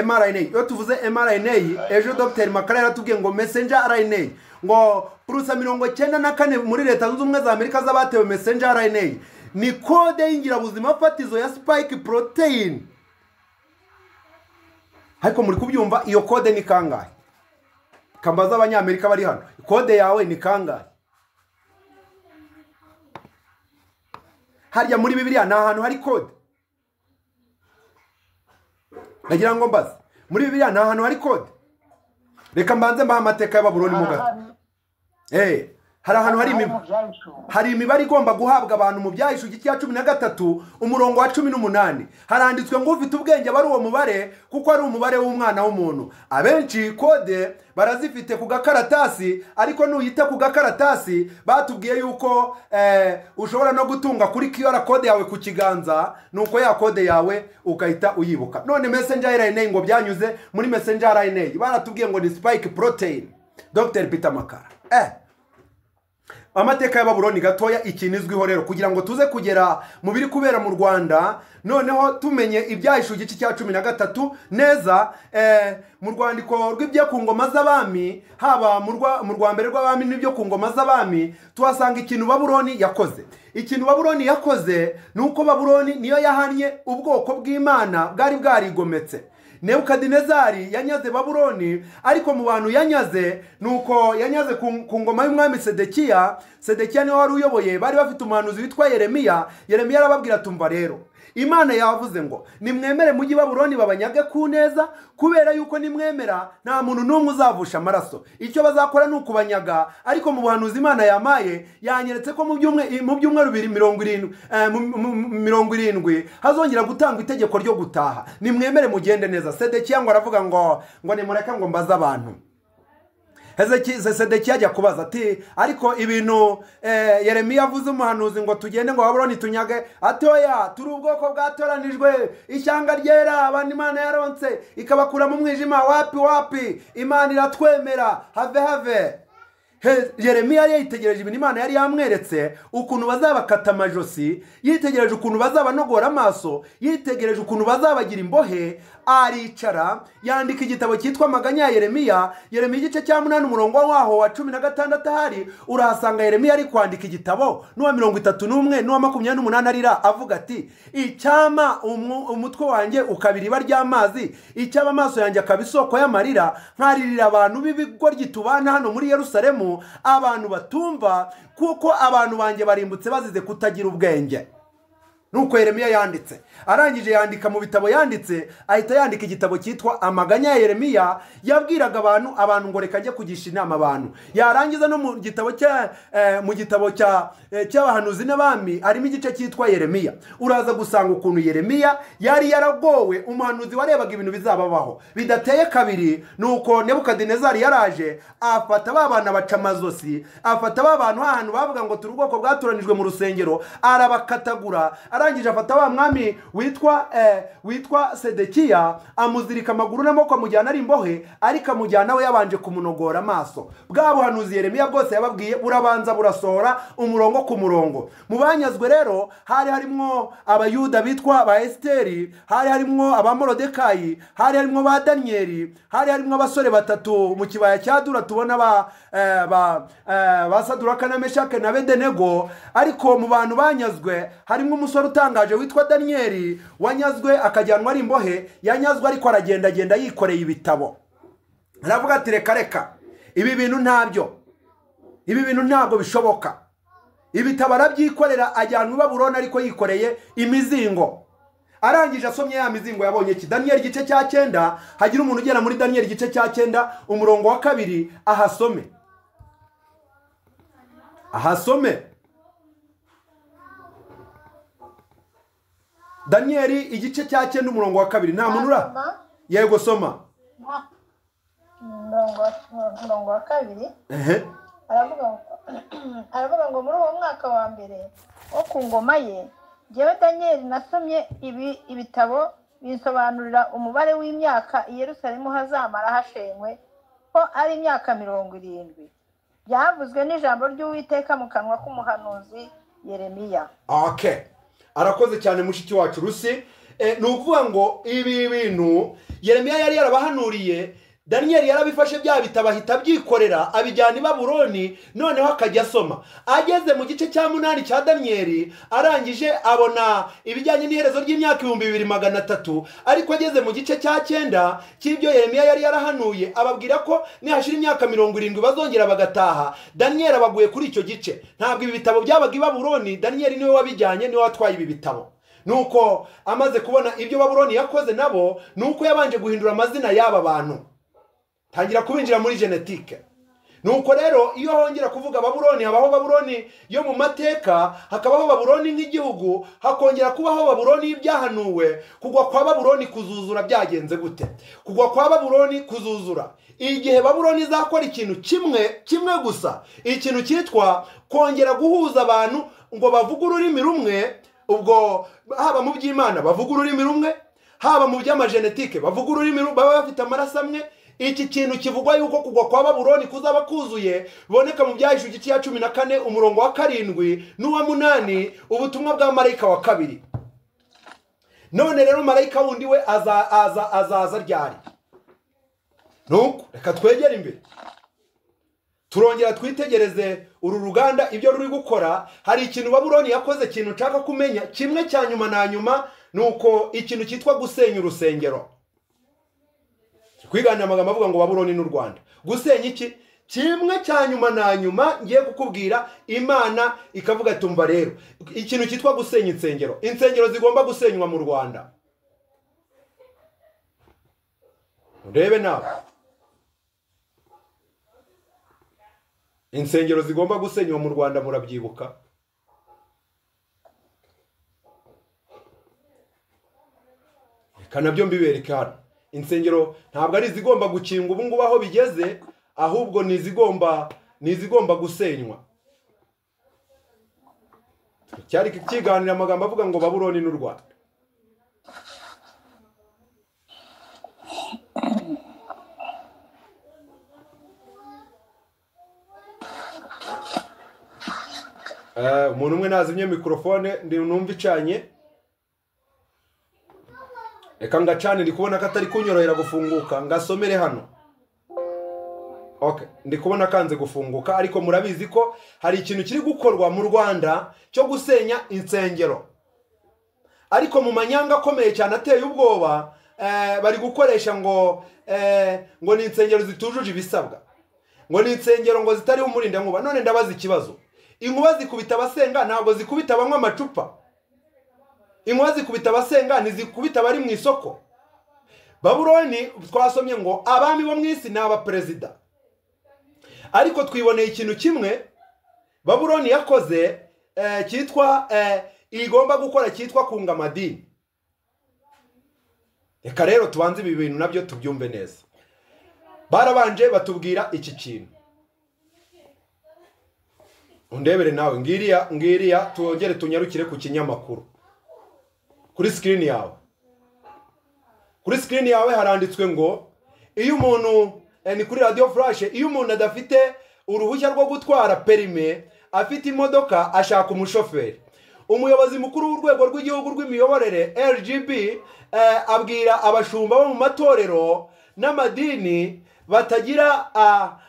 mrna iyo tuvuze mrna ejo dr makara yaratubwiye ngo messenger rna ngo purusa mirongo cyenda na kane muri leta zunze ubumwe za amerika z'abatewe messenger rna ni kode y'ingirabuzima fatizo ya spike protein ariko muri kubyumva iyo kode ni kangahe kambaza abanyamerika bari hano kode yawe ni kangahe harya muri bibiliya ni ahantu hari kode nagira ngo mbaze muri bibiliya nta hantu hari kode reka mbanze mbaha amateka y'ababuroni mu gato Eh, hari ahantu hari imibare hari imibare igomba guhabwa abantu mu byahishu igice cya cumi na gatatu umurongo wa cumi n'umunani haranditswe ngo ufite ubwenge aba ari uwo mubare kuko ari umubare w'umwana w'umuntu abenshi kode barazifite ku gakaratasi ariko nuyita ku gakaratasi batubwiye yuko eh, ushobora no gutunga kuri qr kode yawe ku kiganza nuko ya kode yawe ugahita uyibuka none messenger rna ngo byanyuze muri messenger rna baratubwiye ngo ni spike protein dr peter makara eh amateka y'ababuroni gatoya ikintu izwiho rero kugira ngo tuze kugera mu biri kubera mu rwanda noneho tumenye ibyahishe igice cya cumi na gatatu neza eh, mu rwandiko rw'ibyo ku ngoma z'abami haba mu rwa- mu rwa mbere rw'abami n'ibyo ku ngoma z'abami tuhasanga ikintu baburoni yakoze ikintu baburoni yakoze ni uko baburoni niyo yahannye ubwoko bw'imana bwari bwarigometse nebukadinezari yanyaze babuloni ariko mu bantu yanyaze ni uko yanyaze ku ku ngoma y'umwami sedekiya sedekiya niwe wari uyoboye bari bafite umuhanuzi witwa yeremiya yeremiya arababwira tumva rero imana yavuze ngo nimwemere mujyi babuloni babanyage ku neza kubera yuko nimwemera nta muntu n'umwe uzavusha amaraso icyo bazakora ni ukubanyaga ariko mu buhanuzi imana yamaye yanyeretse ko mu byumwe- mu byumweru bibiri mirongo irindwi eh, mu- mu- mu- mirongo irindwi hazongera gutangwa itegeko ryo gutaha nimwemere mugende neza sedekiya ngo aravuga ngo ngo nimureke ngo mbaze abantu Hezeki- Se- sedekiya ajya kubaza ati ariko ibintu eh, yeremiya avuze umuhanuzi ngo tugende ngo babuloni tunyage atoya turi ubwoko bwatoranijwe ishyanga ryera abantu imana yaronse ikabakura mu mwijima wapi wapi imana iratwemera have have He- yeremiya yari yitegereje ibintu imana yari yamweretse ukuntu bazabakata amajosi yitegereje ukuntu bazabanogora amaso yitegereje ukuntu bazabagira imbohe aricara yandika igitabo cyitwa amaganya ya yeremiya yeremiya igice cya munani umurongo waho wa cumi na gatandatu ahari urahasanga yeremiya ari kwandika igitabo n'uwa mirongo itatu n'umwe n'uwa makumyabiri n'umunani arira avuga ati icyama umu- umutwe wanjye ukaba iriba ry'amazi icyaba amaso yanjye akaba isoko y'amarira nkaririra abantu b'ibigoryi tubana hano muri yerusalemu abantu batumva kuko abantu banjye barimbutse bazize kutagira ubwenge nuko yeremiya yanditse arangije yandika mu bitabo yanditse ahita yandika igitabo cyitwa amaganya ya yeremiya yabwiraga abantu abantu ngo reka njye kugisha inama abantu yarangiza no mu gitabo cya eh, mu gitabo cya eh, cy'abahanuzi n'abami harimo igice cyitwa yeremiya uraza gusanga ukuntu yeremiya yari yaragowe umuhanuzi warebaga ibintu bizababaho bidateye kabiri nuko nebukadinezari yaraje afata ba bana baca amazosi afata ba bantu ahantu bavuga ngo turi ubwoko bwatoranijwe mu rusengero arabakatagura arangije afata wa mwami witwa eh, witwa sedekiya amuzirika amaguru n'amaboko amujyana ari imbohe ariko amujyana we yabanje kumunogora amaso bwa buhanuzi yeremiya bwose yababwiye burabanza burasohora umurongo ku murongo mu banyazwe rero hari harimo abayuda bitwa ba esiteri hari harimo abamorodekayi hari harimo ba daniyeli hari harimo abasore batatu mu kibaya cya dura tubona ba eh, ba eh, ba saduraka na meshake na bedenego ariko mu bantu banyazwe harimo umusore utangaje witwa daniyeli wanyazwe akajyanwa ari imbohe yanyazwe ariko aragendagenda yikoreye ibitabo aravuga ati reka reka ibi bintu ntabyo ibi bintu ntabwo bishoboka ibitabo arabyikorera ajyanwa i baburoni ariko yikoreye imizingo arangije asomye ya mizingo yabonye iki daniyeli igice cya cyenda hagira umuntu ugera muri daniyeli igice cya cyenda umurongo wa kabiri ahasome ahasome daniyeli igice cya cyenda umurongo wa kabiri nta muntu ura yego soma umurongo wa- umurongo wa kabiri ehe aravuga ngo aravuga ngo muri uwo mwaka wa mbere wo ku ngoma ye jyewe daniyeli nasomye ibi ibitabo binsobanurira umubare w'imyaka i yerusalemu hazamara hashenywe ko ari imyaka mirongo irindwi byavuzwe n'ijambo ry'uwiteka mu kanwa k'umuhanuzi yeremiya okay arakoze cyane mushiki wacu rusi Eh, ni ukuvuga ngo ibi bintu yeremiya yari yarabahanuriye daniyeli yarabifashe bya bitabo ahita abyikorera abijyana i baburoni noneho akajya asoma ageze mu gice cya munani cya daniyeli arangije abona ibijyanye n'iherezo ry'imyaka ibihumbi bibiri magana atatu ariko ageze mu gice cya cyenda cy'ibyo yeremiya yari yarahanuye ababwira ko nihashira imyaka mirongo irindwi bazongera bagataha daniyeli abaguye kuri icyo gice ntabwo ibi bitabo byabaga i baburoni daniyeli niwe wabijyanye niwe watwaye ibi bitabo nuko amaze kubona ibyo baburoni yakoze nabo nuko yabanje guhindura amazina y'aba bantu tangira kubinjira muri genetike nuko rero iyo hongera kuvuga baburoni habaho baburoni yo mu mateka hakabaho baburoni nk'igihugu hakongera kubaho baburoni y'ibyahanuwe kugwa kwa baburoni kuzuzura byagenze gute kugwa kwa baburoni kuzuzura igihe baburoni izakora ikintu kimwe kimwe gusa ikintu cyitwa kongera guhuza abantu ngo bavuge ururimi rumwe ubwo haba mu by'imana bavuga ururimi rumwe haba mu by'amagenetike bavuga ururimi rumwe baba bafite amaraso amwe iki kintu kivugwa yuko kugwa kwa baburoni kuzaba kuzuye biboneka mu byahishu igice ya cumi na kane umurongo wa karindwi n'uwa munani ubutumwa bwa marayika wa kabiri none rero marayika wundi we aza- aza- azaza ryari nuko reka twegere imbere turongera twitegereze uru ruganda ibyo ruri gukora hari ikintu baburoni yakoze ikintu nshaka kumenya kimwe cya nyuma na nyuma ni uko ikintu cyitwa gusenya urusengero kwigana amagambo avuga ngo baburoni n'u rwanda gusenya iki kimwe cya nyuma na nyuma ngiye kukubwira imana ikavuga tumva rero ikintu cyitwa gusenya insengero insengero zigomba gusenywa mu rwanda urebe nawe insengero zigomba gusenywa mu rwanda murabyibuka reka nabyo mbibereke hano insengero ntabwo ari izigomba gukinga ubu ngubu aho bigeze ahubwo ni izigomba ni izigomba gusenywa cyari kiganira amagambo avuga ngo baburoni n'u rwanda umuntu umwe nazimye mikorofone numva icanye reka ngacane ndi kubona ko atari kunyorohera gufunguka ngasomere hano ndi kubona akanze gufunguka ariko murabizi ko hari ikintu kiri gukorwa mu rwanda cyo gusenya insengero ariko mu manyanga akomeye cyane ateye ubwoba bari gukoresha ngo ngo ni insengero zitujuje ibisabwa ngo ni insengero ngo zitariho umurindankuba none ndabaza ikibazo inkuba zikubita abasenga ntabwo zikubita banywa amacupa inkuba zikubita abasenga ntizikubita abari mu isoko baburoni twasomye ngo abami bo mu isi ni abaperezida ariko twiboneye ikintu kimwe baburoni yakoze cyitwa igomba gukora cyitwa kunga amadini reka rero tubanze ibi bintu nabyo tubyumve neza barabanje batubwira iki kintu undebere nawe ngiriya ngiriya twongere tunyarukire ku kinyamakuru kuri sikirini yawe kuri sikirini yawe haranditswe ngo iyo umuntu ni kuri radiyo furashe iyo umuntu adafite uruhushya rwo gutwara perime afite imodoka ashaka umushoferi umuyobozi mukuru w'urwego rw'igihugu rw'imiyoborere rgb abwira abashumba bo mu matorero n'amadini batagira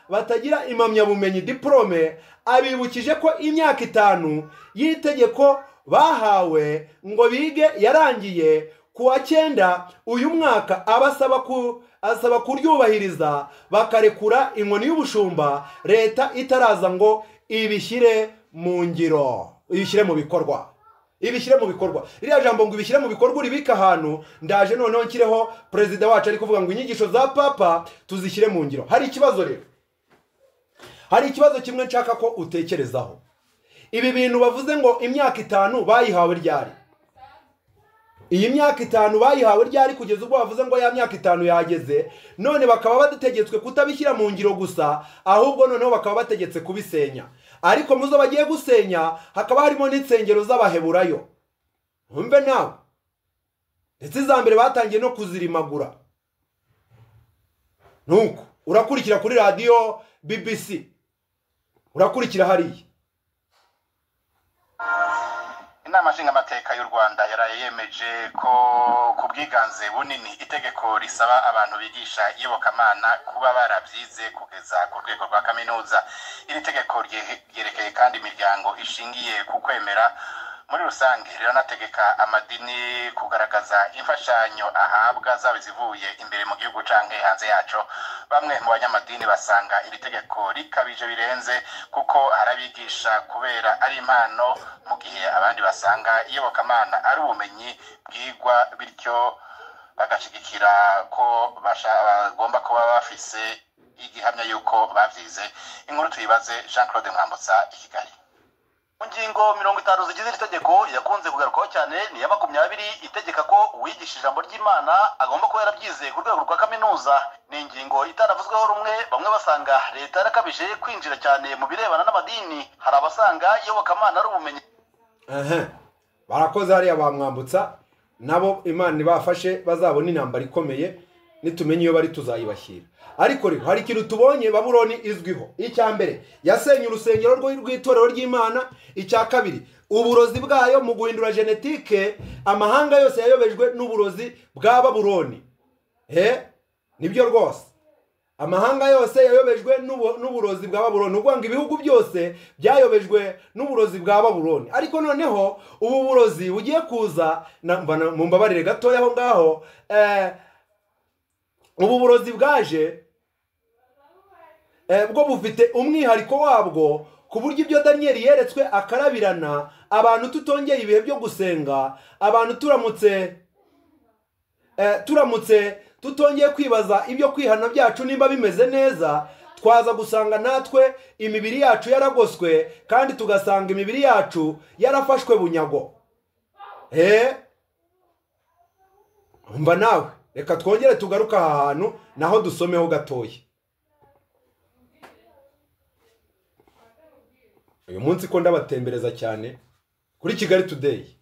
batagira impamyabumenyi diporome abibukije ko imyaka itanu y'itegeko bahawe ngo bige yarangiye ku wa cyenda uyu mwaka abasaba asaba kuryubahiriza bakarekura inkoni y'ubushumba leta itaraza ngo ibishyire mu ngiro ibishyire mu bikorwa ibishyire mu bikorwa iriya jambo ngo ibishyire mu bikorwa uribike ahantu ndaje noneho nshyireho perezida wacu ari kuvuga ngo inyigisho za papa tuzishyire mu ngiro hari ikibazo rero hari ikibazo kimwe nshaka ko utekerezaho ibi bintu bavuze ngo imyaka itanu bayihawe ryari iyi myaka itanu bayihawe ryari kugeza ubwo bavuze ngo ya myaka itanu yageze none bakaba bategetswe kutabishyira mu ngiro gusa ahubwo noneho bakaba bategetse kubisenya ariko mu zo bagiye gusenya hakaba harimo n'insengero z'abaheburayo ntumve nawe ndetse iza mbere batangiye no kuzirimagura nuko urakurikira kuri radiyo bbc urakurikira hariya inama nshingamateka y'u rwanda yaraye yemeje ko ku bwiganze bunini itegeko risaba abantu bigisha iyobokamana kuba barabyize kugeza ku rwego rwa kaminuza iri tegeko ryerekeye kandi imiryango ishingiye ku kwemera muri rusange riranategeka amadini kugaragaza imfashanyo ahabwa zaba izivuye imbere mu gihugu canke hanze yaco bamwe mu banyamadini basanga iri tegeko rikabije birenze kuko harabigisha kubera ari impano mu gihe abandi basanga iyobokamana ari ubumenyi bwigwa bityo bagashigikira ko bagomba kuba bafise igihamya y'uko bavyize inkuru tuyibaze jean claude mwambutsa i kigali mu ngingo mirongo itanu zigize iri tegeko yakunze kugarukwaho cyane ni iya makumyabiri itegeka ko uwigisha ijambo ry'imana agomba kuba yarabyize ku rwego rwa kaminuza ni ingingo itaravuzweho rumwe bamwe basanga leta yarakabije kwinjira cyane mu birebana n'amadini hari abasanga iyobokamana ari ubumenyi barakoze hariya bamwambutsa nabo imana ibafashe bazabona intambara ikomeye nitumenye iyo bari tuzayibashyira ariko rero hari ikintu tubonye baburoni izwiho icya mbere yasenye urusengero rw'itorero ry'imana icya kabiri uburozi bwayo mu guhindura genetike amahanga yose yayobejwe n'uburozi bwa baburoni he nibyo rwose amahanga yose yayobejwe n'uburozi bwa baburoni ubwo ngo ibihugu byose byayobejwe n'uburozi bwa baburoni ariko noneho ubu burozi bugiye kuza mu mbabarire gatoya aho ngaho ubu burozi bwaje bwo bufite umwihariko wabwo ku buryo ibyo daniyeli yeretswe akarabirana abantu tutongeye ibihe byo gusenga abantu turamutse turamutse tutongeye kwibaza ibyo kwihana byacu nimba bimeze neza twaza gusanga natwe imibiri yacu yaragoswe kandi tugasanga imibiri yacu yarafashwe bunyago mba nawe reka twongere tugaruke aha hantu naho dusomeho gatoya uyu munsi ko ndabatembereza cyane kuri kigali tudeyi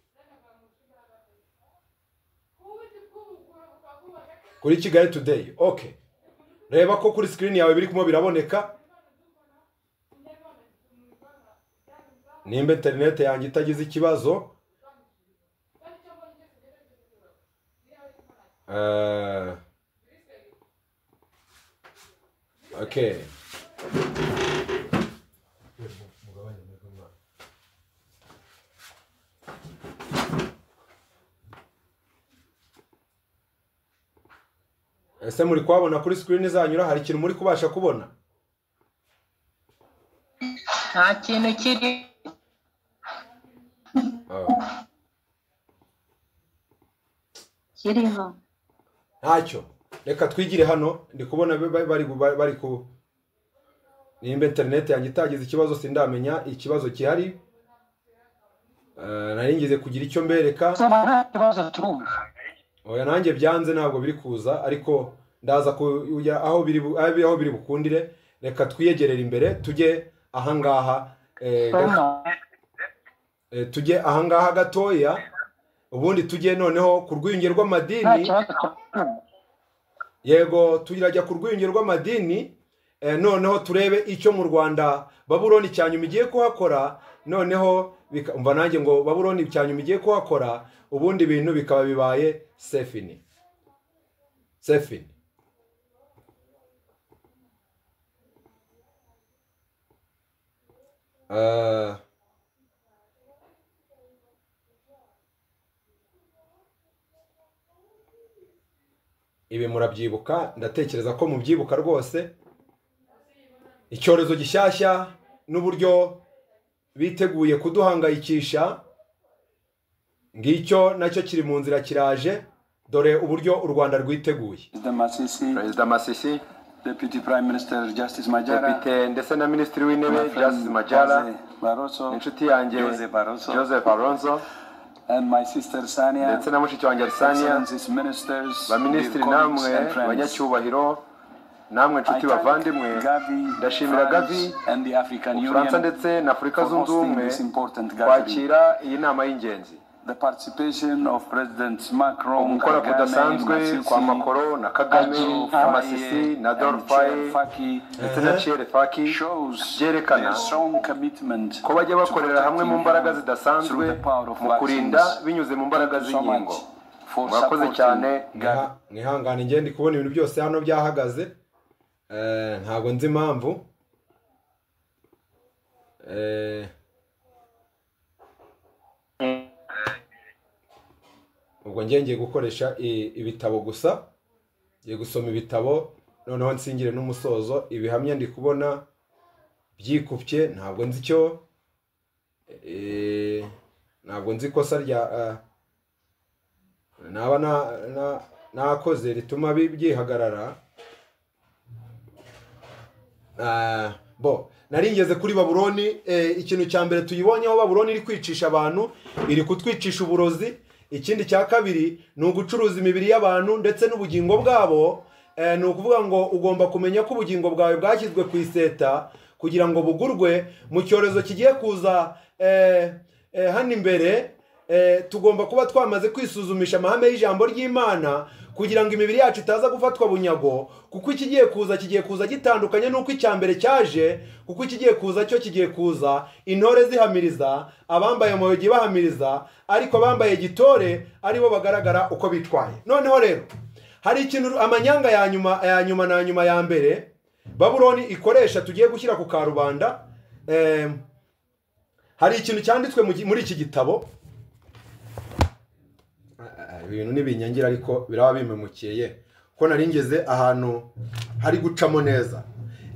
kuri kigali tudeyi oke reba ko kuri sikirini yawe biri kumwe biraboneka nimba interineti yanjye itagize ikibazo Eh, okay ese muri kuhabona kuri sikirini zanyura hari ikintu muri kubasha kubona nta kintu kiri Ah. kiriho ntacyo reka twigire hano ndi kubona ba- ba- bari ba- bari ku nimba interineti yanjye itagize ikibazo sindamenya ikibazo gihari Eh, nari ngize kugira icyo mbereka oya nanjye byanze ntabwo biri kuza ariko ndaza kujya aho biri bu- aho biri- aho biri bukundire reka twiyegerere imbere tujye ahangaha eh, gato- eh, tujye ahangaha gatoya ubundi tujye noneho ku rwiyunge rw'amadini yego turajya ku rwunge rw'amadini eh, noneho turebe icyo mu rwanda baburoni cya nyuma igiye kuhakora noneho bika- umva nanjye ngo baburoni cya nyuma igiye kuhakora ubundi bintu bikaba bibaye sefini sefini Eh, ibi murabyibuka ndatekereza ko mubyibuka rwose icyorezo gishyashya n'uburyo biteguye kuduhangayikisha ngicyo nacyo kiri mu nzira kiraje dore uburyo u rwanda rwiteguye Perezida Masisi, perezida masisi Deputy Prime Minister Justice Majara, depite ndetse na minisitiri w'intebe My friend justice majara Jose Barroso, inshuti yanjye Jose Barroso, joseph alonso and my sister Sania, ndetse na mushiki wanjye arisania excellencies ministers, baminisitiri dear colleagues namwe and friends. banyacyubahiro namwe I nshuti thank bavandimwe Gavi, ndashimira France gavi and the African ubufaransa Union ndetse na afurika for zunze hosting ubumwe this important gathering. kwakira iyi nama y'ingenzi The participation of Presidents Macron, gukora Kagame, kudasanzwe kwa Masisi, makoro na kagame Adjou na Faye masisi na and dorfaye Chair Faki ndetse na ciere faki shows byerekana their strong commitment ko bajya bakorera hamwe mu mbaraga through zidasanzwe the power of mu kurinda vaccines. binyuze mu mbaraga so much z'inkingo for murakoze cyane supporting Mwiha- mwihangane ngende ndi kubona ibintu byose hano byahagaze Eh, ntabwo nzi impamvu Eh, ubwo njye ngiye gukoresha i- ibitabo gusa ngiye gusoma ibitabo noneho nsingire n'umusozo ibihamya ndi kubona byikubye ntabwo nzi icyo eh, ntabwo nzi ikosa rya ah, naba na- na- nakoze rituma bi- byihagarara Ah, bo nari ngeze kuri baburoni eh, ikintu cya mbere tuyibonyeho baburoni iri kwicisha abantu iri kutwicisha uburozi ikindi cya kabiri ni ugucuruza imibiri y'abantu ndetse n'ubugingo bwabo Eh, ni ukuvuga ngo ugomba kumenya ko ubugingo bwawe bwashyizwe ku iseta kugira ngo bugurwe mu cyorezo kigiye kuza eh, eh, hano imbere Eh, tugomba kuba twamaze kwisuzumisha amahame y'ijambo ry'imana kugira ngo imibiri yacu itaza gufatwa bunyago kuko ikigiye kuza kigiye kuza gitandukanye n'uko icya mbere cyaje kuko ikigiye kuza cyo kigiye kuza intore zihamiriza abambaye amayugi bahamiriza ariko abambaye gitore aribo bagaragara uko bitwaye noneho rero hari ikintu amanyanga ya nyuma ya nyuma na nyuma ya mbere baburoni ikoresha tugiye gushyira ku karubanda eh, hari ikintu cyanditswe mu gi- muri iki gitabo ibintu n'ibinyangira ariko biraba bimemukiye ko nari ngeze ahantu hari gucamo neza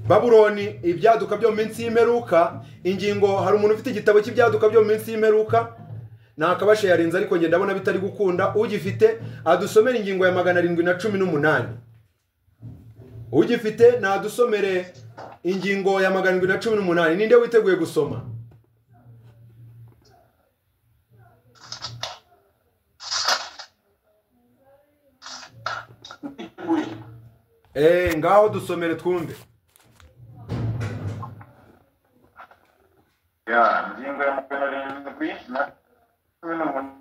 baburoni ibyaduka byo mu minsi y'imperuka ingingo hari umuntu ufite igitabo cy'ibyaduka byo mu minsi y'imperuka nakabashayarinze ariko ngenda abona bitari gukunda ugifite adusomere ingingo ya magana arindwi na cumi n'umunani ugifite nadusomere ingingo ya magana arindwi na cumi n'umunani ninde witeguye gusoma Eh, ngaho dusomere twumve ya ingingo ya magana arindwi na cumi n'umunani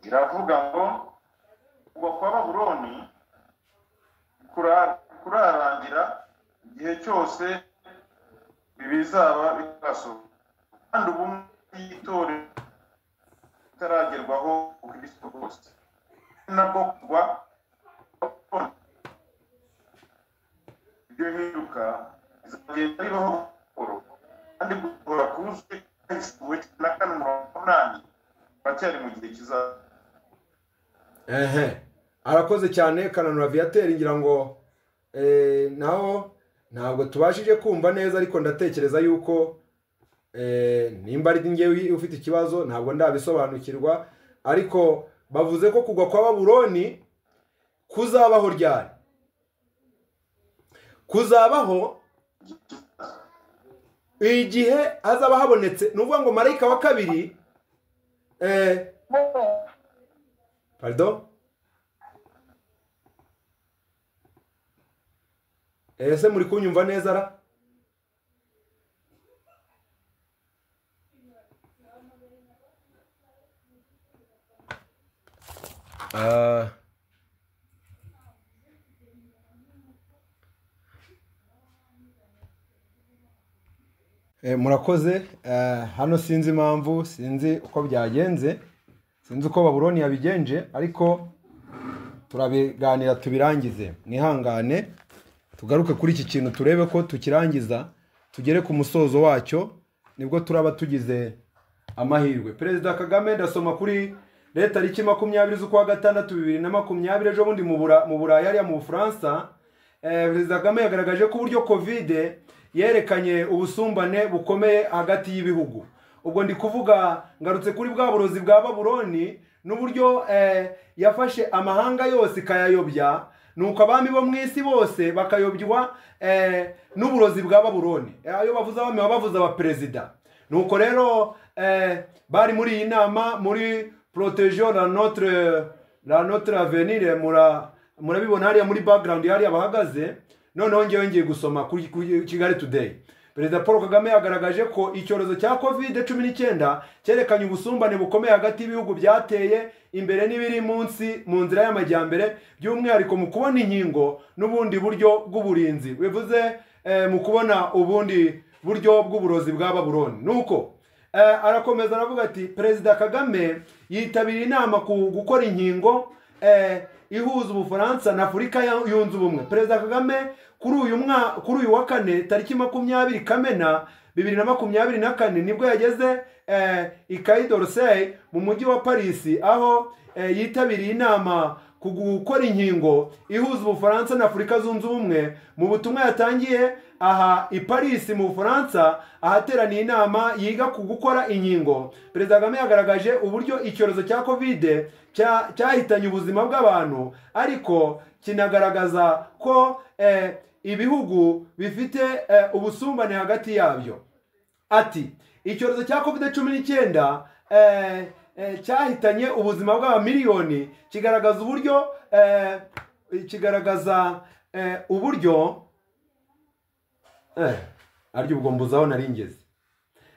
iravuga ngo ubwo kwa baburoni kurara- kurarangira igihe cyose bizaba bitarasohoka kandi ubumwe bw'itorero bitaragerwaho ubukristo bwose ni nabwo kugwa ibyo bihinduka bizagenda bibaho buhoro kandi guhora kuzuye kugeza na kane mirongo umunani baracyari mu gihe kizaza ehe arakoze cyane kananura viyateri ngira ngo eh, naho ntabwo tubashije kumva neza ariko ndatekereza yuko eh, nimba ari ngewe ufite ikibazo ntabwo ndabisobanukirwa ariko bavuze ko kugwa kwa baburoni kuzabaho ryari kuzabaho igihe hazaba habonetse ni ukuvuga ngo marayika wa kabiri eh, Pardon? Ese muri kunyumva neza ra? Ah. Eh, murakoze eh, hano sinzi impamvu sinzi uko byagenze sinzi uko baburoni yabigenje ariko turabiganira tubirangize mwihangane tugaruke kuri iki kintu turebe ko tukirangiza tugere ku musozo wacyo nibwo turaba tugize amahirwe perezida kagame ndasoma kuri leta tariki makumyabiri z'ukwa gatandatu bibiri na makumyabiri ejo bundi mu Bura- mu burayi hariya mu bufaransa Eh, perezida kagame yagaragaje ko uburyo kovide yerekanye ubusumbane bukomeye hagati y'ibihugu ubwo ndi kuvuga ngarutse kuri bwa burozi bwa baburoni n'uburyo eh, yafashe amahanga yose ikayayobya nuko abami bo mu isi bose bakayobywa eh, n'uburozi bwa baburoni Eh, ayo bavuze abami baba bavuze abaperezida nuko rero eh, bari muri iyi nama muri protejo la notre la notre avenir mura murabibona hariya muri background hariya bahagaze noneho ngewe ngiye gusoma kuri kuri kigali today perezida paul kagame yagaragaje ko icyorezo cya covid cumi n'icyenda cyerekanye ubusumbane bukomeye hagati y'ibihugu byateye imbere n'ibiri munsi mu nzira y'amajyambere by'umwihariko mu kubona inkingo n'ubundi buryo bw'uburinzi bivuze eh, mu kubona ubundi buryo bw'uburozi bwa baburoni nuko eh, arakomeza aravuga ati perezida kagame yitabiriye inama ku gukora inkingo eh, ihuza ubufaransa na afurika ya- yunze ubumwe perezida kagame kuri uyu mwa- kuri uyu wa kane tariki makumyabiri kamena bibiri na makumyabiri na kane nibwo yageze eh, i Caille d'Orsay mu mujyi wa paris aho eh, yitabiriye inama ku gukora inkingo ihuza ubufaransa na afurika zunze ubumwe mu butumwa yatangiye aha i paris mu bufaransa ahateraniye inama yiga ku gukora inkingo perezida kagame yagaragaje uburyo icyorezo cya kovide cya- cyahitanye ubuzima bw'abantu ariko kinagaragaza ko eh, ibihugu bifite eh, ubusumbane hagati yabyo ati icyorezo cya covid cumi n'icyenda eh, eh, cyahitanye ubuzima bw'abamiliyoni kigaragaza uburyo eh, kigaragaza eh, uburyo eh, arya ubwo mbuzaho nari ngeze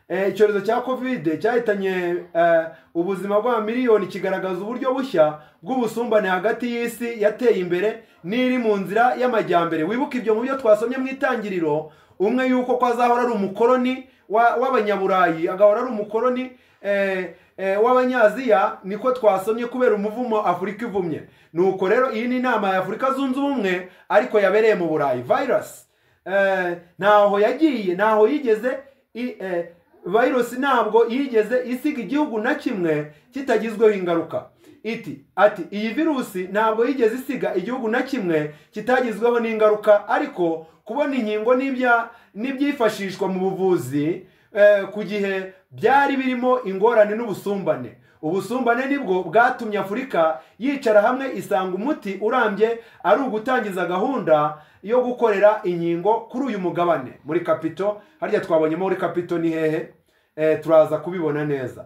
Eh, icyorezo cya covid cyahitanye eh, ubuzima bwa miliyoni kigaragaza uburyo bushya bw'ubusumbane hagati y'isi yateye imbere n'iri mu nzira y'amajyambere wibuke ibyo mu byo twasomye mu itangiriro umwe yuko ko azahora ari umukoroni wa- w'abanyaburayi agahora ari umukoroni eh, eh, w'abanyaziya niko twasomye kubera umuvumo afurika ivumye nuko rero iyi ni inama ya afurika zunze ubumwe ariko yabereye mu burayi virus Eh, ntaho yagiye ntaho yigeze i- eh, virusi ntabwo yigeze isiga igihugu na kimwe kitagizweho ingaruka iti ati iyi virusi ntabwo yigeze isiga igihugu na kimwe kitagizweho n'ingaruka ariko kubona inkingo n'ibya n'ibyifashishwa mu buvuzi eh, ku gihe byari birimo ingorane n'ubusumbane ubusumbane nibwo bwatumye afurika yicara hamwe isanga umuti urambye ari ugutangiza gahunda yo gukorera inkingo kuri uyu mugabane muri kapito harya twabonyemo muri kapito ni hehe Eh, turaza kubibona neza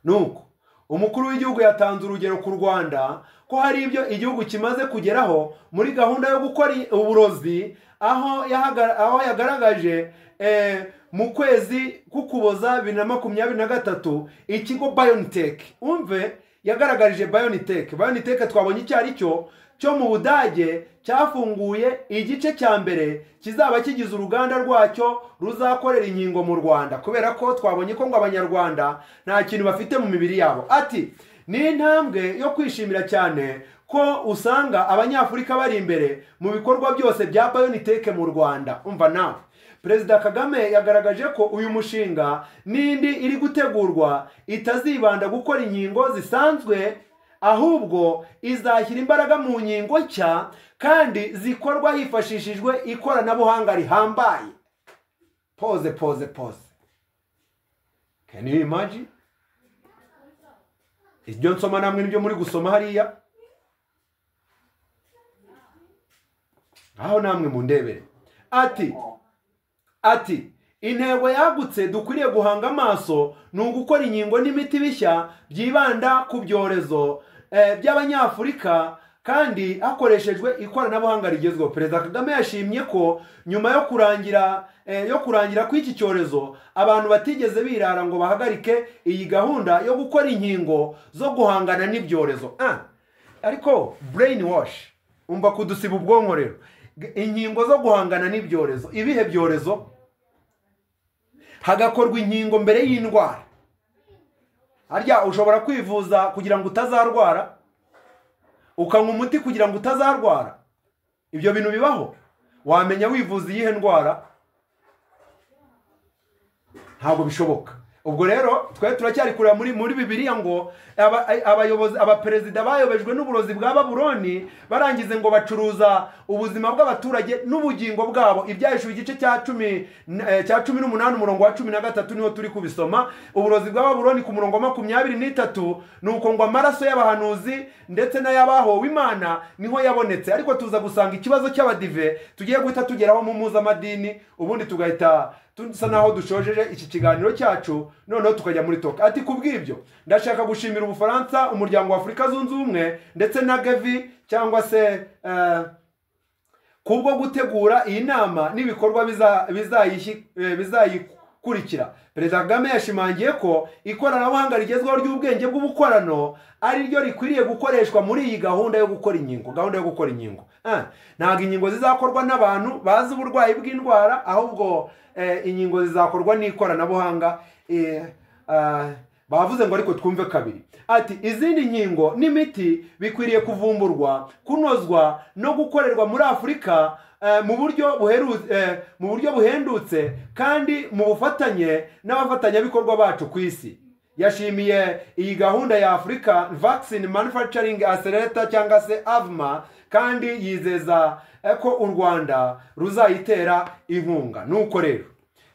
nuko umukuru w'igihugu yatanze urugero ku rwanda ko hari ibyo igihugu kimaze kugeraho muri gahunda yo gukora i- uburozi aho yahaga- aho yagaragaje eh, mu kwezi k'ukuboza bibiri na makumyabiri na gatatu ikigo biontech umve yagaragarije biontech biontech twabonye icyo ari cyo cyo mu budage cyafunguye igice cya mbere kizaba kigize uruganda rwacyo ruzakorera inkingo mu rwanda kubera ko twabonye ko ngo abanyarwanda nta kintu bafite mu mibiri yabo ati ni intambwe yo kwishimira cyane ko usanga abanyafurika bari imbere mu bikorwa byose bya biontech mu rwanda umva nawe perezida kagame yagaragaje ko uyu mushinga n'indi iri gutegurwa itazibanda gukora inkingo zisanzwe ahubwo izashyira imbaraga mu nkingo nshya kandi zikorwa hifashishijwe ikoranabuhanga rihambaye poze poze poze can you imagine ibyo nsoma namwe nibyo muri gusoma hariya aho namwe mundebere ati ati intego yagutse dukwiriye guhanga amaso ni ugukora inkingo n'imiti bishya byibanda ku byorezo eh, by'abanyafurika kandi hakoreshejwe ikoranabuhanga rigezweho perezida kagame yashimye ko nyuma yo kurangira eh, yo kurangira kw'iki cyorezo abantu batigeze birara ngo bahagarike iyi gahunda yo gukora inkingo zo guhangana n'ibyorezo Ah, ariko brain wash umva kudusiba ubwonko rero G- inkingo zo guhangana n'ibyorezo ibihe byorezo hagakorwa inkingo mbere y'indwara harya ushobora kwivuza kugira ngo utazarwara ukanywa umuti kugira ngo utazarwara ibyo bintu bibaho wamenya wivuza iyihe ndwara ntabwo bishoboka ubwo rero twe turacyari kureba muri muri bibiliya ngo aba- ay- abayobozi abaperezida bayobejwe n'uburozi bwa baburoni barangize ngo bacuruza ubuzima bw'abaturage n'ubugingo bwabo ibyahishuwe igice cya cumi n- eh, cya cumi n'umunani umurongo wa cumi na gatatu niho turi kubisoma uburozi bwa baburoni ku murongo wa makumyabiri n'itatu ni uko ngo amaraso y'abahanuzi ndetse n'ay'abahowe imana niho yabonetse ariko tuza gusanga ikibazo cy'abadive tugiye guhita tugeraho mu mpuzamadini ubundi tugahita dusa naho dushojeje iki kiganiro cyacu noneho tukajya muri toka ati ku bw'ibyo ndashaka gushimira ubufaransa umuryango wa afurika zunze ubumwe ndetse na gavi cyangwa se eh, kubwo gutegura iyi nama n'ibikorwa biza- bizayishi- eh, bizayikurikira perezida kagame yashimangiye ko ikoranabuhanga rigezweho ry'ubwenge bw'ubukorano ari ryo rikwiriye gukoreshwa muri iyi gahunda yo gukora inkingo gahunda yo gukora inkingo Ah, ntabwo inkingo zizakorwa n'abantu bazi uburwayi bw'indwara ahubwo eh, inkingo zizakorwa n'ikoranabuhanga eh, ah, bavuze ngo ariko twumve kabiri ati izindi nkingo n'imiti bikwiriye kuvumburwa kunozwa no gukorerwa muri afurika eh, mu buryo buheru- eh, mu buryo buhendutse kandi mu bufatanye n'abafatanyabikorwa bacu ku isi yashimiye iyi gahunda ya afurika vaccine manufacturing accelerator cyangwa se avma kandi yizeza eh, ko u rwanda ruzayitera inkunga nuko rero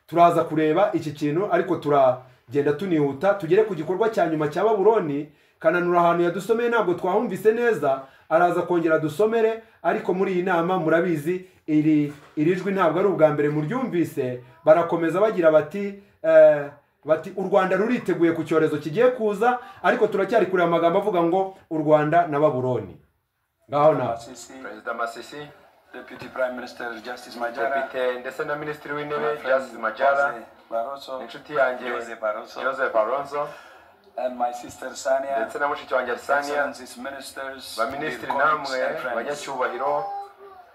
turaza kureba iki kintu ariko turagenda tunihuta tugere ku gikorwa cya nyuma cya baburoni kananura ahantu yadusomeye ntabwo twahumvise neza araza kongera adusomere ariko muri iyi nama murabizi iri iri jwi ntabwo ari ubwa mbere muryumvise barakomeza bagira bati eh, bati u rwanda ruriteguye ku cyorezo kigiye kuza ariko turacyari kureba amagambo avuga ngo u rwanda na baburoni ngaho nawe perezida masisi Deputy Prime Minister Justice Majara, depite ndetse na minisitiri w'intebe my friend justice majara Jose Barroso, inshuti yanjye Jose Barroso, joseph aronzo and my sister Sania, ndetse na mushiki wanjye arisania excellencies ministers, baminisitiri dear colleagues namwe and friends. banyacyubahiro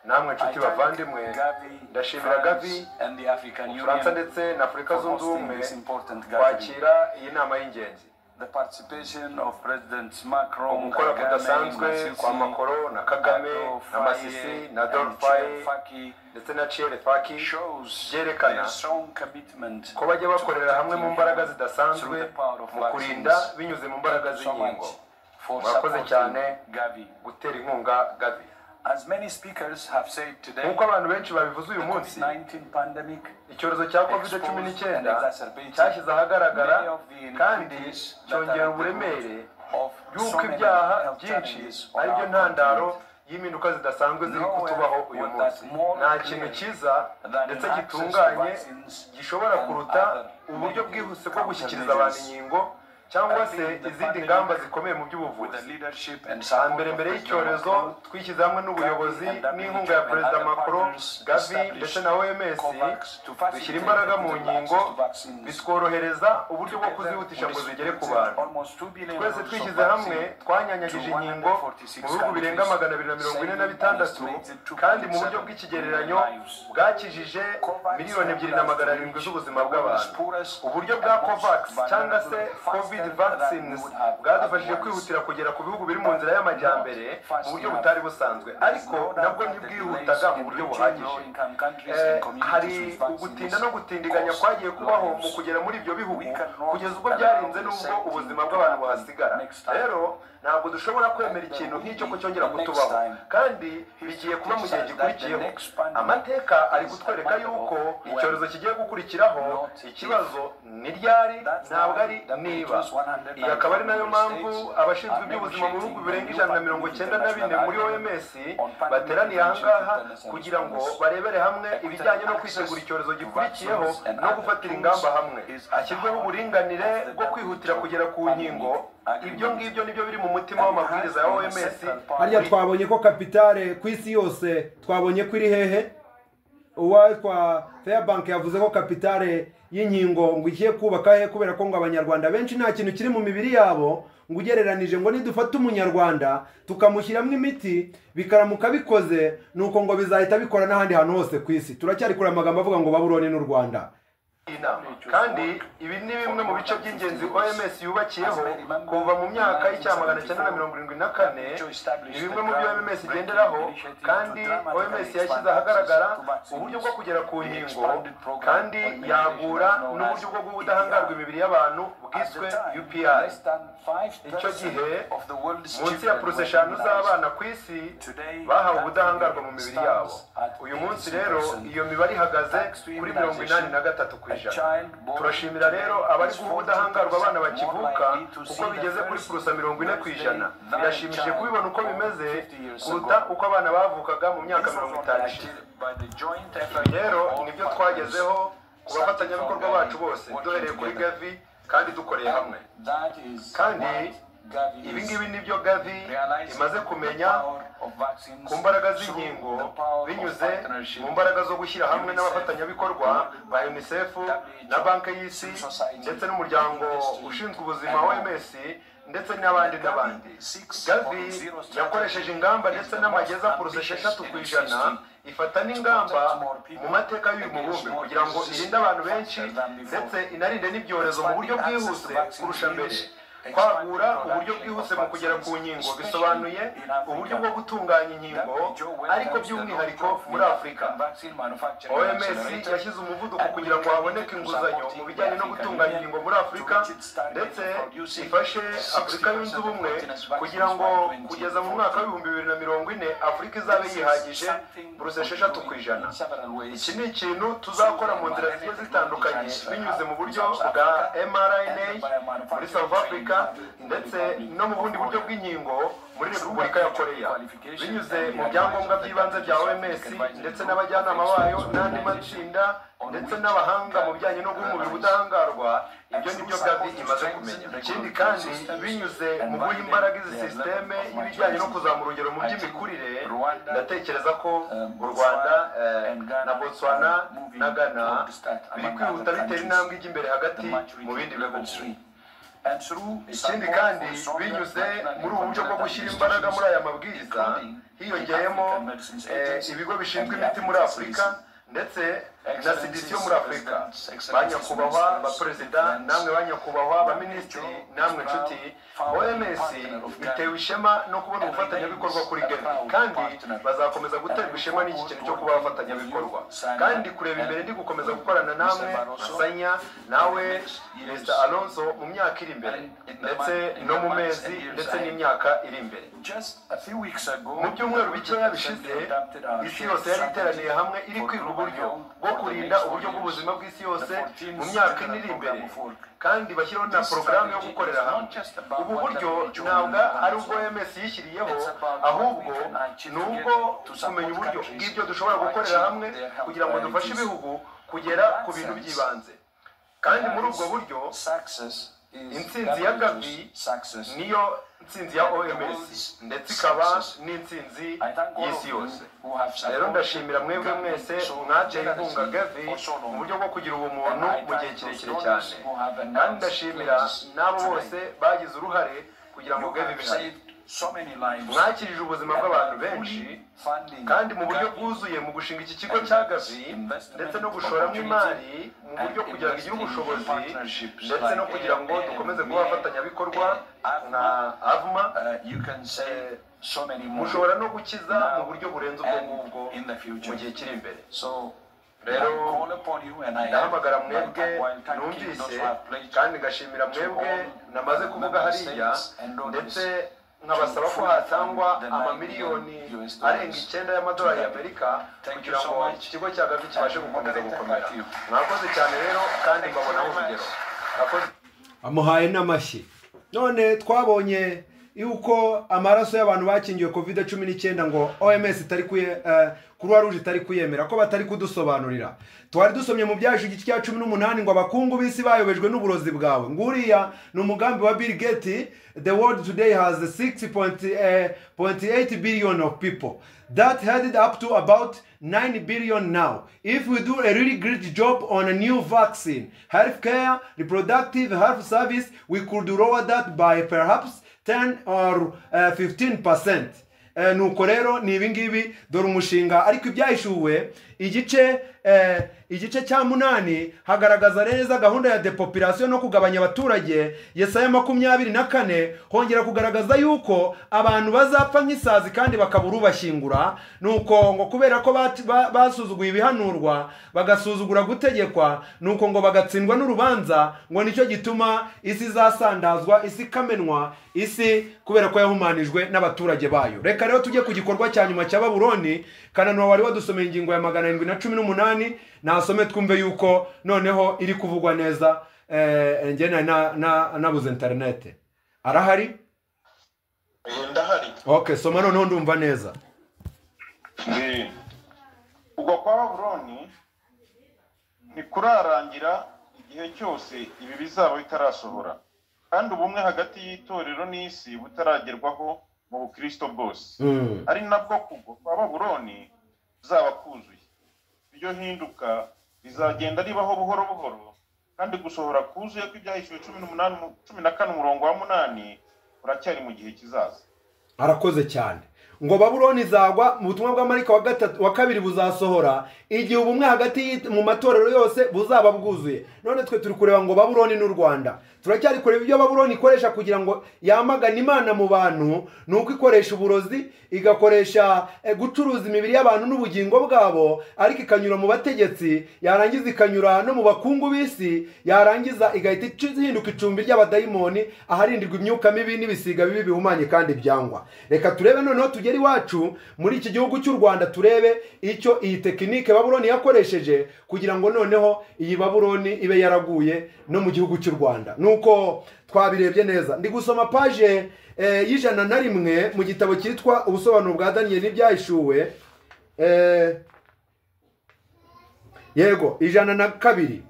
namwe I nshuti thank bavandimwe Gavi, ndashimira France gavi and the African ubufaransa Union ndetse na afurika for zunze hosting ubumwe this important gathering. kwakira iyi nama y'ingenzi The participation of President Macron, ugukora Kagame, kudasanzwe Masisi, kwa makoro na kagame na Faye, masisi na and dorfaye Faye ndetse na ciere faki shows byerekana their strong commitment ko bajya bakorera hamwe mu mbaraga zidasanzwe mu kurinda binyuze mu mbaraga z'inkingo murakoze cyane Gavi. gutera inkunga gavi As many speakers have said today, nk'uko abantu benshi babivuze uyu munsi COVID-19 pandemic icyorezo cya covid cumi n'icyenda cyashyize ahagaragara kandi cyongera uburemere y'uko ibyaha byinshi ari byo ntandaro y'impinduka zidasanzwe ziri kutubaho uyu munsi nta kintu cyiza ndetse gitunganye gishobora kuruta uburyo bwihuse bwo gushyikiriza abantu inkingo cyangwa se izindi ngamba zikomeye mu by'ubuvuzi mbere mbere y'icyorezo twishyize hamwe n'ubuyobozi n'inkunga ya perezida macron gavi ndetse na oms dushyira imbaraga mu nkingo bitworohereza uburyo bwo kuzihutisha ngo zigere ku bantu twese twishyize hamwe twanyanyagije inkingo mu bihugu birenga magana abiri na mirongo ine na bitandatu kandi mu buryo bw'ikigereranyo bwakijije miliyoni ebyiri na magana arindwi z'ubuzima bw'abantu uburyo bwa covax cyangwa se covid vaccines bwadufashije kwihutira kugera ku bihugu biri mu nzira y'amajyambere mu buryo butari busanzwe ariko nabwo ntibwihutaga mu buryo buhagije hari ugutinda no gutindiganya kwagiye kubaho mu kugera muri ibyo bihugu kugeza ubwo byarinze n'ubwo ubuzima bw'abantu buhasigara rero ntabwo dushobora kwemera ikintu nk'icyo ko cyongera kutubaho kandi bigiye kuba mu gihe gikurikiyeho amateka ari kutwereka yuko icyorezo kigiye gukurikiraho ikibazo ni ryari ntabwo ari niba iyi akaba ari nayo mpamvu abashinzwe iby'ubuzima mu bihugu birenga ijana na mirongo icyenda na bine muri oms bateraniye ahangaha kugira ngo barebere hamwe ibijyanye no kwitegura icyorezo gikurikiyeho no gufatira ingamba hamwe hashyirweho uburinganire bwo kwihutira kugera ku nkingo ibyo ngibyo nibyo biri mu mutima w'amabwiriza ya oms harya twabonye ko kapitale ku isi yose twabonye ko iri hehe uwitwa fairbank yavuze ko kapitale y'inkingo ngo igiye kubaka he kubera ko ngo abanyarwanda benshi nta kintu kiri mu mibiri yabo ngo ugereranije ngo nidufate umunyarwanda tukamushyiramo imiti bikaramuka bikoze nuko ngo bizahita bikora n'ahandi hantu hose ku isi turacyari kure amagambo avuga ngo baburoni n'u rwanda kandi ibi ni bimwe mu bice by'ingenzi oms yubakiyeho kuva mu myaka y'icya magana cyenda na mirongo irindwi na kane ni bimwe mu byo oms igenderaho kandi oms yashyize ahagaragara uburyo bwo kugera ku nkingo kandi yagura n'uburyo bwo guha ubudahangarwa imibiri y'abantu bwiswe upi icyo gihe munsi ya porosa eshanu z'abana ku isi bahawe ubudahangarwa mu mibiri yabo uyu munsi rero iyo mibare ihagaze kuri mirongo inani na gatatu ku ijana turashimira rero abari guha ubudahangarwa abana bakivuka kuko bigeze kuri porosa mirongo ine ku ijana birashimishije kubibona uko bimeze kuruta uko abana bavukaga mu myaka mirongo itanu ishize rero nibyo twagezeho ku bafatanyabikorwa bacu bose duhereye kuri gavi kandi dukoreye hamwe kandi ibi ngibi nibyo gavi imaze kumenya ku mbaraga z'inkingo binyuze mu mbaraga zo gushyira hamwe n'abafatanyabikorwa ba unicef na banki y'isi ndetse n'umuryango ushinzwe ubuzima oms ndetse n'abandi n'abandi gavi yakoresheje ingamba ndetse n'amageza porosa esheshatu ku ijana ifata n'ingamba mu mateka y'uyu mubumbe kugira ngo irinde abantu benshi ndetse inarinde n'ibyorezo mu buryo bwihuse kurusha mbere kwagura uburyo bwihuse mu kugera ku nkingo bisobanuye uburyo bwo gutunganya inkingo ariko by'umwihariko muri afurika oms yashyize umuvuduko kugira ngo haboneke inguzanyo mu bijyanye no gutunganya inkingo muri afurika ndetse ifashe afurika yunze ubumwe kugira ngo kugeza mu mwaka w'ibihumbi bibiri na mirongo ine afurika izabe yihagije buruse esheshatu ku ijana iki ni ikintu tuzakora mu nzira zigiye zitandukanye binyuze mu buryo bwa mrna muri south africa ndetse no mu bundi buryo bw'inkingo muri repubulika ya koreya binyuze mu byangombwa by'ibanze bya oms ndetse n'abajyanama bayo n'andi matsinda ndetse n'abahanga mu bijyanye no guha umubiri ubudahangarwa ibyo ni byo gavi imaze kumenya ikindi kandi binyuze mu guha imbaraga izi sisiteme y'ibijyanye no kuzamura urugero mu by'imikurire ndatekereza ko u rwanda na botswana na ghana biri kwihuta bitera intambwe ijya imbere hagati mu bindi bihugu ikindi kandi binyuze muri ubu buryo bwo gushyira imbaraga muri aya mabwiriza hiyongeyemo ibigo bishinzwe imiti muri afurika ndetse na cdc yo muri afurika ba nyakubahwa ba perezida namwe ba nyakubahwa ba minisitiri namwe nshuti oms bitewe ishema no kubona ubufatanyabikorwa kuri gavi kandi bazakomeza guterwa ishema n'iki kintu cyo kuba abafatanyabikorwa kandi kureba imbere ndi gukomeza gukorana namwe asanya nawe perezida alonso mu myaka iri imbere ndetse no mu mezi ndetse n'imyaka iri imbere mu byumweru bikeya bishize isi yose yari iteraniye hamwe iri kwiga uburyo bwo kurinda uburyo bw'ubuzima bw'isi yose mu myaka ine iri imbere kandi bashyiraho na porogaramu yo gukorera hamwe ubu buryo ntabwo ari ubwo ms yishyiriyeho ahubwo ni ubwo kumenya uburyo bw'ibyo dushobora gukorera hamwe kugira ngo dufashe ibihugu kugera ku bintu by'ibanze kandi muri ubwo buryo intsinzi ya gavi niyo intsinzi ya oms ndetse ikaba n'intsinzi y'isi yose rero ndashimira mwebwe mwese mwaciye inkunga gavi mu buryo bwo kugira ubumuntu mu gihe kirekire cyane kandi ndashimira n'abo bose bagize uruhare kugira ngo gavi bihaye mwakirije ubuzima bw'abantu benshi kandi mu buryo bwuzuye mu gushinga iki kigo cya gavi ndetse no gushoramo imari mu buryo kugira ngo igire ubushobozi ndetse no kugira ngo dukomeze kuba abafatanyabikorwa nka avuma mushobora no gukiza mu buryo burenze ubwo ngubwo mu gihe kiri imbere rero ndahamagara mwebwe numvise kandi ngashimira mwebwe namaze kuvuga hariya ndetse nkabasaba ko hatangwa amamiliyoni arenga icyenda y'amadolari y'amerika kugira ngo ikigo cya gavi kibashe gukomeza gukomera mwakoze cyane rero kandi mbabonaho urugero amuhaye n'amashyi none twabonye yuko amaraso y'abantu bakingiwe covid cumi n'icyenda ngo oms itari kuruwa ruje itari kuyemera ko batari kudusobanurira twari dusomye mu byacu igice cya cumi n'umunani ngo abakungu b'isi bayobejwe n'uburozi bwawe nguriya ni umugambi wa bill gate the world today has 6.8 billion of people that headed up to about 9 billion now if we do a really great job on a new vaccine healthcare reproductive health service we could lower that by perhaps 10 or uh, 15 percent nuko rero ni ibingibi dore umushinga ariko ibyahishuwe igice igice cya munani hagaragaza neza gahunda ya depopulasiyo no kugabanya abaturage yesaya makumyabiri na kane hongera kugaragaza yuko abantu bazapfa nk'isazi kandi bakabura ubashyingura nuko ngo kubera ko basuzuguye ibihanurwa bagasuzugura gutegekwa nuko ngo bagatsindwa n'urubanza ngo nicyo gituma isi izasandazwa isi ikamenwa isi kubera ko yahumanijwe n'abaturage bayo reka rero tujye ku gikorwa cya nyuma cya baburoni kananura wari wadusomeye ingingo ya magana arindwi na cumi n'umunani nasome twumve yuko noneho iri kuvugwa neza njye nabuze interinete arahari ndahari ok soma noneho ndumva neza ubwo kwa baburoni ntikurarangira igihe cyose ibi bizaba bitarasohora kandi ubumwe hagati y'itorero n'isi butaragerwaho mu bukristo bwose ari nabwo kugwa kwa baburoni kuzaba kuzuye iryo hinduka rizagenda ribaho buhoro buhoro kandi gusohora kuzuye kw'ibyahishuwe cumi n'umunani cumi na kane umurongo wa munani uracyari mu gihe kizaza arakoze cyane ngo baburoni izagwa mu butumwa bwa marika wa kabiri buzasohora igihe ubumwe hagati mu matorero yose buzaba bwuzuye none twe turi kureba ngo baburoni n'u rwanda turacyari kureba ibyo baburoni ikoresha kugira ngo yamagane imana mu bantu ni uko ikoresha uburozi igakoresha gucuruza imibiri y'abantu n'ubugingo bwabo ariko ikanyura mu bategetsi yarangiza ikanyura no mu bakungu b'isi yarangiza igahita ihinduka icumbi ry'abadayimoni aharindirwa imyuka mibi n'ibisiga bibi bihumanye kandi byangwa reka turebe noneho tujye tugere iwacu muri iki gihugu cy'u rwanda turebe icyo iyi tekinike baburoni yakoresheje kugira ngo noneho iyi baburoni ibe yaraguye no mu gihugu cy'u rwanda nuko twabirebye neza ndi gusoma paje y'ijana na rimwe mu gitabo cyitwa ubusobanuro bwa daniyeli n'ibyahishuwe yego ijana na kabiri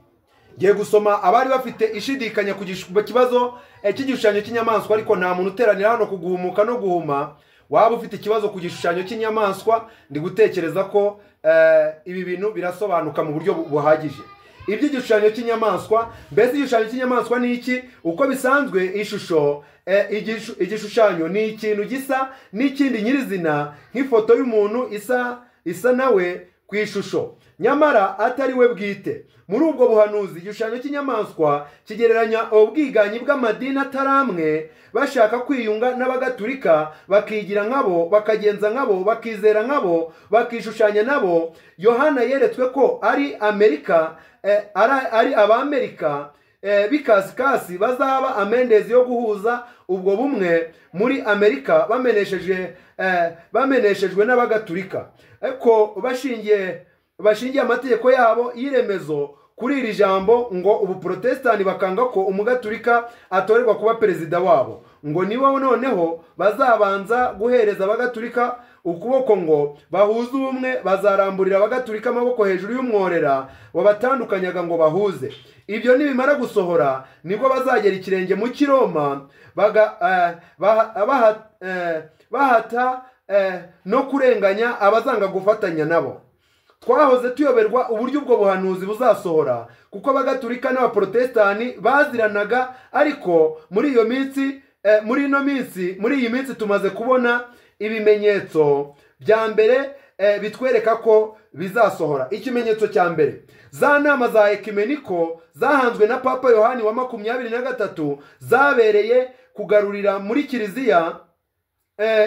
ngiye gusoma abari bafite ishidikanya ku kibazo cy'igishushanyo cy'inyamaswa ariko nta muntu uteranira hano kuguhumuka no guhuma waba ufite ikibazo ku gishushanyo cy'inyamaswa ndi gutekereza ko ibi bintu birasobanuka mu buryo buhagije iby'igishushanyo cy'inyamaswa mbese igishushanyo cy'inyamaswa ni iki uko bisanzwe ishusho igishushanyo ni ikintu gisa n'ikindi nyirizina nk'ifoto y'umuntu isa isa nawe ku ishusho nyamara atari we bwite muri ubwo buhanuzi igishushanyo cy'inyamaswa kigereranya ubwiganyi bw'amadini atari amwe bashaka kwiyunga n'abagatulika bakigira nkabo bakagenza nkabo bakizera nkabo bakishushanya nabo yohana yeretswe ko ari amerika ari abamerika bikasikasi bazaba amendezi yo guhuza ubwo bumwe muri amerika bameneshejwe n'abagatulika ariko bashingiye bashingiye amategeko yabo y'iremezo kuri iri jambo ngo ubuporotesitanti bakanga ko umugaturika atorerwa kuba perezida wabo ngo nibo noneho bazabanza guhereza abagaturika ukuboko ngo bahuze ubumwe bazaramburira bagaturika amaboko hejuru y'umworera wabatandukanyaga ngo bahuze ibyo nibimara gusohora nibwo bazagera ikirenge mu kiroma bahata no kurenganya abazanga gufatanya nabo twahoze tuyoberwa uburyo ubwo buhanuzi buzasohora kuko bagaturika n'abaporotesitani baziranaga ariko muri iyo minsi muri ino minsi muri iyi minsi tumaze kubona ibimenyetso bya mbere bitwereka ko bizasohora ikimenyetso cya mbere za nama za ekimeniko zahanzwe na papa yohani wa makumyabiri na gatatu zabereye kugarurira muri kiliziya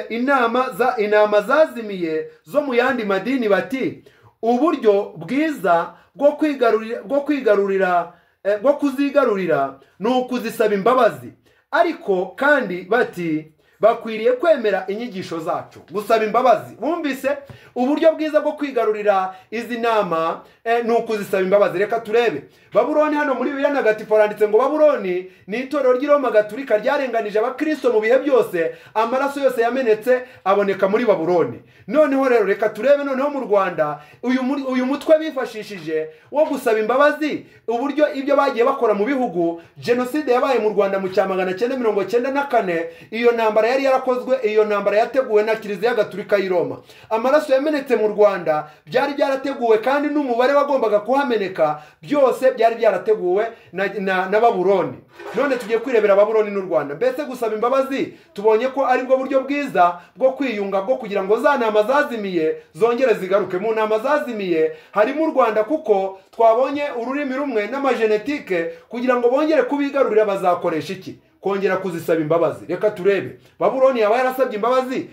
inama inama zazimiye zo mu yandi madini bati uburyo bwiza bwo kwigarurira bwo kwigarurira bwo kuzigarurira ni ukuzisaba imbabazi ariko kandi bati bakwiriye kwemera inyigisho zacu gusaba imbabazi bumvise uburyo bwiza bwo kwigarurira izi nama ni ukuzisaba imbabazi reka turebe baburoni hano muri bibiri na gati foranditse ngo baburoni ni itorero ry'iroma gaturika ryarenganije abakirisito mu bihe byose amaraso yose yamenetse aboneka muri baburoni noneho rero reka turebe noneho mu rwanda uyu mutwe bifashishije wo gusaba imbabazi uburyo ibyo bagiye bakora mu bihugu jenoside yabaye mu rwanda mu cya magana cyenda mirongo cyenda na kane iyo ntambara yari yarakozwe iyo ntambara yateguwe na kiliziya gaturika y'i roma amaraso yamenetse mu rwanda byari byarateguwe kandi n'umubare wagombaga kuhameneka byose byari byarateguwe na baburoni none tugiye kwirebera baburoni n'u rwanda mbese gusaba imbabazi tubonye ko ari bwo buryo bwiza bwo kwiyunga bwo kugira ngo za nama zazimiye zongere zigaruke mu nama zazimiye harimo u rwanda kuko twabonye ururimi rumwe n'amajenetike kugira ngo bongere kubigarurira bazakoresha iki kongera kuzisaba imbabazi reka turebe baburoni yaba yarasabye imbabazi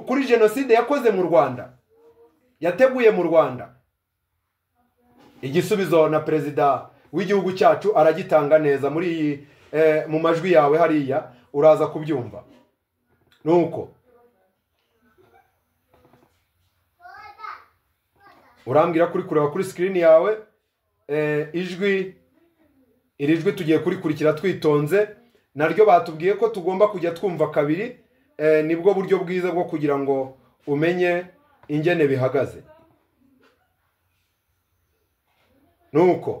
kuri jenoside yakoze mu rwanda yateguye mu rwanda igisubizo na perezida w'igihugu cyacu aragitanga neza muri iyi mu majwi yawe hariya uraza kubyumva ni uko urambwira kuri kureba kuri sikirini yawe ijwi iri jwi tugiye kurikurikira twitonze naryo batubwiye ko tugomba kujya twumva kabiri nibwo buryo bwiza bwo kugira ngo umenye ingene bihagaze nuko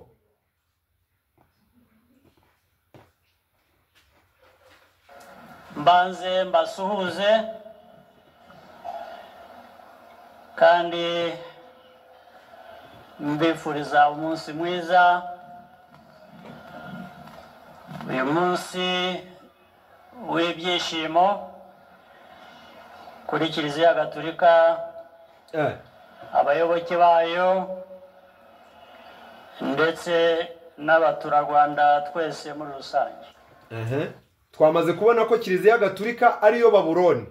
mbanze mbasuhuze kandi mbifuriza umunsi mwiza uyu munsi w'ibyishimo kuri kiliziya gaturika abayoboke bayo ndetse n'abaturarwanda twese muri rusange twamaze kubona ko kiliziya gaturika ariyo baburoni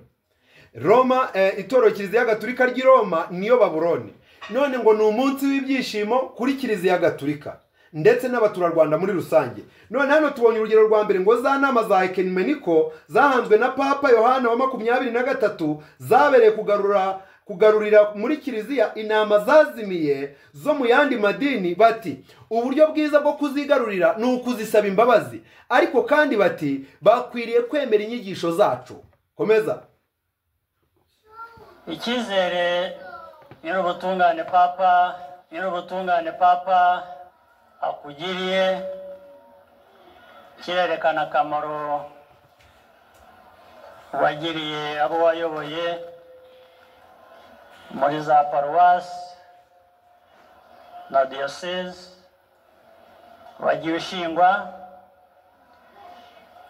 roma itorero kiliziya gaturika ry'i roma niyo baburoni none ngo ni umunsi w'ibyishimo kuri kiliziya gaturika ndetse n'abaturarwanda muri rusange none hano tubonye urugero rwa mbere ngo za nama za ekenmeniko zahanzwe na papa yohana wa makumyabiri na gatatu zabereye kugarura kugarurira muri kiliziya inama zazimiye zo mu yandi madini bati uburyo bwiza bwo kuzigarurira ni ukuzisaba imbabazi ariko kandi bati bakwiriye kwemera inyigisho zacu komeza icyizere nyir'ubutungane papa nyir'ubutungane papa akugiriye kirerekana akamaro wagiriye abo wayoboye muri za paruwasi na diyoseze wagiye ushingwa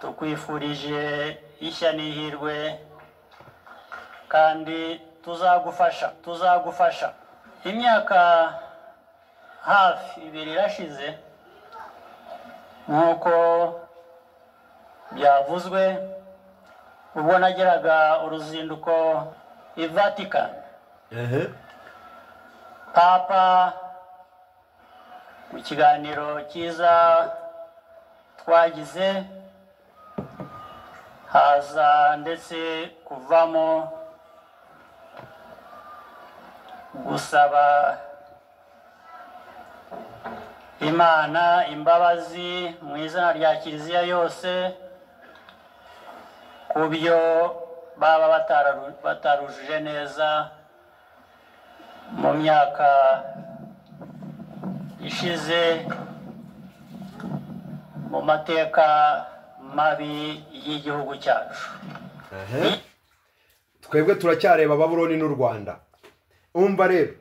tukwifurije ishya n'ihirwe kandi tuzagufasha tuzagufasha imyaka hafi ibiri irashize nk'uko byavuzwe ubwo nageraga uruzinduko i vatican papa mu kiganiro cyiza twagize haza ndetse kuvamo gusaba imana imbabazi mu izina rya kiliziya yose ku byo baba batararu- batarujuje neza mu myaka ishize mu mateka mabi y'igihugu cyacu Ehe. twebwe turacyareba babuloni n'u rwanda umva rero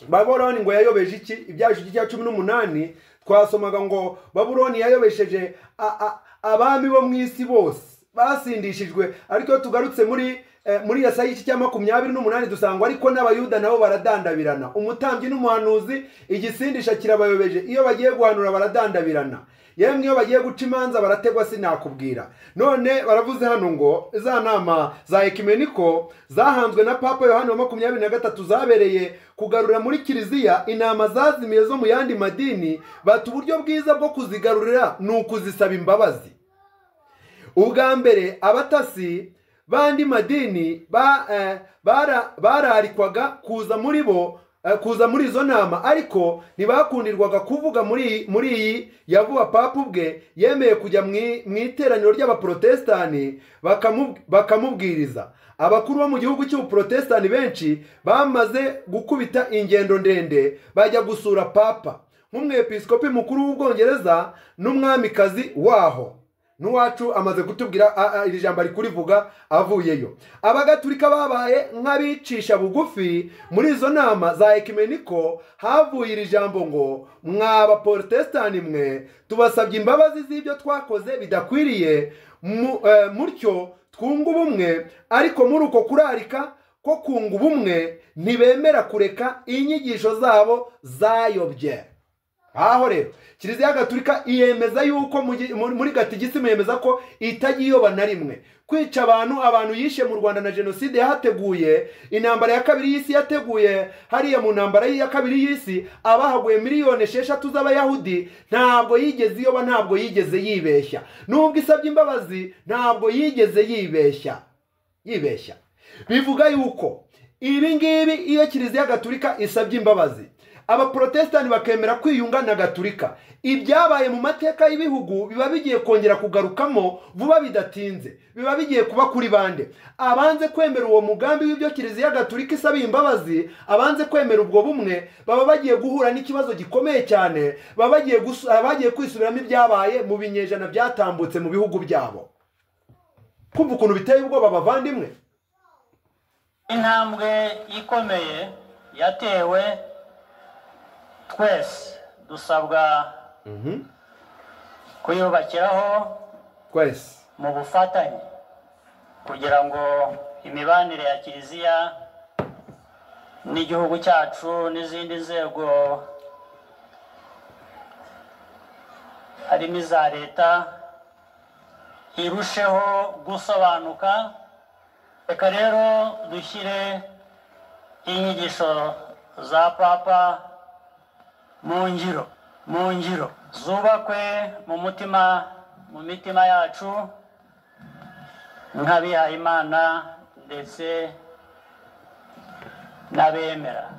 babuloni ngo yayobeje iki ibyacu cya cumi n'umunani twasomaga ngo babuloni yayobesheje a- a- abami bo mu isi bose basindishijwe ariko iyo tugarutse muri eh, muri yasayi iki cya makumyabiri n'umunani dusanga ariko n'abayuda nabo baradandabirana umutambyi n'umuhanuzi igisindisha kirabayobeje iyo bagiye guhanura baradandabirana yemwe iyo bagiye guca imanza barategwa sinakubwira none baravuze hano ngo za nama za ekimeniko zahanzwe na papa yohani wa makumyabiri na gatatu zabereye kugarura muri kiliziya intama zazimiye zo mu yandi madini bati uburyo bwiza bwo kuzigarurira ni ukuzisaba imbabazi ubwa mbere abatasi b'andi madini ba- eh, bara- bararikwaga kuza muri bo eh, kuza muri izo nama ariko ntibakundirwaga kuvuga muri muri iyi yavuba papa ubwe yemeye kujya mu i- mu iteraniro ry'abaporotesitani bakamu- bakamubwiriza abakuru bo mu gihugu cy'ubuporotesitani benshi bamaze gukubita ingendo ndende bajya gusura papa nk'umwepiskopi mukuru w'ubwongereza n'umwamikazi waho n'uwacu amaze kutubwira a- a- iri jambo ari kurivuga avuyeyo abagaturika babaye nk'abicisha bugufi muri izo nama za ekimeniko havuye iri jambo ngo mwa baporotesitani mwe tubasabye imbabazi z'ibyo twakoze bidakwiriye mu- eh, mutyo twunga ubumwe ariko muri uko kurarika ko kunga ubumwe ntibemera kureka inyigisho zabo zayobye aho rero kiliziya gatulika iyemeza yuko mu gi- muri muri gatigisimu yemeza ko itagiyoba na rimwe kwica abantu abantu yishe mu rwanda na jenoside yahateguye intambara ya kabiri y'isi yateguye hariya mu ntambara ya kabiri y'isi abahaguye miliyoni esheshatu z'abayahudi ntabwo yigeze iyoba ntabwo yigeze yibeshya nubwo isabye imbabazi ntabwo yigeze yibeshya yibeshya bivuga yuko ibi ngibi iyo kiliziya gatulika isabye imbabazi abaporotesitani bakemera kwiyunga na gatulika ibyabaye mu mateka y'ibihugu biba bigiye kongera kugarukamo vuba bidatinze biba bigiye kuba kuri bande abanze kwemera uwo mugambi w'ibyo kiliziya gatulika isaba imbabazi abanze kwemera ubwo bumwe baba bagiye guhura n'ikibazo gikomeye cyane baba bagiye gusu- baba bagiye kwisubiramo ibyabaye mu binyejana byatambutse mu bihugu byabo kumva ukuntu biteye ubwoba bavandimwe intambwe ikomeye yatewe twese dusabwa kuyubakiraho twese mu bufatanye kugira ngo imibanire ya kiliziya n'igihugu cyacu n'izindi nzego harimo iza leta irusheho gusobanuka reka rero dushyire inyigisho za papa mu ngiro mu ngiro zubakwe mu mutima mu mitima yacu nk'abihayimana ndetse n'abemera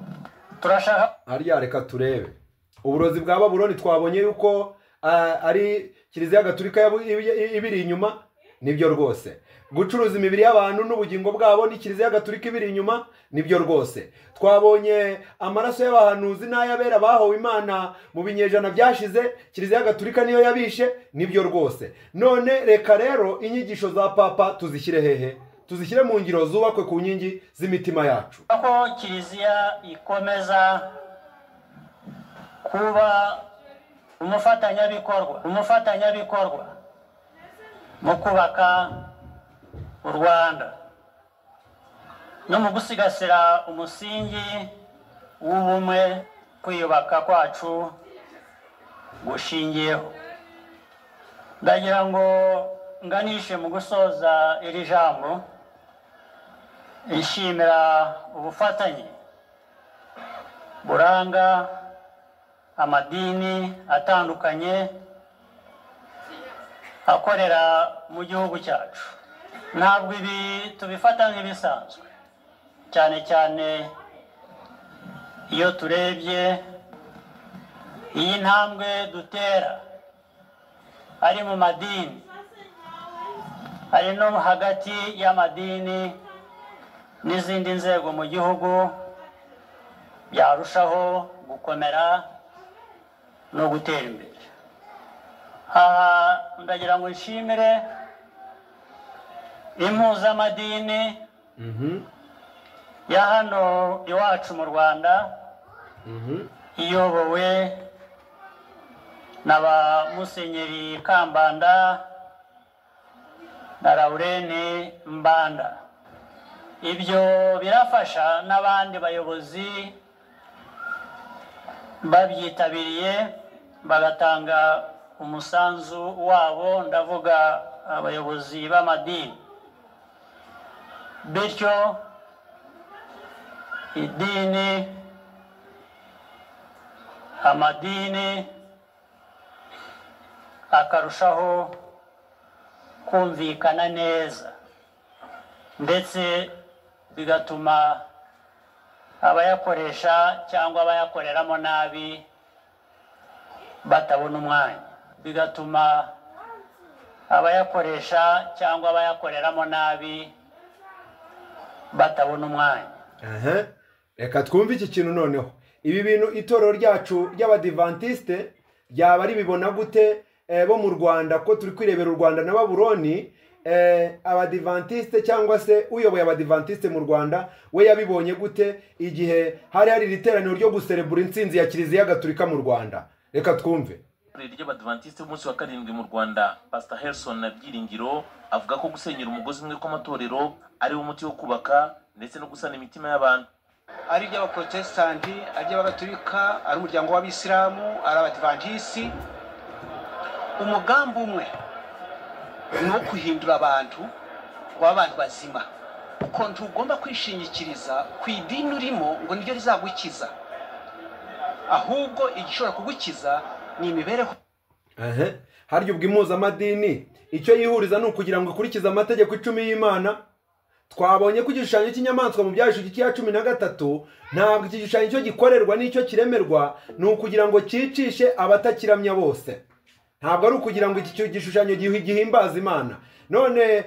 turashaka hariya reka turebe uburozi bwa baburoni twabonye yuko ah, ari kiliziya gatulika yabu- ibi- ibiri inyuma nibyo rwose gucuruza imibiri y'abantu n'ubugingo bwabo ni kiliziya gatulika ibiri inyuma nibyo rwose twabonye amaraso y'abahanuzi n'ay'abera bahowe imana mu binyejana byashize kiliziya gatulika niyo yabishe nibyo rwose none reka rero inyigisho za papa tuzishyire hehe tuzishyire mu ngiro zubakwe ku nkingi z'imitima yacu ko kiliziya ikomeza kuba umufatanyabikorwa umufatanyabikorwa mu kubaka u rwanda no mu gusigasira umusingi w'ubumwe kwiyubaka kwacu gushingiyeho ndagira ngo nganishe mu gusoza iri jambo ishimira ubufatanye buranga amadini atandukanye akorera mu gihugu cyacu ntabwo ibi tubifata nk'ibisanzwe cyane cyane iyo turebye iyi ntambwe dutera ari mu madini hari no hagati y'amadini n'izindi nzego mu gihugu byarushaho gukomera no gutera imbere aha ndagira ngo nshimire impuzamadini ya hano iwacu mu rwanda iyobowe na ba musenyeri kambanda na laurene mbanda ibyo birafasha n'abandi bayobozi babyitabiriye bagatanga umusanzu wabo ndavuga abayobozi b'amadini bityo idini amadini akarushaho kumvikana neza ndetse bigatuma abayakoresha cyangwa abayakoreramo nabi batabona umwanya bigatuma abayakoresha cyangwa abayakoreramo nabi batabona umwanya reka twumve iki kintu noneho ibi bintu itorero ryacu ry'abadivantisite ryaba ribibona gute eh, bo mu rwanda ko turi kwirebera u rwanda na baburoni eh, abadivantisite cyangwa se uyoboye abadivantisite mu rwanda we yabibonye gute igihe hari hari iri teraniro ryo guserebura intsinzi ya kiliziya gatulika mu rwanda reka twumve ry'abadivantisite b'umunsi wa karindwi mu rwanda pastor harrison na byiringiro avuga ko gusenyera umugozi umwe kw'amatorero ari wo muti wo kubaka ndetse no gusana imitima y'abantu ari iby'abaporotesitanti ari iby'abagatolika ari umuryango w'abisilamu ari abadivantisi umugambi umwe ni uwo guhindura abantu baba abantu bazima kuko ntugomba kwishingikiriza ku idini urimo ngo niryo rizagukiza ahubwo igishobora kugukiza ni imibereho harya ubwo impuzamadini icyo yihuriza ni ukugira ngo ikurikize amategeko icumi y'imana twabonye ko igishushanyo cy'inyamaswa mu byashugi cya cumi na gatatu ntabwo iki gishushanyo cyo gikorerwa n'icyo kiremerwa ni ukugira ngo cyicishe abatakiramya bose ntabwo ari ukugira ngo iki gishushanyo gihimbaza imana none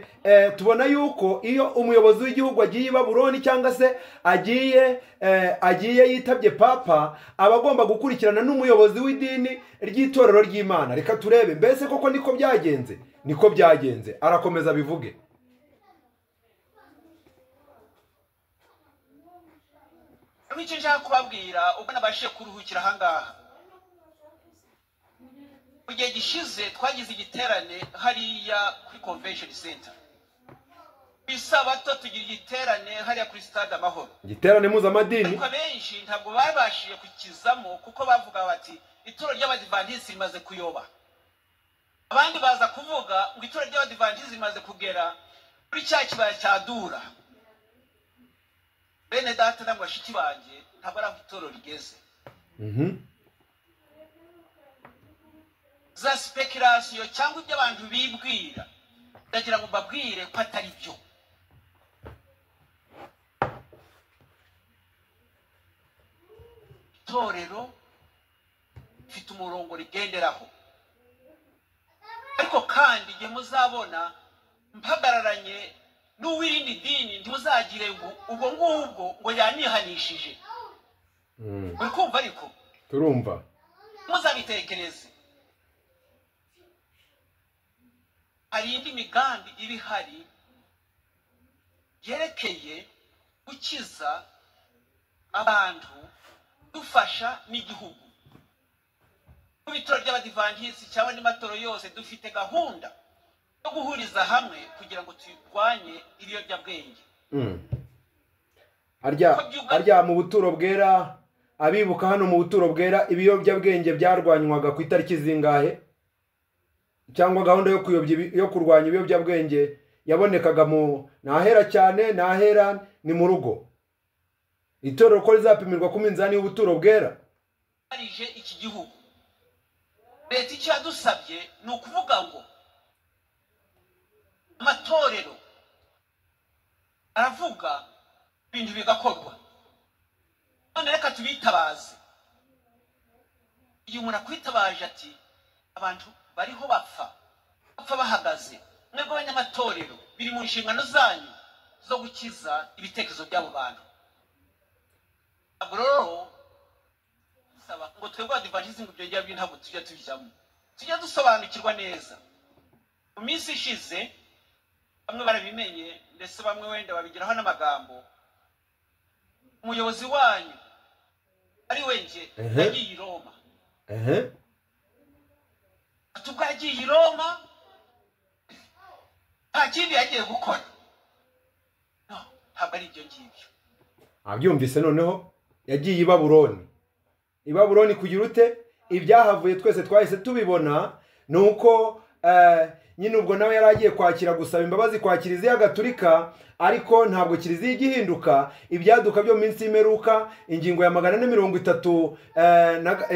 tubona yuko iyo umuyobozi w'igihugu agiye i baburoni cyangwa se agiye agiye yitabye papa aba agomba gukurikirana n'umuyobozi w'idini ry'itorero ry'imana reka turebe mbese koko niko byagenze niko byagenze arakomeza abivuge icyo nshaka kubabwira ubwo nabashije kuruhukira ahangaha mu gihe gishize twagize igiterane hariya kuri convention center ku isabato tugira igiterane hariya kuri stade amahoro igiterane mpuzamadini ariko abenshi ntabwo babashije kukizamo kuko bavuga bati ituro ry'abadivantisiti rimaze kuyoba abandi baza kuvuga ngo ituro ry'abadivantisiti rimaze kugera kuri cya kibaya cya dura bene data na bashiki banjye ntabwo ari aho itorero rigeze za sipekerasiyo cyangwa ibyo abantu bibwira ndagira ngo mbabwire ko atari byo itorero rifite umurongo rigenderaho ariko kandi igihe muzabona mpagararanye n'uwirindi dini ntuzagire ngo ubwo ngubwo ngo yanihanishije uri kumva ariko turumva muzabitekereze hari indi migambi iba ihari yerekeye gukiza abantu dufasha n'igihugu ku bitaro by'abadivantisiti cyangwa n'amatora yose dufite gahunda no guhuriza hamwe kugira ngo turwanye ibiyobyabwenge harya mu buturo bwera abibuka hano mu buturo bwera ibiyobyabwenge byarwanywaga ku itariki zingahe cyangwa gahunda yo kurwanya ibiyobyabwenge yabonekaga mu ntahera cyane ntahera ni mu rugo itorero ko rizapimirwa ku minzani y'ubuturo bwera iki gihugu leta icyo yadusabye ni ukuvuga ngo amatorero aravuga ibintu bigakorwa none reka tubitabaze igihe umuntu akwitabaje ati abantu bariho bapfa bapfa bahagaze mwebwe abanyamatorero biri mu nshingano zanyu zo gukiza ibitekerezo by'abo bantu ntabwo rero saba ngo twebwe adivantizingi ibyo ngibyo ntabwo tujya tubijyamo tujya dusobanukirwa neza mu minsi ishize bamwe barabimenye ndetse bamwe wenda babigeraho n'amagambo umuyobozi wanyu ari we nge yagiye i roma ati ubwo yagiye i roma nta kindi yagiye gukora ntabwo ari ibyo ngibyo abyumvise noneho yagiye i baburoni i baburoni kugira ute ibyahavuye twese twahise tubibona ni uko nyine ubwo nawe yari agiye kwakira gusaba imbabazi kwa kiliziya gatulika ariko ntabwo kiliziya ijya ihinduka ibyaduka byo minsi y'imeruka ingingo ya magana ane mirongo itatu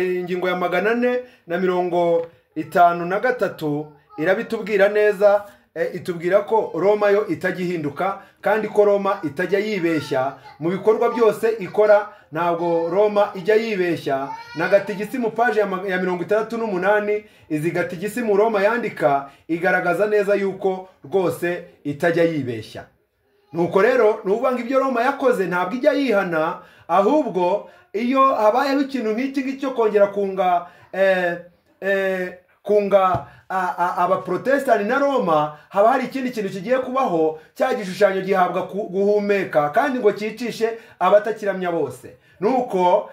ingingo ya magana ane na mirongo itanu na gatatu irabitubwira neza itubwira ko roma yo itajya ihinduka kandi ko roma itajya yibeshya mu bikorwa byose ikora ntabwo roma ijya yibeshya na gatigisi mu paji ya mirongo itandatu n'umunani izi gatigisi mu roma yandika igaragaza neza yuko rwose itajya yibeshya nuko rero nuvuga ngo ibyo roma yakoze ntabwo ijya yihana ahubwo iyo habayeho ikintu nk'iki ngiki cyo kongera kunga kunga abaporotesitanti na roma haba hari ikindi kintu kigiye kubaho cya gishushanyo gihabwa guhumeka kandi ngo cyicishe abatakiramya bose nuko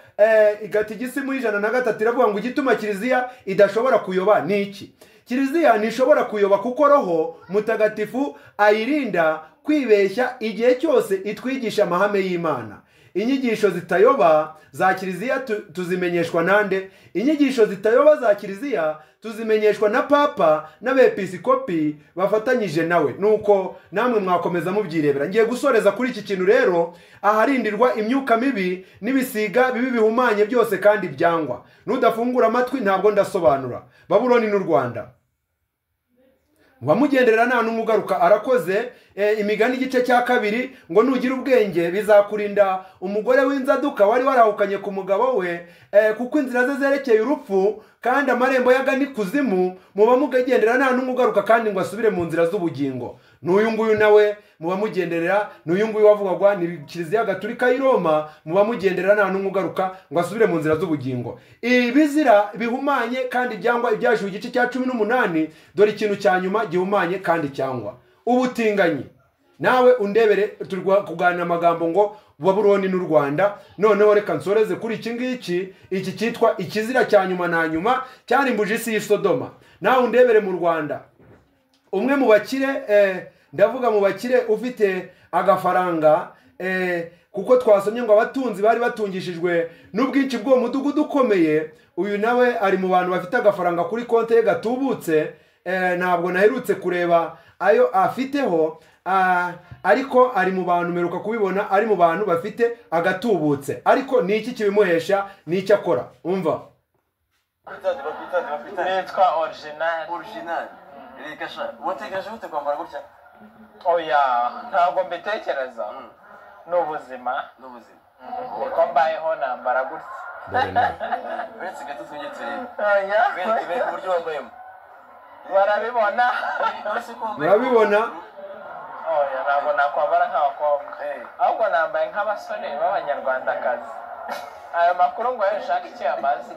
igatigisi muri ijana na gatatu iravuga ngo igituma kiliziya idashobora kuyoba ni iki kiliziya ntishobora kuyoba kuko roho mutagatifu ayirinda kwibeshya igihe cyose itwigisha amahame y'imana inyigisho zitayoba za kiliziya tuzimenyeshwa nande inyigisho zitayoba za kiliziya tuzimenyeshwa na papa n'abepisikopi bafatanyije nawe nuko namwe mwakomeza mubyirebera ngiye gusoreza kuri iki kintu rero aharindirwa imyuka mibi n'ibisiga bibi bihumanye byose kandi byangwa n'udafungura amatwi ntabwo ndasobanura baburoni n'u rwanda wamugenderera nta n'umwe ugaruka arakoze imigani igice cya kabiri ngo nugira ubwenge bizakurinda umugore w'inzaduka wari warahukanye ku mugabo we kuko inzira ze zerekeye urupfu kandi amarembo y'agana ikuzimu muba mugendera nta n'umwe ugaruka kandi ngo asubire mu nzira z'ubugingo n'uyu nguyu nawe muba mugenderera n'uyu nguyu wavugagwa ni kiliziya gatulika y'i roma muba mugendera nta n'umwe ugaruka ngo asubire mu nzira z'ubugingo ibizira bihumanye kandi byangwa ibyashyuwe igice cya cumi n'umunani dore ikintu cya nyuma gihumanye kandi cyangwa ubutinganyi nawe undebere turi kuganira amagambo ngo baburoni n'u rwanda noneho reka nsoreze kuri iki ngiki iki cyitwa ikizira cya nyuma na nyuma cyarimbuje isi y'isodoma nawe undebere mu rwanda umwe mu bakire ndavuga mu bakire ufite agafaranga kuko twasomye ngo abatunzi bari batungishijwe n'ubwinshi bw'uwo mudugudu ukomeye uyu nawe ari mu bantu bafite agafaranga kuri konti ye gatubutse ntabwo naherutse kureba ayo afiteho ariko ari mu bantu meruka kubibona ari mu bantu bafite agatubutse ariko ni iki kibimuhesha ni icyo akora umva nitwa orijinali orijinali reka sha butegereje bute kwambara gutya oya ntabwo mbitekereza ni ubuzima ni ubuzima niko mbayeho nambara gutya uretse gato tujye turebe bereke uburyo wambayemo barabibona barabibona ntabwo nakwambara nk'abakobwa ahubwo nambaye nk'abasore b'abanyarwandakazi aya makuru ngo ayo ushake icyo yamaze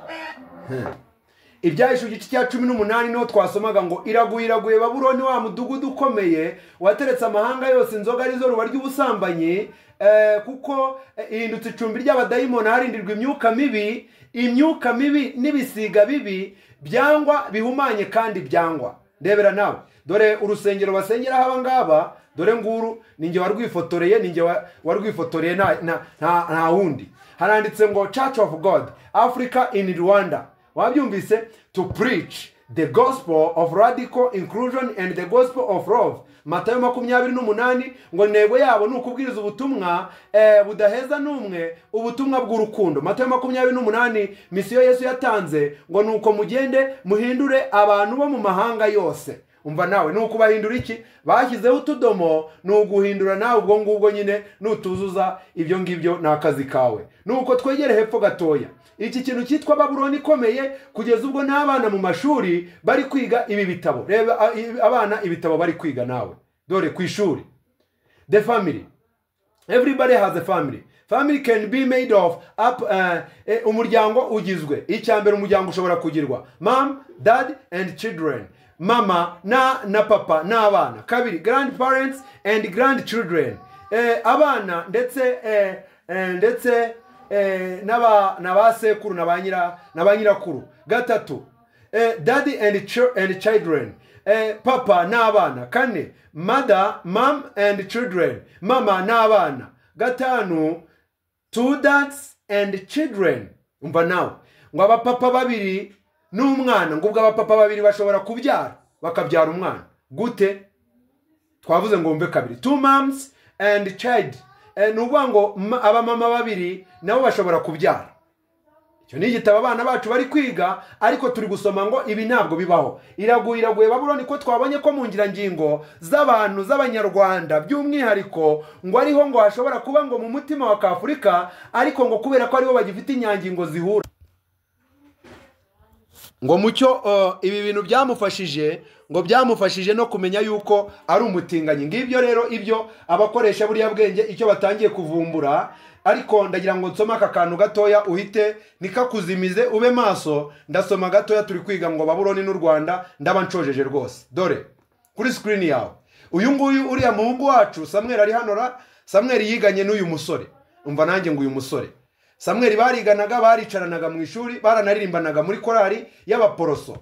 ibyahishe igice cya cumi n'umunani niho twasomaga ngo iraguye iraguye baburoni wa mudugudu ukomeye wateretse amahanga yose inzoga arizo ruba ry'ubusambanyi kuko ihindutse icumbi ry'abadayimoni harindirwa imyuka mibi imyuka mibi n'ibisiga bibi byangwa bihumanye kandi byangwa ndebera nawe dore urusengero basengeraho aba ngaba dore nguru ninjye warwifotoreye ninjye warwifotoreye nta wundi haranditse ngo church of god africa in rwanda wabyumvise to preach the gospel of radical inclusion and the gospel of love matayo makumyabiri n'umunani ngo ntego yabo ni ukubwiriza ubutumwa budaheza n'umwe ubutumwa bw'urukundo matayo makumyabiri n'umunani misiyo yesu yatanze ngo ni uko mugende muhindure abantu bo mu mahanga yose umva nawe ni ukubahindura iki bashyizeho utudomo ni uguhindura nawe ubwo ngubwo nyine nutuzuza ibyo ngibyo ni akazi kawe ni uko twegere hepfo gatoya iki kintu cyitwa baburoni ikomeye kugeza ubwo n'abana mu mashuri bari kwiga ibi bitabo reba a- i- abana ibitabo bari kwiga nawe dore ku ishuri the family everybody has a family family can be made of up uh, eh, umuryango ugizwe icya mbere umuryango ushobora kugirwa mom dad and children mama na na papa n'abana kabiri grandparents and grandchildren eh, abana ndetse eh, eh, ndetse eh, n'aba na ba sekuru na ba nyira na ba nyirakuru gatatu eh, daddy and, chil- and children eh, papa n'abana kane mother mom and children mama n'abana gatanu two dads and children umva nawe ngo abapapa babiri n'umwana ngo ubwo abapapa babiri bashobora kubyara bakabyara umwana gute twavuze ngo wumve kabiri two moms and child Eh, ni ukuvuga ngo ma- abamama babiri nabo bashobora kubyara icyo ni igitabo abana bacu bari kwiga ariko turi gusoma ngo ibi ntabwo bibaho iraguye iraguye baburoni ko twabonye ko mu ngirangingo z'abantu z'abanyarwanda by'umwihariko ngo ariho ngo hashobora kuba ngo mu mutima wa kafurika ariko ngo kubera ko aribo bagifite inyangingo zihura ngo mucyo eh, ibi bintu byamufashije ngo byamufashije no kumenya yuko ari umutinganyi ngibyo rero ibyo abakoresha buriya bwenge icyo batangiye kuvumbura ariko ndagira ngo nsome aka kantu gatoya uhite nikakuzimize ube maso ndasoma gatoya turi kwiga ngo baburoni n'u rwanda ndaba nshojeje rwose dore kuri sikirini yawe uyu nguyu uriya muhungu wacu samweri ari hano ra samweri yiganye n'uyu musore umva nanjye ngo uyu musore samweri bariganaga baricaranaga mu ishuri baranaririmbanaga muri korari y'abaporoso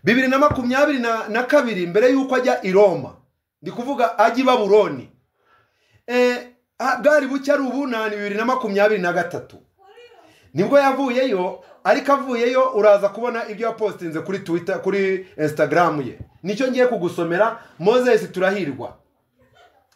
bibiri na makumyabiri na, na kabiri mbere y'uko ajya i roma ndi kuvuga ajya i baburoni Eh, ah, bwari buke ari ubunani bibiri na makumyabiri na gatatu nibwo yavuyeyo ariko avuyeyo uraza kubona ibyo yapostinze kuri twitter kuri instagram ye nicyo ngiye kugusomera moses turahirwa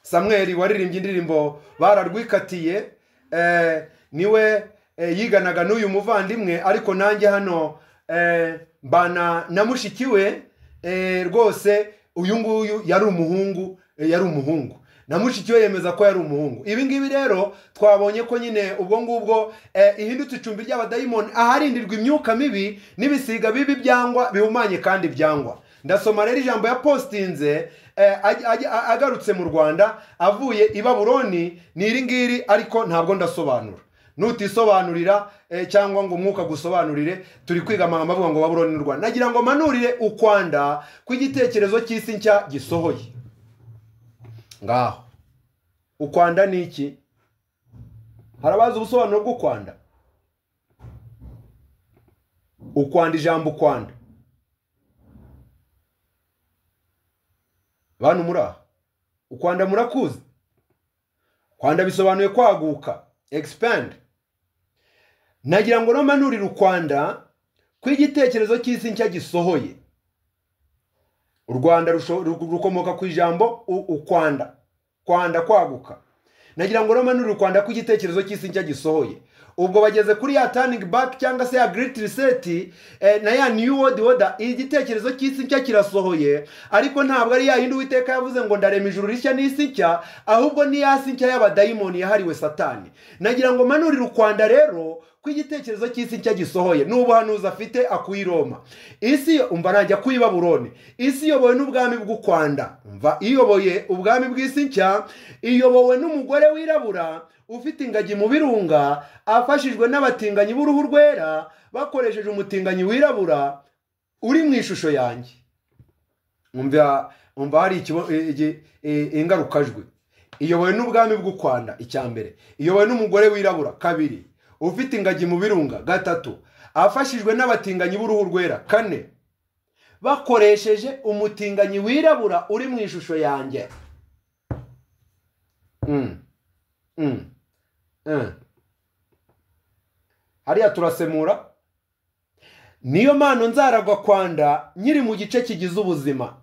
samweri waririmbye indirimbo bararwikatiye eh, niwe eh, yiganaga n'uyu muvandimwe ariko nanjye hano eh, mbana na mushiki we eh, rwose uyu nguyu yari umuhungu eh, yari umuhungu na mushiki we yemeza ko yari umuhungu ibi ngibi rero twabonye ko nyine ubwo ngubwo eh, ihindutse icumbi ry'abadayimoni aharindirwa imyuka mibi n'ibisiga bibi byangwa bihumanye kandi byangwa ndasoma rero ijambo ya postinze eh, aj- aj- a- agarutse mu rwanda avuye i baburoni ni iri ngiri ariko ntabwo ndasobanura nutisobanurira eh, cyangwa ngo umwuka gusobanurire turi kwiga amagambo avuga ngo baburoni n'u rwanda nagira ngo manurire ukwanda kw'igitekerezo cy'isi nshya gisohoye ngaho ukwanda ni iki harabaza ubusobanuro bw'ukwanda ukwanda ijambo ukwanda bantu muri aha ukwanda murakuzi kwanda bisobanuye kwaguka expand nagira ngo namanurire ukwanda kw'igitekerezo cy'isi nshya gisohoye u rwanda rusho- ru- rukomoka ku ijambo u- ukwanda kwanda kwaguka nagira ngo namanurire ukwanda kw'igitekerezo cy'isi nshya gisohoye ubwo bageze kuri ya turning back cyangwa se ya great reset eh, na ya new world order igitekerezo cy'isi nshya kirasohoye ariko ntabwo ari ya yindi uwiteka yavuze ngo ndarema ijuru rishya n'isi nshya ahubwo ni ya si nshya y'abadayimoni yahariwe satani nagira ngo manurire ukwanda rero ko igitekerezo cy'isi nshya gisohoye n'ubuhanuzi afite akuye i roma isi yo- umva nanjye akuye i baburoni isi iyobowe n'ubwami bw'ukwanda umva iyoboye ubwami bw'isi nshya iyobowe n'umugore wirabura ufite ingagi mu birunga afashijwe n'abatinganyi b'uruhu rwera bakoresheje umutinganyi wirabura uri mu ishusho yanjye umva umva hari ikibo- i- igi- i- ingarukajwi iyobowe n'ubwami bw'ukwanda icya mbere iyobowe n'umugore wirabura kabiri ufite ingagi mu birunga gatatu afashijwe n'abatinganyi b'uruhu rwera kane bakoresheje umutinganyi wirabura uri mu ishusho yanjye Mm. Mm. Mm. hariya turasemura niyo mpano nzaragwa kwanda nkiri mu gice kigize ubuzima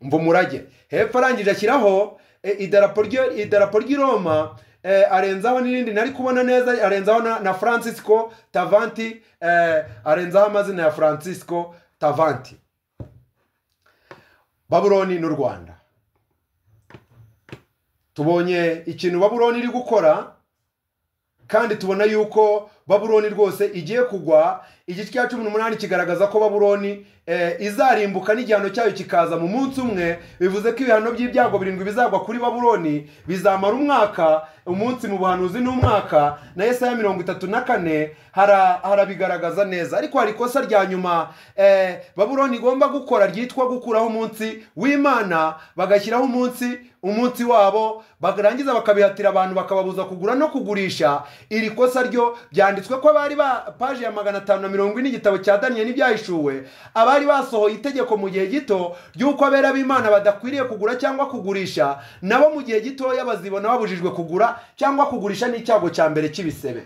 mva umurage hepfo arangije ashyiraho eh, idarapo ryo- idarapo ry'i roma eh, arenzaho n'irindi nari kubona neza arenzaho na, na francisco tavanti eh, arenzaho amazina ya francisco tavanti baburoni n'u rwanda tubonye ikintu baburoni iri gukora kandi tubona yuko baburoni rwose igiye kugwa igice cya cumi n'umunani kigaragaza ko baburoni eh, izarimbuka n'igihano cyayo kikaza mu munsi umwe bivuze ko ibihano by'ibyago birindwi bizagwa kuri baburoni bizamara umwaka umunsi mu buhanuzi n'umwaka na yesaya mirongo itatu na kane hara- harabigaragaza neza ariko hari ikosa rya nyuma eh, baburoni igomba gukora ryitwa gukuraho umunsi w'imana bagashyiraho umunsi umunsi wabo barangiza bakabihatira abantu bakababuza kugura no kugurisha iri kosa ryo byanditswe ko abari ba paji ya magana atanu na mirongo ine igitabo cya daniyeli n'ibyahishuwe abari basohoye itegeko mu gihe gito ry'uko abera b'imana badakwiriye kugura cyangwa kugurisha nabo mu gihe gitoya bazibona babujijwe kugura cyangwa kugurisha n'icyago cya mbere cy'ibisebe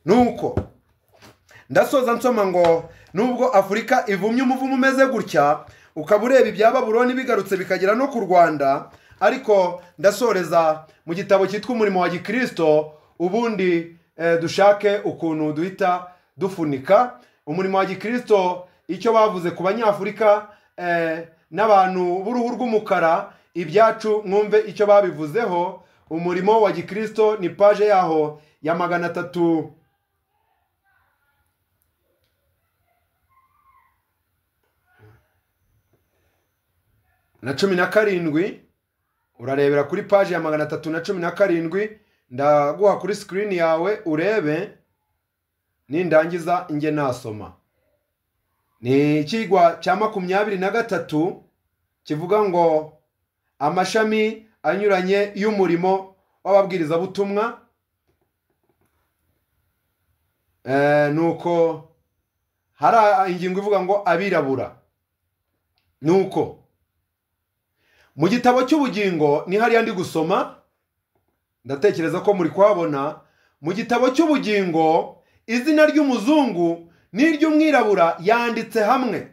nuko ndasoza nsoma ngo nubwo afurika ivumye umuvumo umeze gutya ukaba ureba ibya baburoni bigarutse bikagera no ku rwanda ariko ndasoreza mu gitabo cyitwa umurimo wa gikirisito ubundi eh, dushake ukuntu duhita dufunika umurimo wa gikirisito icyo bavuze ku banyafurika eh, n'abantu b'uruhu rw'umukara ibyacu mwumve icyo babivuzeho umurimo wa gikirisito ni paje yaho ya magana atatu na cumi na karindwi urarebera kuri paji ya magana atatu na cumi na karindwi ndaguha kuri sikirini yawe urebe nindangiza nge nasoma ni ikigwa cya makumyabiri na gatatu kivuga ngo amashami anyuranye y'umurimo w'ababwirizabutumwa Eh, nuko hari ingingo ivuga ngo abirabura nuko mu gitabo cy'ubugingo ni hariya ndi gusoma ndatekereza ko muri kuhabona mu gitabo cy'ubugingo izina ry'umuzungu n'iry'umwirabura yanditse hamwe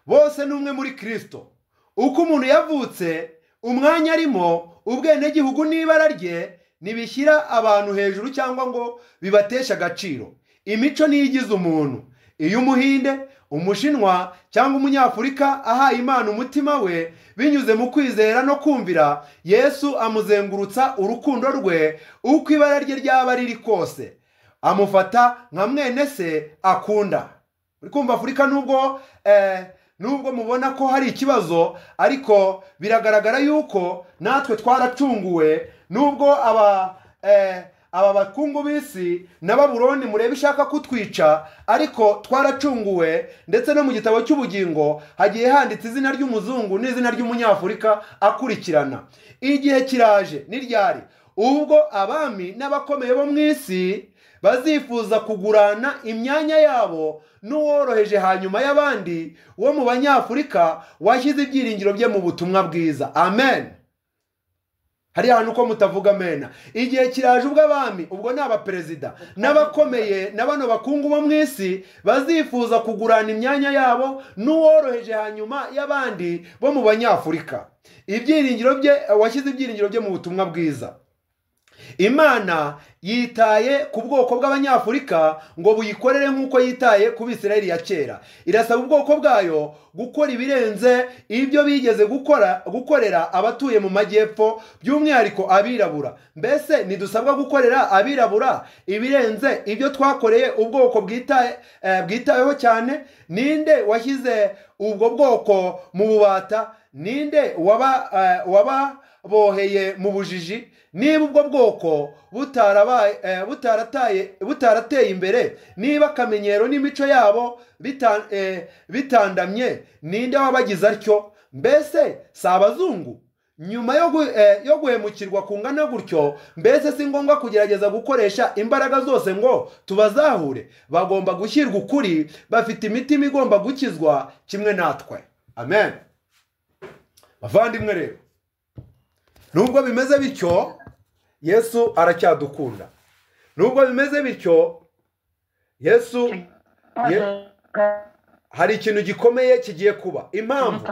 bose ni umwe muri kirisito uko umuntu yavutse umwanya arimo ubwenegihugu n'ibara rye ntibishyira abantu hejuru cyangwa ngo bibateshe agaciro imico niyo igize umuntu iyo umuhinde umushinwa cyangwa umunyafurika ahaye imana umutima we binyuze mu kwizera no kumvira yesu amuzengurutsa urukundo rwe uko ibara rye ryaba riri kose amufata nka mwene se akunda uri kumva afurika nubwo eh, nubwo mubona ko hari ikibazo ariko biragaragara yuko natwe twaracunguwe nubwo aba eh, aba bakungu b'isi na baburoni mureba ishaka kutwica ariko twaracunguwe ndetse no mu gitabo cy'ubugingo hagiye handitse izina ry'umuzungu n'izina ry'umunyafurika akurikirana igihe kiraje n'iryari ubwo abami n'abakomeye bo mu isi bazifuza kugurana imyanya yabo n'uworoheje hanyuma y'abandi wo mu banyafurika washyize ibyiringiro bye mu butumwa bwiza amen hari ahantu ko mutavuga amena igihe kiraje ubwo abami ubwo ni abaperezida n'abakomeye na bano bakungu bo mu isi bazifuza kugurana imyanya yabo n'uworoheje hanyuma y'abandi bo mu banyafurika ibyiringiro bye washyize ibyiringiro bye mu butumwa bwiza imana yitaye ku bwoko bw'abanyafurika ngo buyikorere nk'uko yitaye ku bisirayeli ya kera irasaba ubwoko bwayo gukora ibirenze ibyo bigeze gukora gukorera abatuye mu majyepfo by'umwihariko abirabura mbese ntidusabwa gukorera abirabura ibirenze ibyo twakoreye ubwoko bwitaye eh, bwitaweho cyane ninde washyize ubwo bwoko mu bubata ninde waba eh, wababoheye mu bujiji niba ubwo bwoko butarabaye eh, butarataye butarateye imbere niba akamenyero n'imico yabo bita- eh, bitandamye ninde wabagize atyo mbese si abazungu nyuma yo gu- eh, yo guhemukirwa kungana gutyo mbese si ngombwa kugerageza gukoresha imbaraga zose ngo tubazahure bagomba gushyirwa ukuri bafite imitima igomba gukizwa kimwe natwe amen bavandimwe rero nubwo bimeze bityo yesu aracyadukunda nubwo bimeze bityo yesu ye- hari ikintu gikomeye kigiye kuba impamvu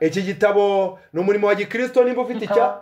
iki gitabo ni umurimo wa gikirisito nimba ufite icya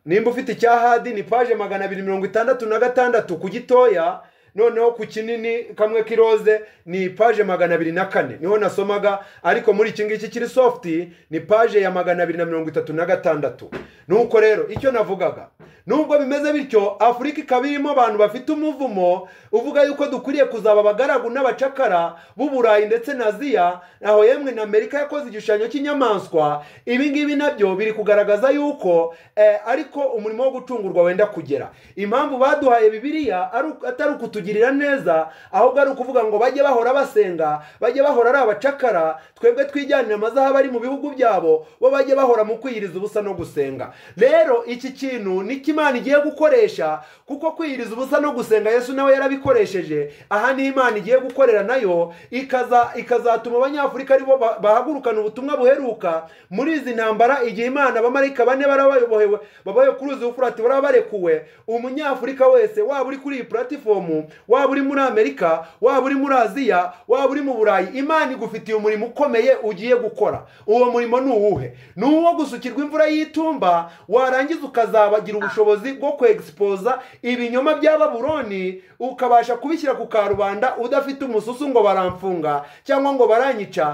nimba ufite icya hadi ni paje magana abiri mirongo itandatu na gatandatu ku gitoya noneho ku kinini kamwe k'iroze ni paje magana abiri na kane niho nasomaga ariko muri iki ngiki kiri sofuti ni paje ya magana abiri na mirongo itatu na gatandatu nuko rero icyo navugaga nubwo bimeze bityo afurika ikaba irimo abantu bafite umuvumo uvuga yuko dukwiriye kuzaba abagaragu n'abacakara b'uburayi ndetse na aziya aho yemwe na amerika yakoze igishushanyo cy'inyamaswa ibi ngibi nabyo biri kugaragaza yuko eh, ariko umurimo wo gucungurwa wenda kugera impamvu baduhaye bibiliya ari uku- atari ukutugirira neza ahubwo ari ukuvuga ngo bajye bahora basenga bajye bahora ari abacakara twebwe twijyanire amazahabu ari mu bihugu byabo bo bajye bahora mu kwiyiriza ubusa no gusenga rero iki kintu ni cyo imana igiye gukoresha kuko kwiyiriza ubusa no gusenga yesu nawe yarabikoresheje aha ni imana igiye gukorera nayo ikaza ikazatuma abanyafurika aribo ba- bahagurukana ubutumwa buheruka muri izi ntambara igihe imana abamarayika bane baraba bayobohewe babaye kuri uzi ufurati baraba barekuwe umunyafurika wese waba uri kuri iyi puratifomu waba uri muri amerika waba uri muri aziya waba uri mu burayi imana igufitiye umurimo ukomeye ugiye gukora uwo murimo ni uwuhe ni uwo gusukirwa imvura y'itumba warangiza ukazabagira ubushobozi bwo kwegispoza ibinyoma bya baburoni ukabasha kubishyira ku karubanda udafite umususu ngo baramfunga cyangwa ngo baranyica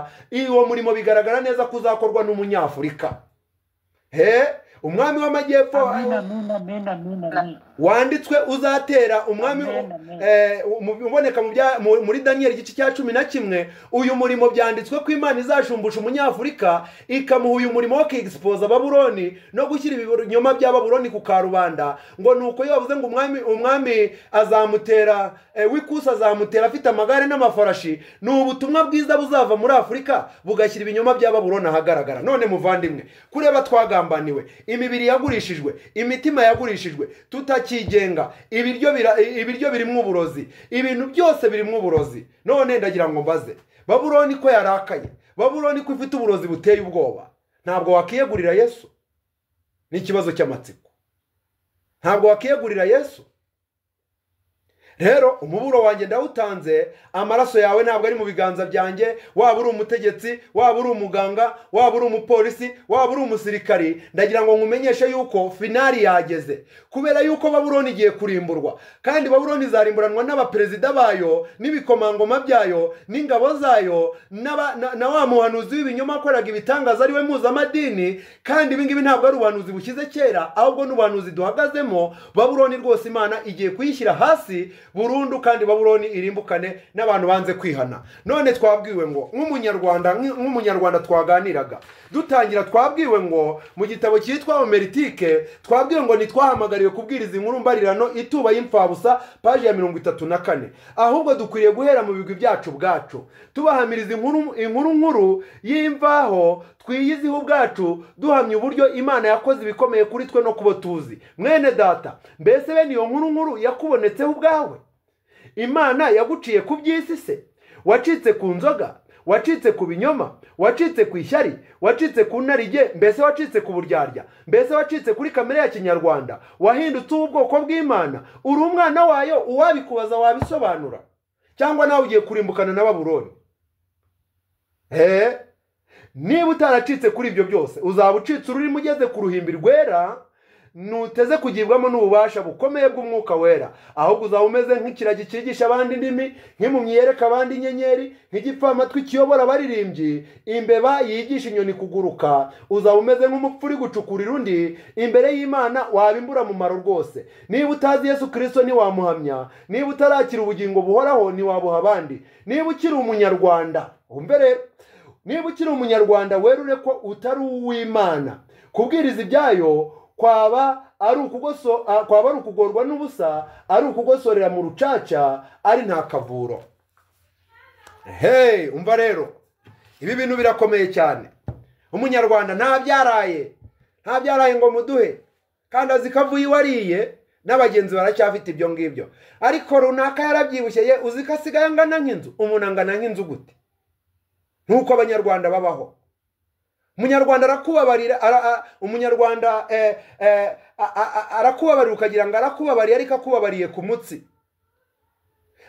uwo murimo bigaragara neza ko uzakorwa n'umunyafurika he umwami w'amajyepfo wanditswe uzatera umwami eh, mu- uboneka mu bya- mu- muri daniyeli igice cya cumi na kimwe uyu murimo byanditswe ko imana izashumbusha umunyafurika ikamuha uyu murimo wo kegisipoza babuloni no gushyira ibinyoma bya babuloni ku karubanda ngo ni uko iyo bavuze ngo umwami umwami azamutera eh, w'ikusi azamutera afite amagare n'amafarashi ni ubutumwa bwiza buzava muri afurika bugashyira ibinyoma bya babuloni ahagaragara none muvandimwe kureba twagambaniwe imibiri yagurishijwe imitima yagurishijwe tutakigenga ibiryo bira- ibiryo birimo uburozi ibintu byose birimo uburozi none ndagira ngo mbaze babuloni ko yarakaye babuloni ko ifite uburozi buteye ubwoba ntabwo wakiyegurira yesu ni ikibazo cy'amatsiko ntabwo wakiyegurira yesu rero umuburo wanjye ndawutanze amaraso yawe ntabwo ari mu biganza byanjye waba uri umutegetsi waba uri umuganga waba uri umupolisi waba uri umusirikari ndagira ngo nkumenyeshe yuko finari yageze kubera yuko baburoni igiye kurimburwa kandi baburoni izarimburanwa n'abaperezida bayo n'ibikomangoma byayo n'ingabo zayo n'aba- na na wa muhanuzi w'ibinyoma wakoraga ibitangaza ariwe mpuzamadini kandi ibi ngibi ntabwo ari ubuhanuzi bushyize kera ahubwo ni ubuhanuzi duhagazemo baburoni rwose imana igiye kuyishyira hasi burundu kandi baburoni irimbukane n'abantu banze kwihana none twabwiwe ngo nk'umunyarwanda nk'umunyarwanda twaganiraga dutangira twabwiwe ngo mu gitabo cyitwa omeritike twabwiwe ngo ntitwahamagariwe kubwiriza inkuru mbarirano ituba y'imfabusa paji ya mirongo itatu na kane ahubwo dukwiriye guhera mu bigwi byacu bwacu tubahamiriza inkuru inkuru nkuru y'imvaho twiyiziho ubwacu duhamya uburyo imana yakoze ibikomeye kuri twe no kubo tuzi mwene data mbese bene iyo nkuru nkuru yakubonetseho ubwawe imana yaguciye ku by'isi se wacitse ku nzoga wacitse ku binyoma wacitse ku ishyari wacitse ku narige mbese wacitse ku buryarya mbese wacitse kuri kamere ya kinyarwanda wahindutse uw'ubwoko bw'imana uri umwana wayo uwabikubaza wabisobanura cyangwa nawe ugiye kurimbukana na baburoni eee niba utaracitse kuri ibyo byose uzaba ucitse ururimi ugeze ku ruhimbi rwera nuteze kugibwamo n'ububasha bukomeye bw'umwuka wera ahubwo uzaba umeze nk'ikiragi cyigisha abandi indimi nk'impumyi yereka abandi inyenyeri nk'igipfamatwi kiyobora abaririmbyi imbeba yigisha inyoni kuguruka uzaba umeze nk'umupfu uri gucukurira undi imbere y'imana waba imburamumaro rwose niba utazi yesu kirisito ntiwamuhamya niba utarakira ubugingo buhoraho ntiwabuha abandi niba ukiri umunyarwanda wumve rero niba ukiri umunyarwanda werure ko utari uw'imana kubwiriza ibyayo kwaba ari ukugoso ah, kwaba ari ukugorwa n'ubusa ari ukugosorera mu rucaca ari nta kavuro hey umva rero ibi bintu birakomeye cyane umunyarwanda nta byaraye nta byaraye ngo muduhe kandi azi ko avuye iwariye n'abagenzi baracyafite ibyo ngibyo ariko runaka yarabyibushye ye uzi ko asigaye angana nk'inzu umuntu angana nk'inzu gute nk'uko abanyarwanda babaho umunyarwanda arakubabarira ara- a- umunyarwanda eh, eh, a- a- a- arakubabarira ukagira ngo arakubabariye ariko akubabariye ku mutsi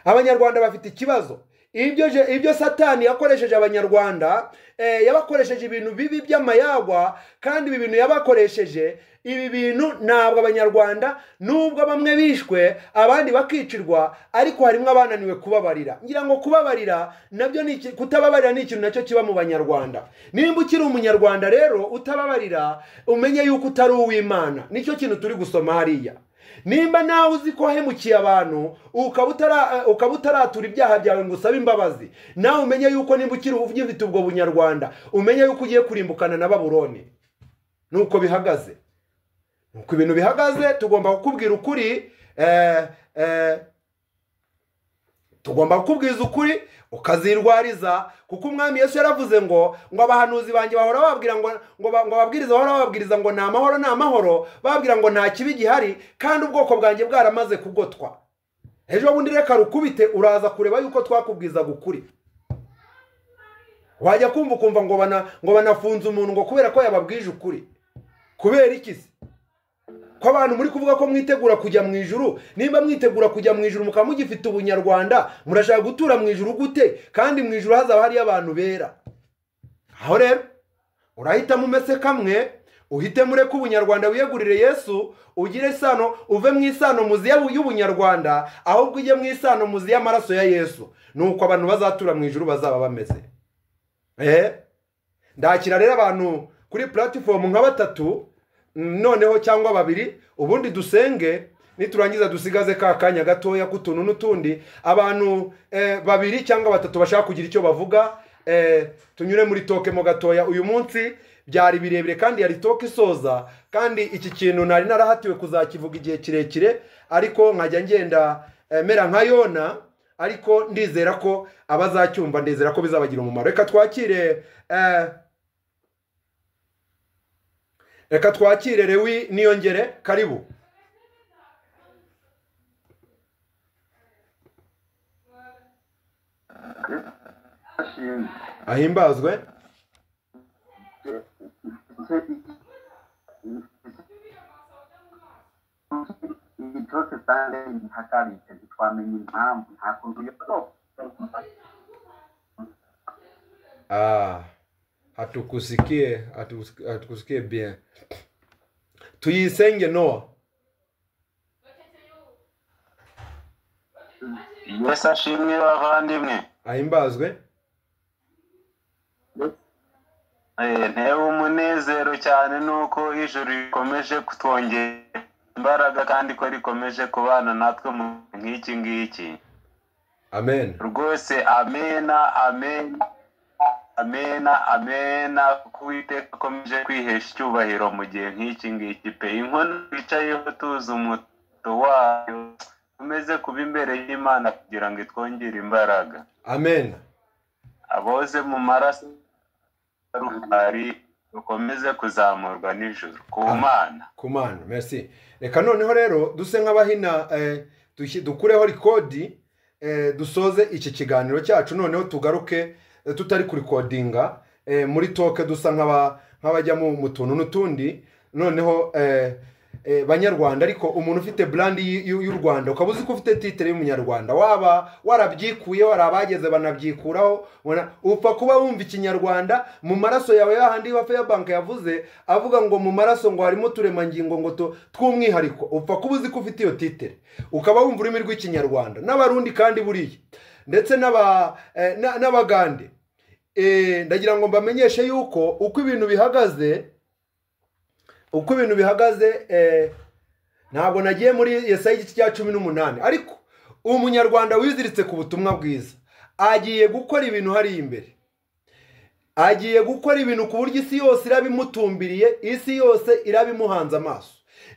abanyarwanda bafite ikibazo ibyo je- ibyo satani yakoresheje abanyarwanda eh, yabakoresheje ibintu bibi by'amayagwa kandi ibi bintu yabakoresheje ibi bintu ntabwo abanyarwanda nubwo bamwe bishwe abandi bakicirwa ariko harimo abananiwe kubabarira ngira ngo kubabarira nabyo ni iki- kutababarira ni ikintu nacyo kiba mu banyarwanda nimba ukiri umunyarwanda rero utababarira umenye yuko utari uw'imana nicyo kintu turi gusoma hariya nimba nawe uzi ko wahemukiye abantu ukaba utara- eh, ukaba utaratura ibyaha byawe ngo usabe imbabazi nawe umenye yuko nimba ukiri ugifite ubwo bunyarwanda umenye yuko ugiye kurimbukana na baburoni nuko bihagaze nuko ibintu bihagaze tugomba kukubwira ukuri eh, eh, tugomba kukubwiza ukuri ukazirwariza kuko umwami yesu yaravuze ngo ngo abahanuzi banjye bahora bababwira ngo ngo ba- ngo babwiriza bahora bababwiriza ngo ni amahoro ni amahoro bababwira ngo nta kibi gihari kandi ubwoko bwanjye bwaramaze kugotwa ejo bundi reka rukubite uraza kureba yuko twakubwizaga ukuri wajya kumva ukumva ngo bana ngo banafunze umuntu ngo kubera ko yababwije ukuri kubera iki se ko abantu muri kuvuga ko mwitegura kujya mu ijuru nimba mwitegura kujya mu ijuru mukaba mugifite ubunyarwanda murashaka gutura mu ijuru gute kandi mu ijuru hazaba hariyo abantu bera aho rero urahitamo umese kamwe uhitemo ureke ubunyarwanda wiyegurire yesu ugire isano uve mu isano muzi y'u- y'ubunyarwanda ahubwo ujye mu isano muzi y'amaraso ya yesu nuko abantu bazatura mu ijuru bazaba bameze eh ndakira rero abantu kuri puratifomu nka batatu mm, noneho cyangwa babiri ubundi dusenge niturangiza dusigaze ka kanya gatoya k'utuntu n'utundi abantu eh, babiri cyangwa batatu bashaka kugira icyo bavuga eh, tunyure muri toke mo gatoya uyu munsi byari birebire kandi yari toke isoza kandi iki kintu nari narahatiwe kuzakivuga igihe kirekire ariko nkajya ngenda eh, mera nka yona ariko ndizera ko abazacyumva ndizera ko bizabagira umumaro reka twakire eh, reka twakire rewi niyongere karibu ahimbazwe ibi byose sale ntihagaritse ntitwamenye impamvu nta kuntu yoroha ah, hatukusikie hatukus- hatukusikie bien tuyisenge noa yesu ashimwe bavandimwe ahimbazwe Eh, ntewe umunezero cyane nuko ijuru rikomeje kutwongera imbaraga kandi ko rikomeje kubana natwe mu nk'iki ngiki amen rwose amena amena amena amena kuko uwiteka akomeje kwihesha icyubahiro mu gihe nk'iki ngiki pe inkono twicayeho tuzi umuto wayo tumeze kuba imbere y'imana kugira ngo itwongere imbaraga amen aboze mu maraso ya rukari dukomeze kuzamurwa n'ijoro ku mana ku mana merci reka noneho rero duse nk'abahina eh, dushyi- dukureho rikodi eh, dusoze iki kiganiro cyacu noneho tugaruke eh, tutari kurikodinga eh, muri toke dusa nk'aba- nk'abajya mu mu tuntu n'utundi noneho eh, eh, banyarwanda ariko umuntu ufite brand y- y- y'u rwanda ukaba uzi ko ufite titre y'umunyarwanda waba warabyikuye hari abageze banabyikuraho wana- upfa kuba wumva ikinyarwanda mu maraso yawe yahandi wa fairbank yavuze avuga ngo mu maraso ngo harimo uturemangingo ngo tu- tw'umwihariko upfa kuba uzi ko ufite iyo titre ukaba wumva ururimi rw'ikinyarwanda n'abarundi kandi buriya ndetse n'aba- eh, na- n'abagande Eh, ndagira ngo mbamenyeshe yuko uko ibintu bihagaze uko ibintu bihagaze eh, ntabwo nagiye muri yesaya igice cya cumi n'umunani ariko umunyarwanda wiziritse ku butumwa bwiza agiye gukora ibintu hariya imbere agiye gukora ibintu ku buryo isi yose irabimutumbiriye isi yose irabimuhanze amaso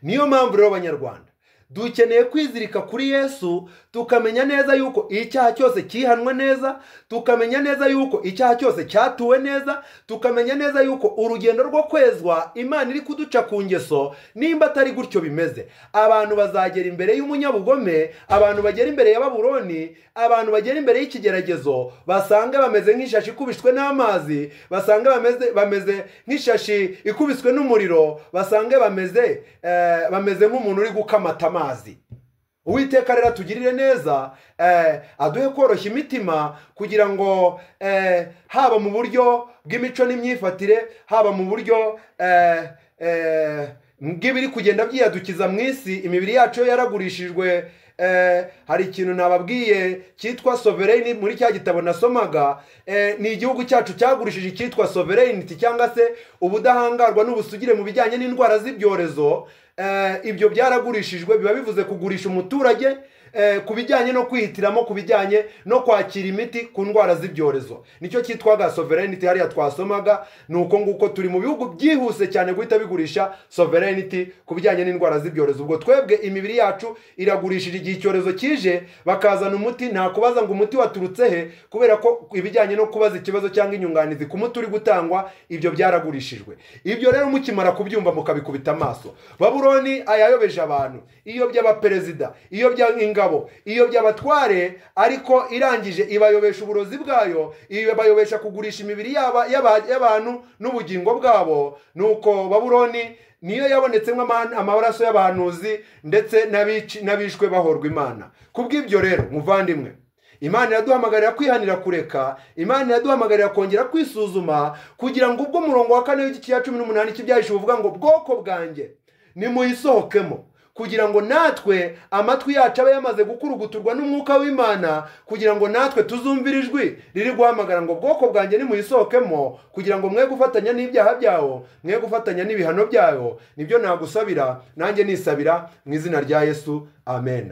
niyo mpamvu rero abanyarwanda dukeneye kwizirika kuri yesu tukamenya neza yuko icyaha cyose cyihanwe neza tukamenya neza yuko icyaha cyose cyatuwe neza tukamenya neza yuko urugendo rwo kwezwa imana iri kuduca ku ngeso nimba atari gutyo bimeze abantu bazagera imbere y'umunyabugome abantu bagera imbere ya baburoni abantu bagera imbere y'ikigeragezo basange bameze nk'ishashi ikubiswe n'amazi basange bameze bameze nk'ishashi ikubiswe n'umuriro basange bameze eh, bameze nk'umuntu uri gukamata amazi uwiteka rero atugirire neza eh, aduhe koroshya imitima kugira ngo eh, haba mu buryo bw'imico n'imyifatire haba mu buryo eh, eh, bw'ibiri kugenda byiyadukiza mu isi imibiri yacu yo yaragurishijwe eh, hari ikintu nababwiye cyitwa sovereign muri cya gitabo nasomaga eh, ni igihugu cyacu cyagurishije icyitwa sovereignty cyangwa se ubudahangarwa n'ubusugire mu bijyanye n'indwara z'ibyorezo eh, ibyo byaragurishijwe biba bivuze kugurisha umuturage eh, ku bijyanye no kwihitiramo ku bijyanye no kwakira imiti ku ndwara z'ibyorezo nicyo cyitwaga sovereignty hariya twasomaga ni uko nguko turi mu bihugu byihuse cyane guhita bigurisha sovereignty ku bijyanye n'indwara z'ibyorezo ubwo twebwe imibiri yacu iragurishije igihe icyorezo kije bakazana umuti nta kubaza ngo umuti waturutse he kubera ko ibijyanye no kubaza ikibazo cyangwa inyunganizi ku muti uri gutangwa ibyo byaragurishijwe ibyo rero mukimara kubyumva mukabikubita amaso baburoni ayayobeje abantu iyobya abaperezida iyobya ingabo iyobya abatware ariko irangije ibayobesha uburozi bwayo ibayobesha kugurisha imibiri yaba- yaba- y'abantu n'ubugingo bwabo nuko baburoni niyo yabonetsemo ama- amaraso y'abahanuzi ndetse n'abici- n'abishwe bahorwa imana ku bw'ibyo rero muvandimwe imana iraduhamagarira kwihanira kureka imana iraduhamagarira kongera kwisuzuma kugira ngo ubwo murongo wa kane w'igice cya cumi n'umunani cy'ibyahishe buvuga ngo bwoko bwanjye nimuyisohokemo kugira ngo natwe amatwi yacu abe yamaze gukuruguturwa n'umwuka w'imana kugira ngo natwe tuzumvire ijwi riri guhamagara ngo bwoko bwanjye nimuyisohokemo kugira ngo mwe gufatanya n'ibyaha byawo mwe gufatanya n'ibihano byayo nibyo nagusabira nanjye nisabira mu izina rya yesu amen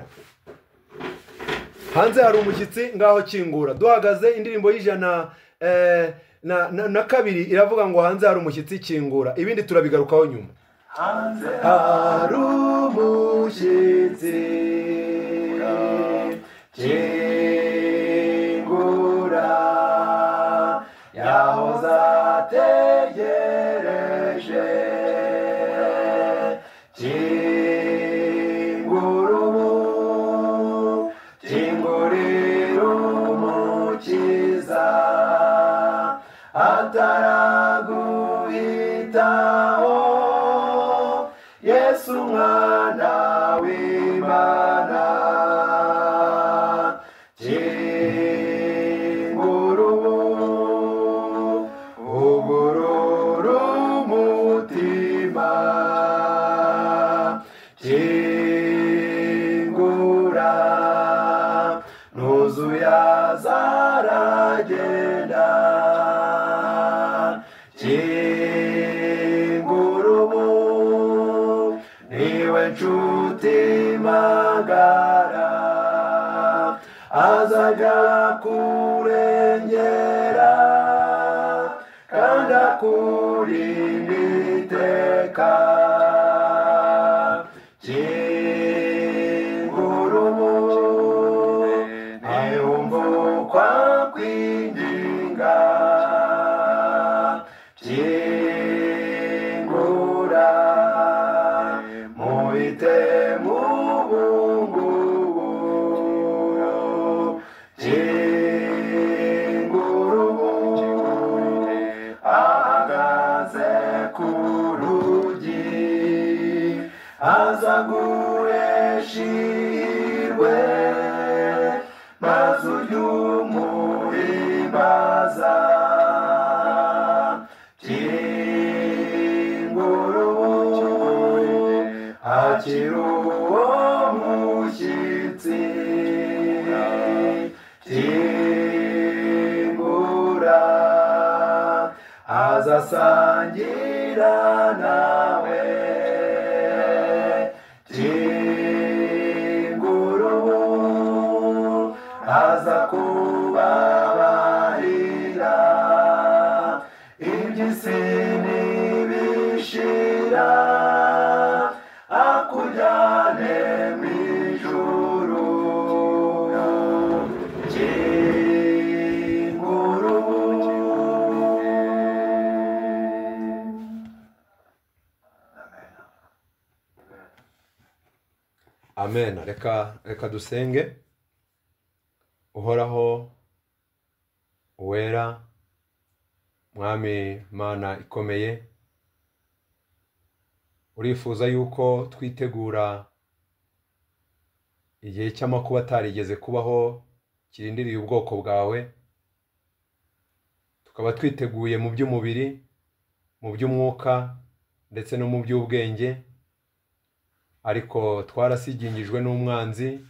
hanze hari umushyitsi ngaho kingura duhagaze indirimbo y'ijana eh, na, na, na kabiri iravuga ngo hanze hari umushyitsi kingura ibindi turabigarukaho nyuma Hanze hari umushyitsi kingura yahoze ategereje kingura ubu kingurira umukiza ataraguhitaho yesu mwana w'imana kingura ubu ugurura umutima kingura nuzuye azaragenda kingura ubu niwe nshuti magara azajya kurengera kandi akurinda iteka kingura ubu ntiyumvukwa kwinginga kingura mubite mu bungubu kingura ubu ahagaze ku rugi aza guhesha ihirwe maze uyu muhimbaza kingura ubu hakiri uwo mushyitsi kingura azasangira nawe kingura ubu aza kubabarira iby'isi ntibishira akujyane mu ijuru kingura ubu amen reka reka dusenge uhoraho uwera mwami mana ikomeye urifuza yuko twitegura igihe cy'amakuba atarigeze kubaho kirindiriye ubwoko bwawe tukaba twiteguye mu by'umubiri mu by'umwuka ndetse no mu by'ubwenge ariko twarasigingijwe n'umwanzi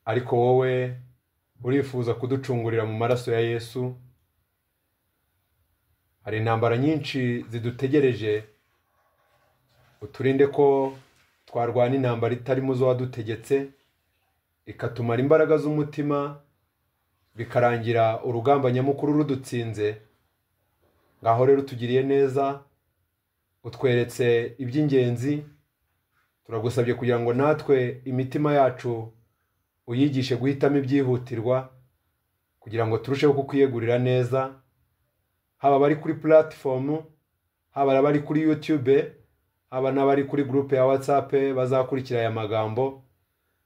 ariko wowe urifuza kuducungurira mu maraso ya yesu hari intambara nyinshi zidutegereje uturinde ko twarwana intambara itarimo zo wadutegetse ikatumara imbaraga z'umutima bikarangira urugamba nyamukuru rudutsinze ngaho rero utugiriye neza utweretse iby'ingenzi turagusabye kugira ngo natwe imitima yacu uyigishe guhitamo ibyihutirwa kugira ngo turusheho kukwiyegurira neza haba abari kuri puratifomu haba abari kuri yutube haba n'abari kuri gurupe ya watsapu bazakurikira aya magambo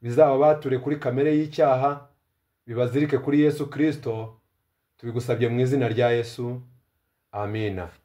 bizaba bature kuri kamere y'icyaha bibazirike kuri yesu kirisito tubigusabye mu izina rya yesu amina